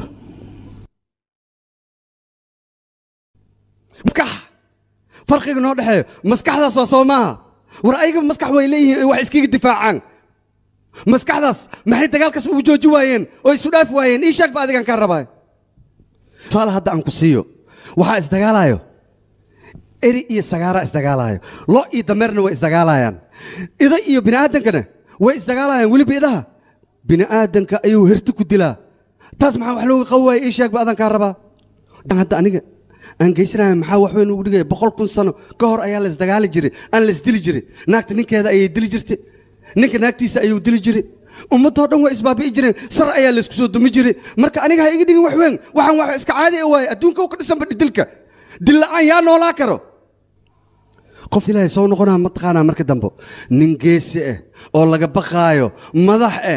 maskax farqiga noo dhexeeyo maskaxdaas waa soo maaha war ayaga maskax way leeyihiin ay wax iskaga difaacaan maskaxdaas maxay dagaalkaas ugu jooji waayeen oo isu dhaafi waayeen ii sheegba adigaan kaa rabaa tusaale hadda aan ku siiyo waxaa isdagaalayo eri iyo sagaara isdagaalayo lo iyo dameerna way isdagaalayaan ida iyo bini'aadankana way isdagaalayaan weliba idaha bini'aadanka ayuu herti ku dilaa taas maxaa wax looga qaban waaya ii sheegba adaan kaa rabaa hadda aniga aan geysanaya maxaa wax weyn ugu dhigaya boqol kun sano ka hor ayaa la isdagaali jiray aan la isdili jiray naagta ninkeeda ayay dili jirtay ninka naagtiisa ayuu dili jiray ummadoo dhan waa isbaabi'i jireen sar ayaa laysku soo dumi jiray marka aniga ha iga dhigin wax weyn waxaan wax iska caadi a waaye adduunka u ka dhisanba dilka dil la'aan yaa noolaa karo qof ilaahay soo noqonaa mataqaanaa marka dambe nin geesi ah oo laga baqaayo madax ah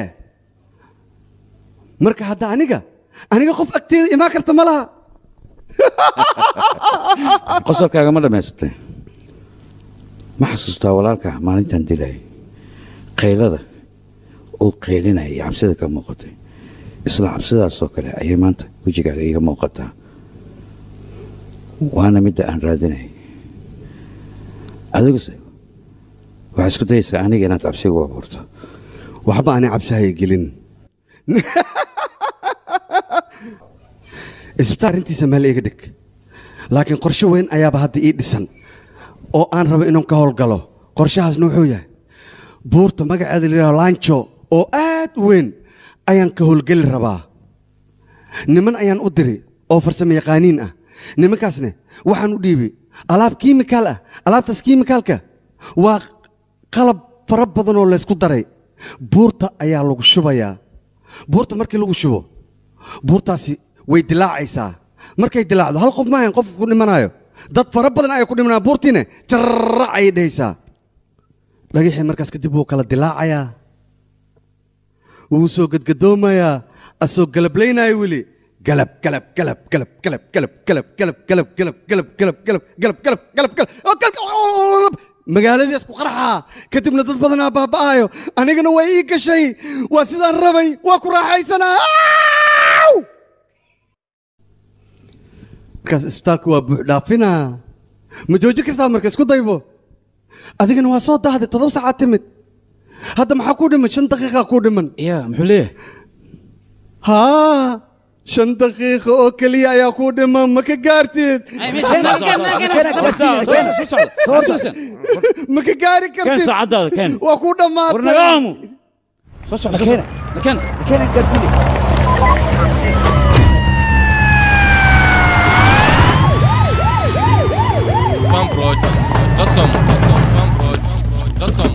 marka hadda aniga aniga qof agteeda imaan karta ma laha qosolkaaga ma dhammaysatay ma xasuustaa walaalka maalintan dilay qaylada uu qaylinaya iyo cabsida ka muuqatay isla cabsidaasoo kale ayay maanta wejigaaga iiga muuqataa waana midda aan raadinay adiguse waxaa isku dayaysaa aniga inaad cabsiga u abuurto waxba aanay cabsihaya gelin isbitaal arrintiisa meel iga dhig laakiin qorshe weyn ayaaba hadda ii dhisan oo aan rabo inuu ka howlgalo qorshahaasna wuxuu yahay buurta magaceeda layidhaho laanjo oo aad u weyn ayaan ka howlgeli rabaa niman ayaan u diri oo farsamo yaqaaniin ah nimankaasne waxaan u dhiibi alaab kiimikaal ah alaabtaas kiimikaalka waa qalab fara badan oo laysku daray buurta ayaa lagu shubayaa buurta markii lagu shubo buurtaasi way dilaacaysaa markay dilaacdo hal qof maahan qof ku dhimanayo dad fara badan ayaa ku dhimanaya buurtiine jarrac ayay dhehaysaa dhagixii markaas kadib wuu kala dilaacayaa wuu soo gadgadoomayaa asoo galablaynayo weli galab galab galab galab galab galab galab galab galab galab galab galab galab galab galab galab galab oo galab magaaladiis ku qarxaa kadibna dad badanaa baaba'ayo anigana waa ii gashay waa sidaan rabay waa ku raaxaysanaa markaas isbitaalka waa buuxdhaafinaa ma joojin kartaa marka isku daybo adigana waa soo dahday todoba saacaad timid hadda maxaa kuu dhiman shan daqiiqa kuu dhiman ya muxuu leeyahay haa shan daqiiqa oo keliya ayaa kuu dhiman ma ka gaartid ma ka gaari kartid saacadaada keen waa kuu dhammaatay warnagaamu soo socda keena keena keena gaarsiine fanproj.com fanproj.com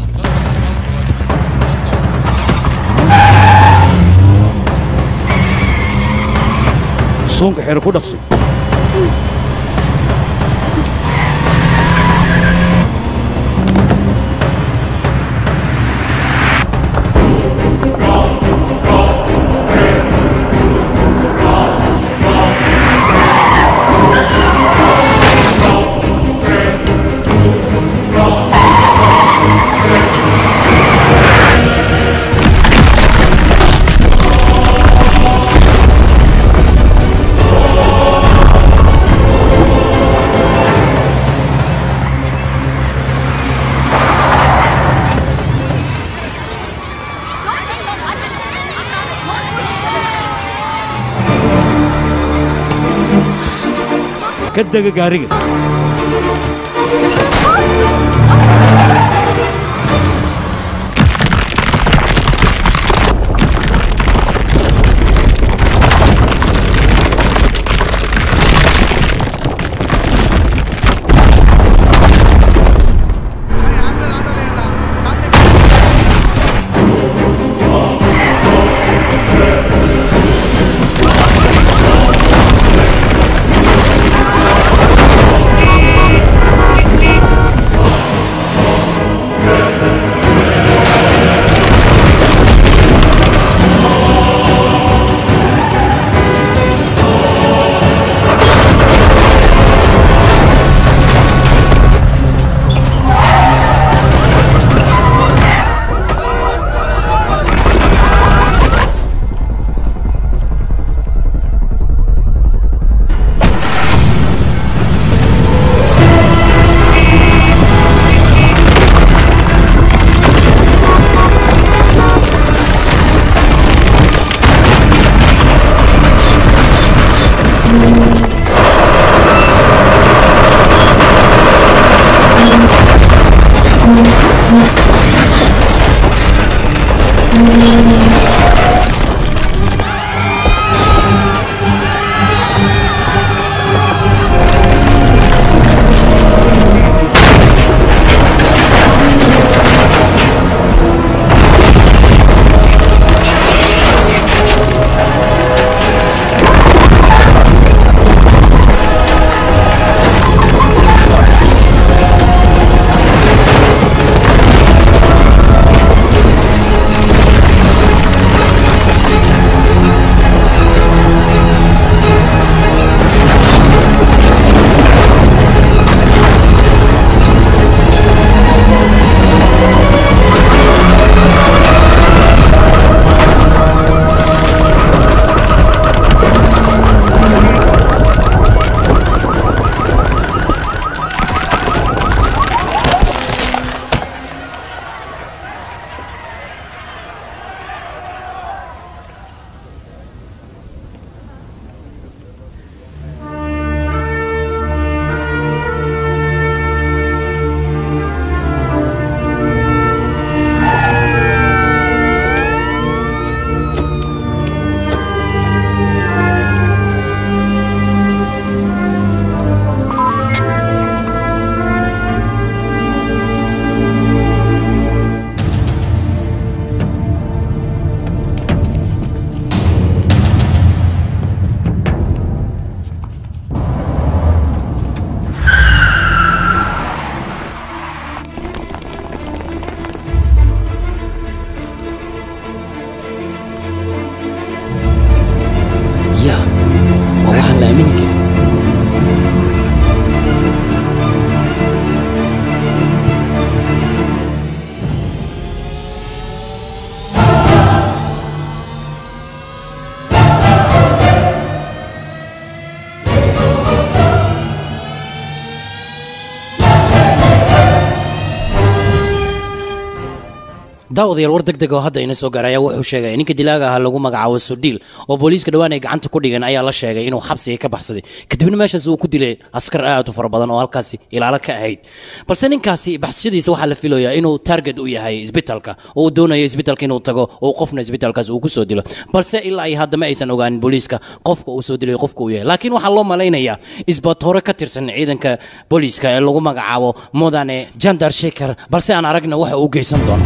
suunka xero ku dhaqso ka dega gaariga daawadayaal war degdeg oo hadda ina soo gaaray ayaa wuxuu sheegay ninka dilaaga ahaa lagu magacaabo sudhiil oo booliiska dhowaan ay gacanta ku dhigeen ayaa la sheegay inuu xabsiga ka baxsaday kadibna meeshaas uu ku dilay askar aad u fara badan oo halkaasi ilaalo ka ahayd balse ninkaasi baxsashadiisa waxaa la filayaa inuu target u yahay isbitaalka oo uu doonayo isbitaalka inuu tago oo qofna isbitaalkaas uu ku soo dilo balse ilaa ay hadda ma aysan ogaanin booliiska qofka uu soo dilay qofka uu yahay laakiin waxaa loo malaynayaa isbatoore ka tirsan ciidanka booliiska ee lagu magacaabo mudane jandar shekar balse aan aragna waxa uu geysan doono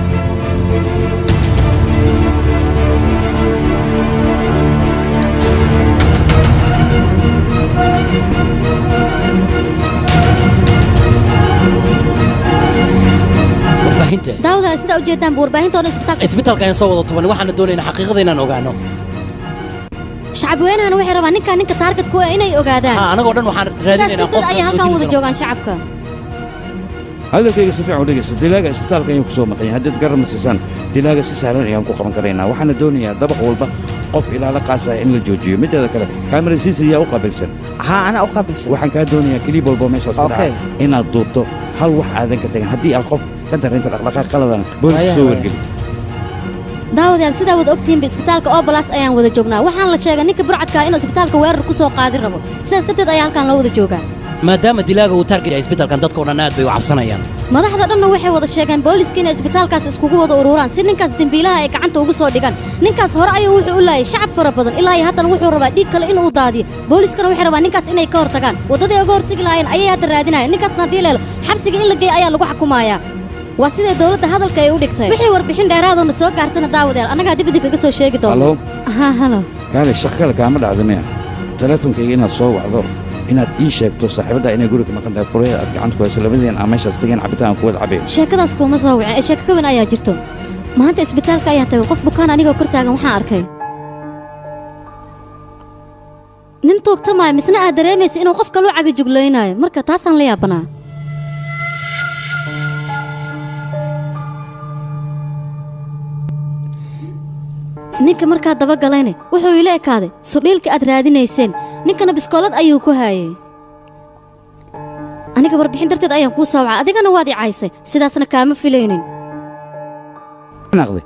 warbaahinta daawada sidaa ujeedaanba warbaahintoona isbitaalka isbitaalka ayaan soo wada tuban waxaana doonaynaa xaqiiqada inaan ogaano shacab weynahana waxay rabaan ninkaan ninka taarget ku ah inay ogaadaan ha anagoo dhan waxaan sidaas raadinaynaa darteed qofka ayay soo halkan dili wada karo. joogaan shacabka hadalkayga si fiican u dhegeysta dilaaga isbitaalka ayuu ku soo maqan yahay haddaad garab siisaan dilaaga si sahlan ayaan ku qaban karaynaa waxaana doonayaa dabaq walba qof ilaalo qaasaya in la joojiyo mideeda kale kaamarasiisa ayaa u qaabilsan haa anaa u qaabilsan waxaan kaa doonayaa keliib walbo meeshaas ka Okay. dhaca inaad duubto hal wax aadan ka tagin haddii aad qof ka darinta dhaqdhaqaaq qaladana booliska soo wargeli daawadayaal sidaa wada ogtihiinba isbitaalka obolas ayaan wada joognaa waxaan la sheegay ninka burcadka inuu isbitaalka weerar ku soo qaadin rabo sidaas darteed ayaa halkan loo wada joogaa maadaama dilaaga uu taarget yahay isbitaalkan dadka oo dhan aad bay u cabsanayaan madaxda dhanna waxay wada sheegeen booliska inay isbitaalkaas iskugu wada ururaan si ninkaas dembiilaha ay gacanta ugu soo dhigaan ninkaas hore ayuu wuxuu u laayay shacab fara badan ilaa iyo haddana wuxuu rabaa dhiig kale inuu daadiyo booliskana waxay rabaan ninkaas inay ka hortagaan waddadii uga hortagi lahaayeen ayay hadda raadinayaan ninkaasna haddii leelo xabsiga in la geeyo ayaa lagu xukumayaa waa siday dowladda hadalka ay u dhigtay wixii warbixin dheeraadoona soo gaartana daawadayaal annagaa dib idinkaga soo sheegi Hallo? doona ha halo kaale shaq kale kaama dhacda miya teleefonkayga inaad soo wacdo inaad ii sheegto saaxiibadda inay guriga maqan tahay furaya aad gacanta ku hayso labadeen aan meeshaas tageen cabitaan ku wada cabayn sheekadaas kuuma soo wicin ee sheeko ka weyn ayaa jirto maanta isbitaalka ayaan tagay qof bukaan anigoo kor taagan waxaan arkay nin tuugtamaayo misna aad dareemaysa inuu qof kaluu cagajuglaynaayo marka taasaan la yaabanaa ninka markaa dabagalayne wuxuu ila ekaaday sudhiilka aad raadinayseen ninkana biskoolad ayuu ku haayay aniga warbixin darteed ayaan kuu soo wacay adigana waad i caysay sidaasna kaama filaynin naqday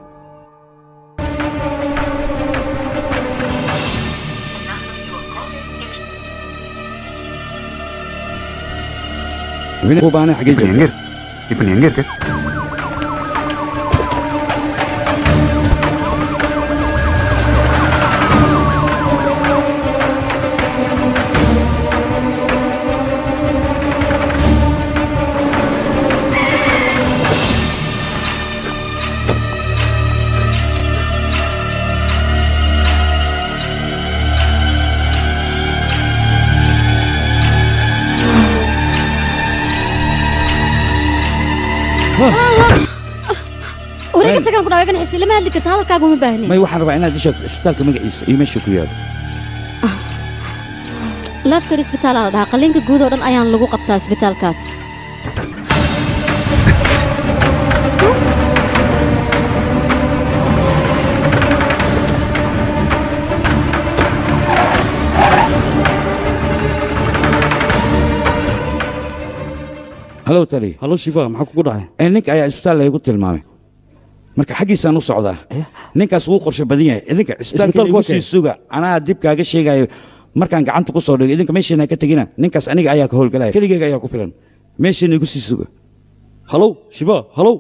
kubaane xagee joogta இப்ப நீ எங்க இருக்க wareega tagaan ku dhawaagan xisi lama hadli karta hadalkaaga uma baahnin may waxaan rabaa inaad ii sheegto isbitaalka magaciisa iyo meesha ku yaalo laafkar isbitaal aa la dhahaa qalliinka guud oo dhan ayaan lagu qabtaa isbitaalkaas halow tali halo shifa maxaa kugu dhacay ninka ayaa isbitaal laygu tilmaamay marka xaggiisaan u socdaa ninkaas wuu qorshe badan yahay idinka isbitaalka Isbitaalku igu waa sii kee? suga anaa dib kaaga sheegayo markaan gacanta ku soo dhigo idinka meeshiina ka tegina ninkaas aniga ayaa ka howlgalaya keligeyga ayaa ku filan meeshiina igu sii suga halow shifa halow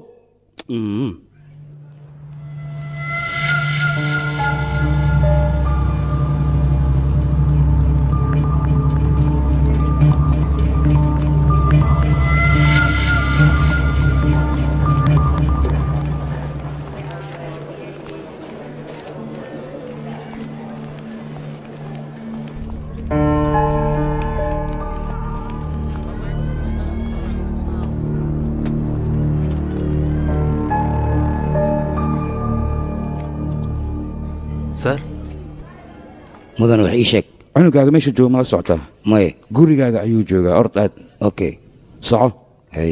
sar mudan wax ii sheeg cunugaaga meesha jooga ma la socotaa maye gurigaaga ayuu joogaa ord aad okay soco hay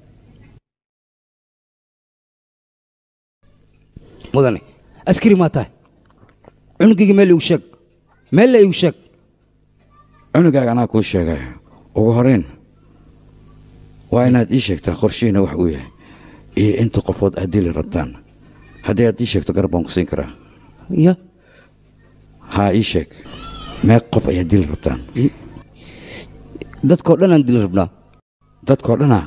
mudane askari maa tahay cunugayga meel igu sheeg meel la igu sheeg cunugaaga anaa kuu sheegaya ugu horeyn waa inaad ii sheegtaa qorshihiina wax uu yahay iyo inta qofood aad dili rabtaan haddii aad ii sheegto garab baan ku siin karaa ya haa ii sheeg meeq qof ayaad dili rabtaan dadkoo dhan aan dili rabnaa dadkoo dhanaa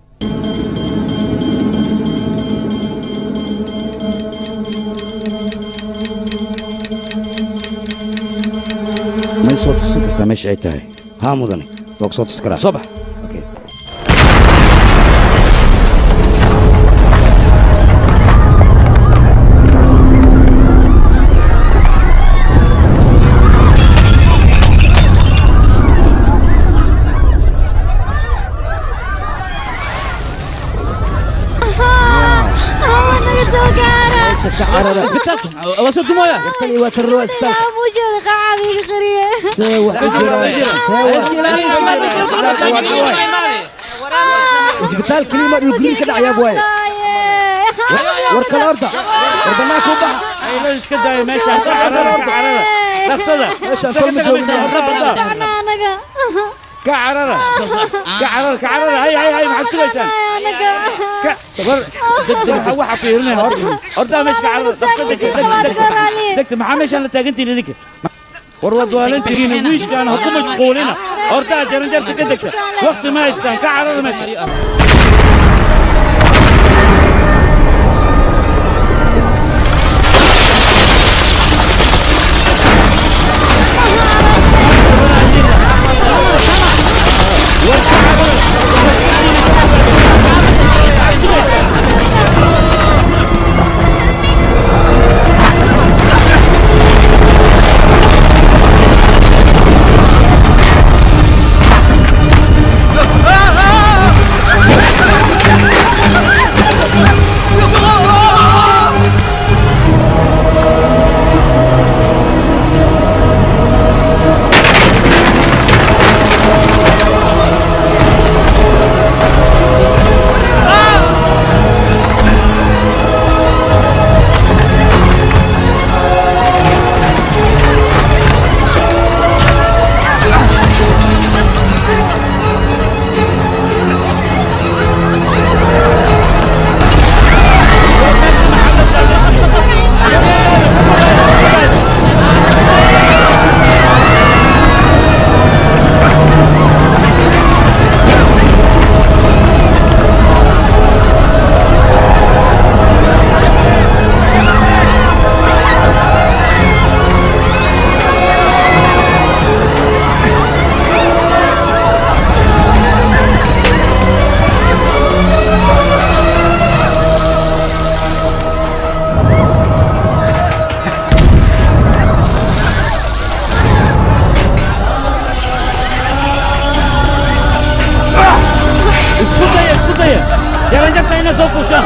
may soo tusin kartaa meesha ay tahay haa mudane waa ku soo tusi karaa soo bax isbitaal keliima dhulguriin ka dhacayaa waaye war kale horta war bannaanka u baxa aylo iska daayo meeshaan ka carara ka carara dhaqsada Meeshaan kor ma joogno. ka carara ka carara ka carara hay hay hay maxaad sugaysaan ka war waxa waxa fiirinaya horta horta meesha ka carara dhaqsada degta degta maxaa meeshaan la taagantihin idinka war waad waalantihiin wiishkaan ha ku mashquulina horta jaranjarta ka degta waqti ma haystaan ka carara meesha isku daya isku daya jaranjarta ina soo fuushaan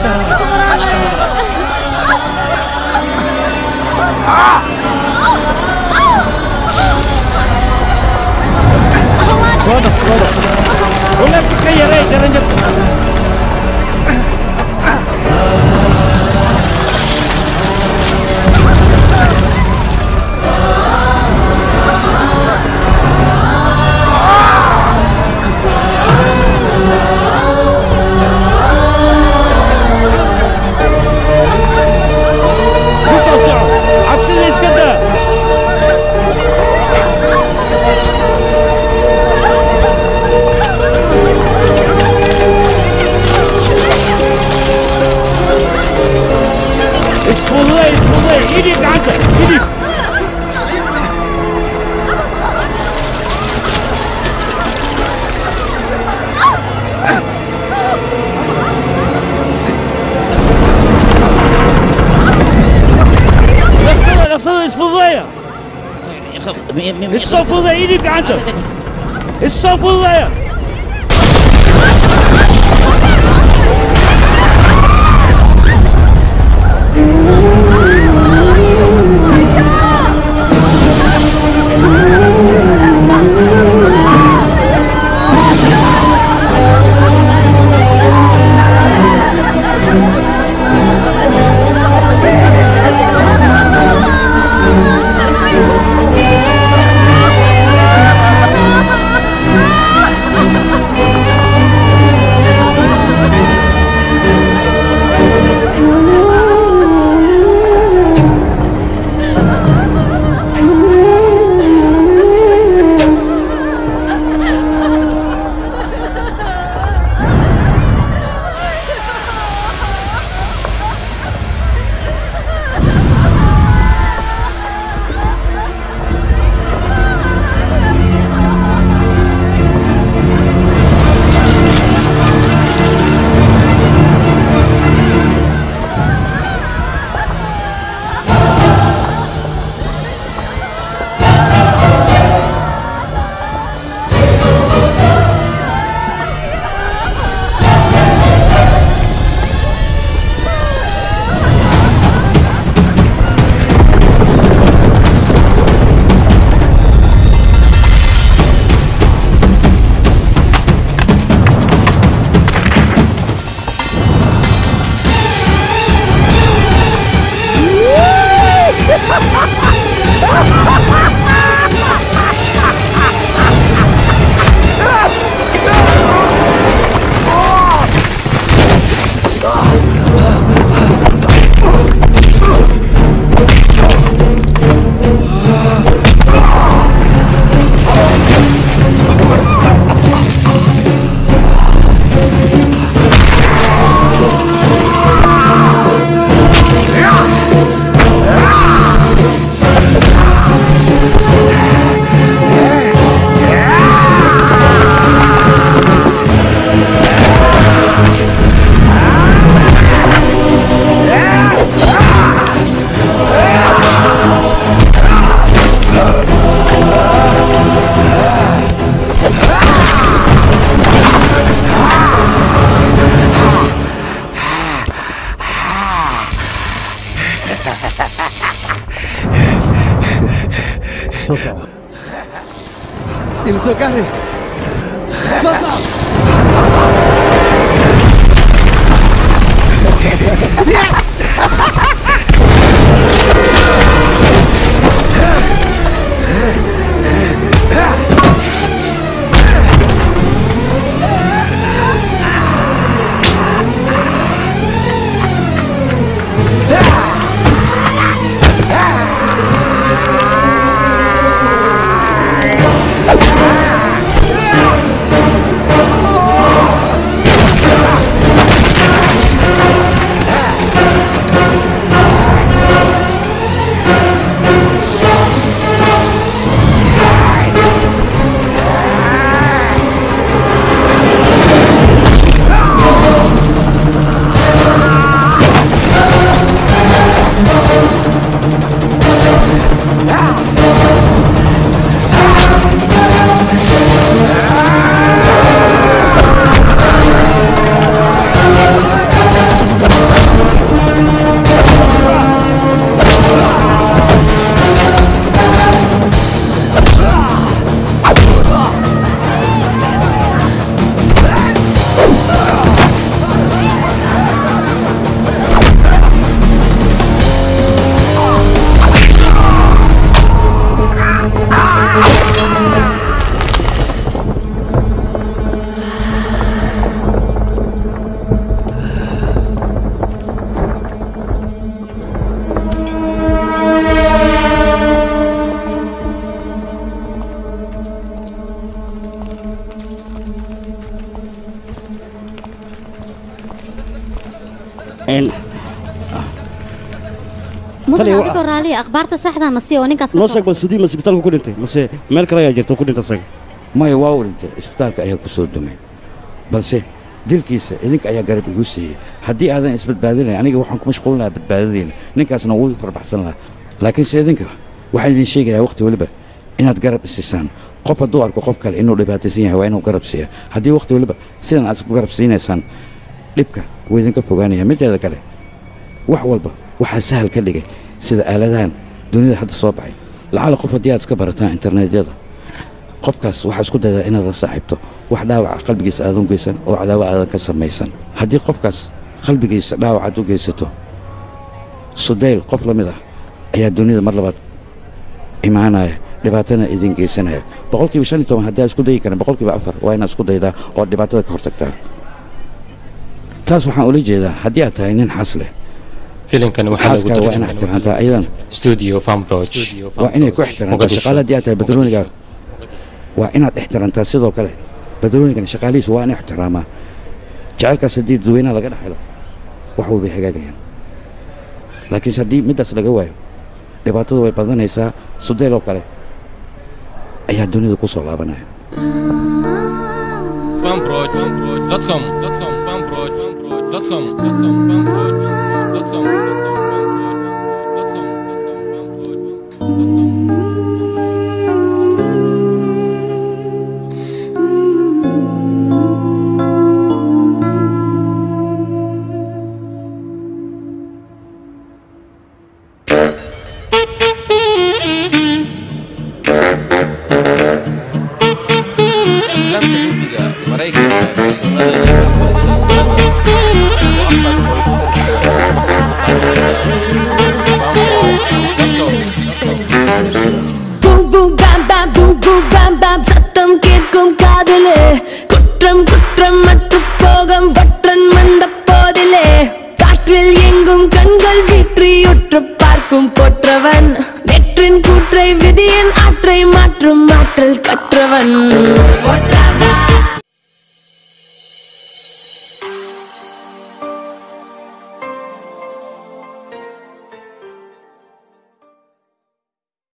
soo dhaq soo dhaq culeyska ka yaree jaranjarta ku soo soco cabsida iska daa isfududay isfududay idhib gacanta idhib dhaqsada dhaqsada isfududaya isoo fududaya idhib gacanta isoo fududaya Ah! soo soco ila soo gaari soo soco mudan Taliya, adigoo raaliya akhbaarta saxdaa na sii oo ninkaas ka noo soo sheeg bal sidii ma isbitaalku ku dhintay mase meel kale ayaa jirta oo ku dhintay asaga maya waa u dhintay isbitaalka ayaa ku soo dumay balse dilkiisa idinka ayaa garab igu siiyey haddii aadan isbadbaadinayn aniga waxaan ku mashquulin lahaa badbaadadiina ninkaasna wuu farbaxsan lahaa laakiinse idinka waxaan idin sheegayaa wakhti weliba inaad garab isisaan qof hadduu arko qof kale inuu dhibaataysan yahay waa inuu garab siiya haddii wakhti weliba sidan aad isku garab siinaysaan dhibka wuu idinka fogaanaya mideeda kale wax walba waxaa sahal ka dhigay sida aaladahan dunida hadda soo baxay lacala qof haddii aad iska barataan internetyada qofkaas waxaa isku daydaa inaad la saaxiibto wax dhaawaca qalbigiisa aadan u geysan oo cadaawo aadan ka samaysan haddii qofkaas qalbigiisa dhaawac aad u geysato sudayl qof la mid ah ayaa dunida mar labaad imaanaya dhibaatana idin geysanaya boqolkiiba shan iyo toban haddii aad isku dayi karin boqolkiiba afar waa inaad isku daydaa oo dhibaatada ka hortagtaa taas waxaan ula jeedaa haddii aad tahay nin xas leh filimkani waxaa lagu xaaskaaga waa inaad ixtiraamtaa ayadan studio farmroch waa inay ku ixtiraamtaa shaqaale haddii aad tahay badrooniga waa inaad ixtiraamtaa sidoo kale badroonigan shaqaalihiisu waa in ixtiraamaa jacaylkaas haddii dadweynaha laga dhex helo wax walbay hagaagayaan laakiinse haddii middaas laga waayo dhibaatadu way badanaysaa sudeyl oo kale ayaa dunida ku soo laabanaya farmroch.com farmroch.com farmroch.com aflaamta hindiga maraykanka kartoonada iyo Boom boom bam bam boom boom bam bam சத்தம் கேட்கும் காதிலே குற்றம் குற்றம் மற்ற போகம் வற்றன் வந்த போதிலே காற்றில் எங்கும் கண்கள் வீற்றி உற்று பார்க்கும் போற்றவன் வெற்றின் கூற்றை விதியின் ஆற்றை மாற்றும் ஆற்றல் கற்றவன் போற்றவன்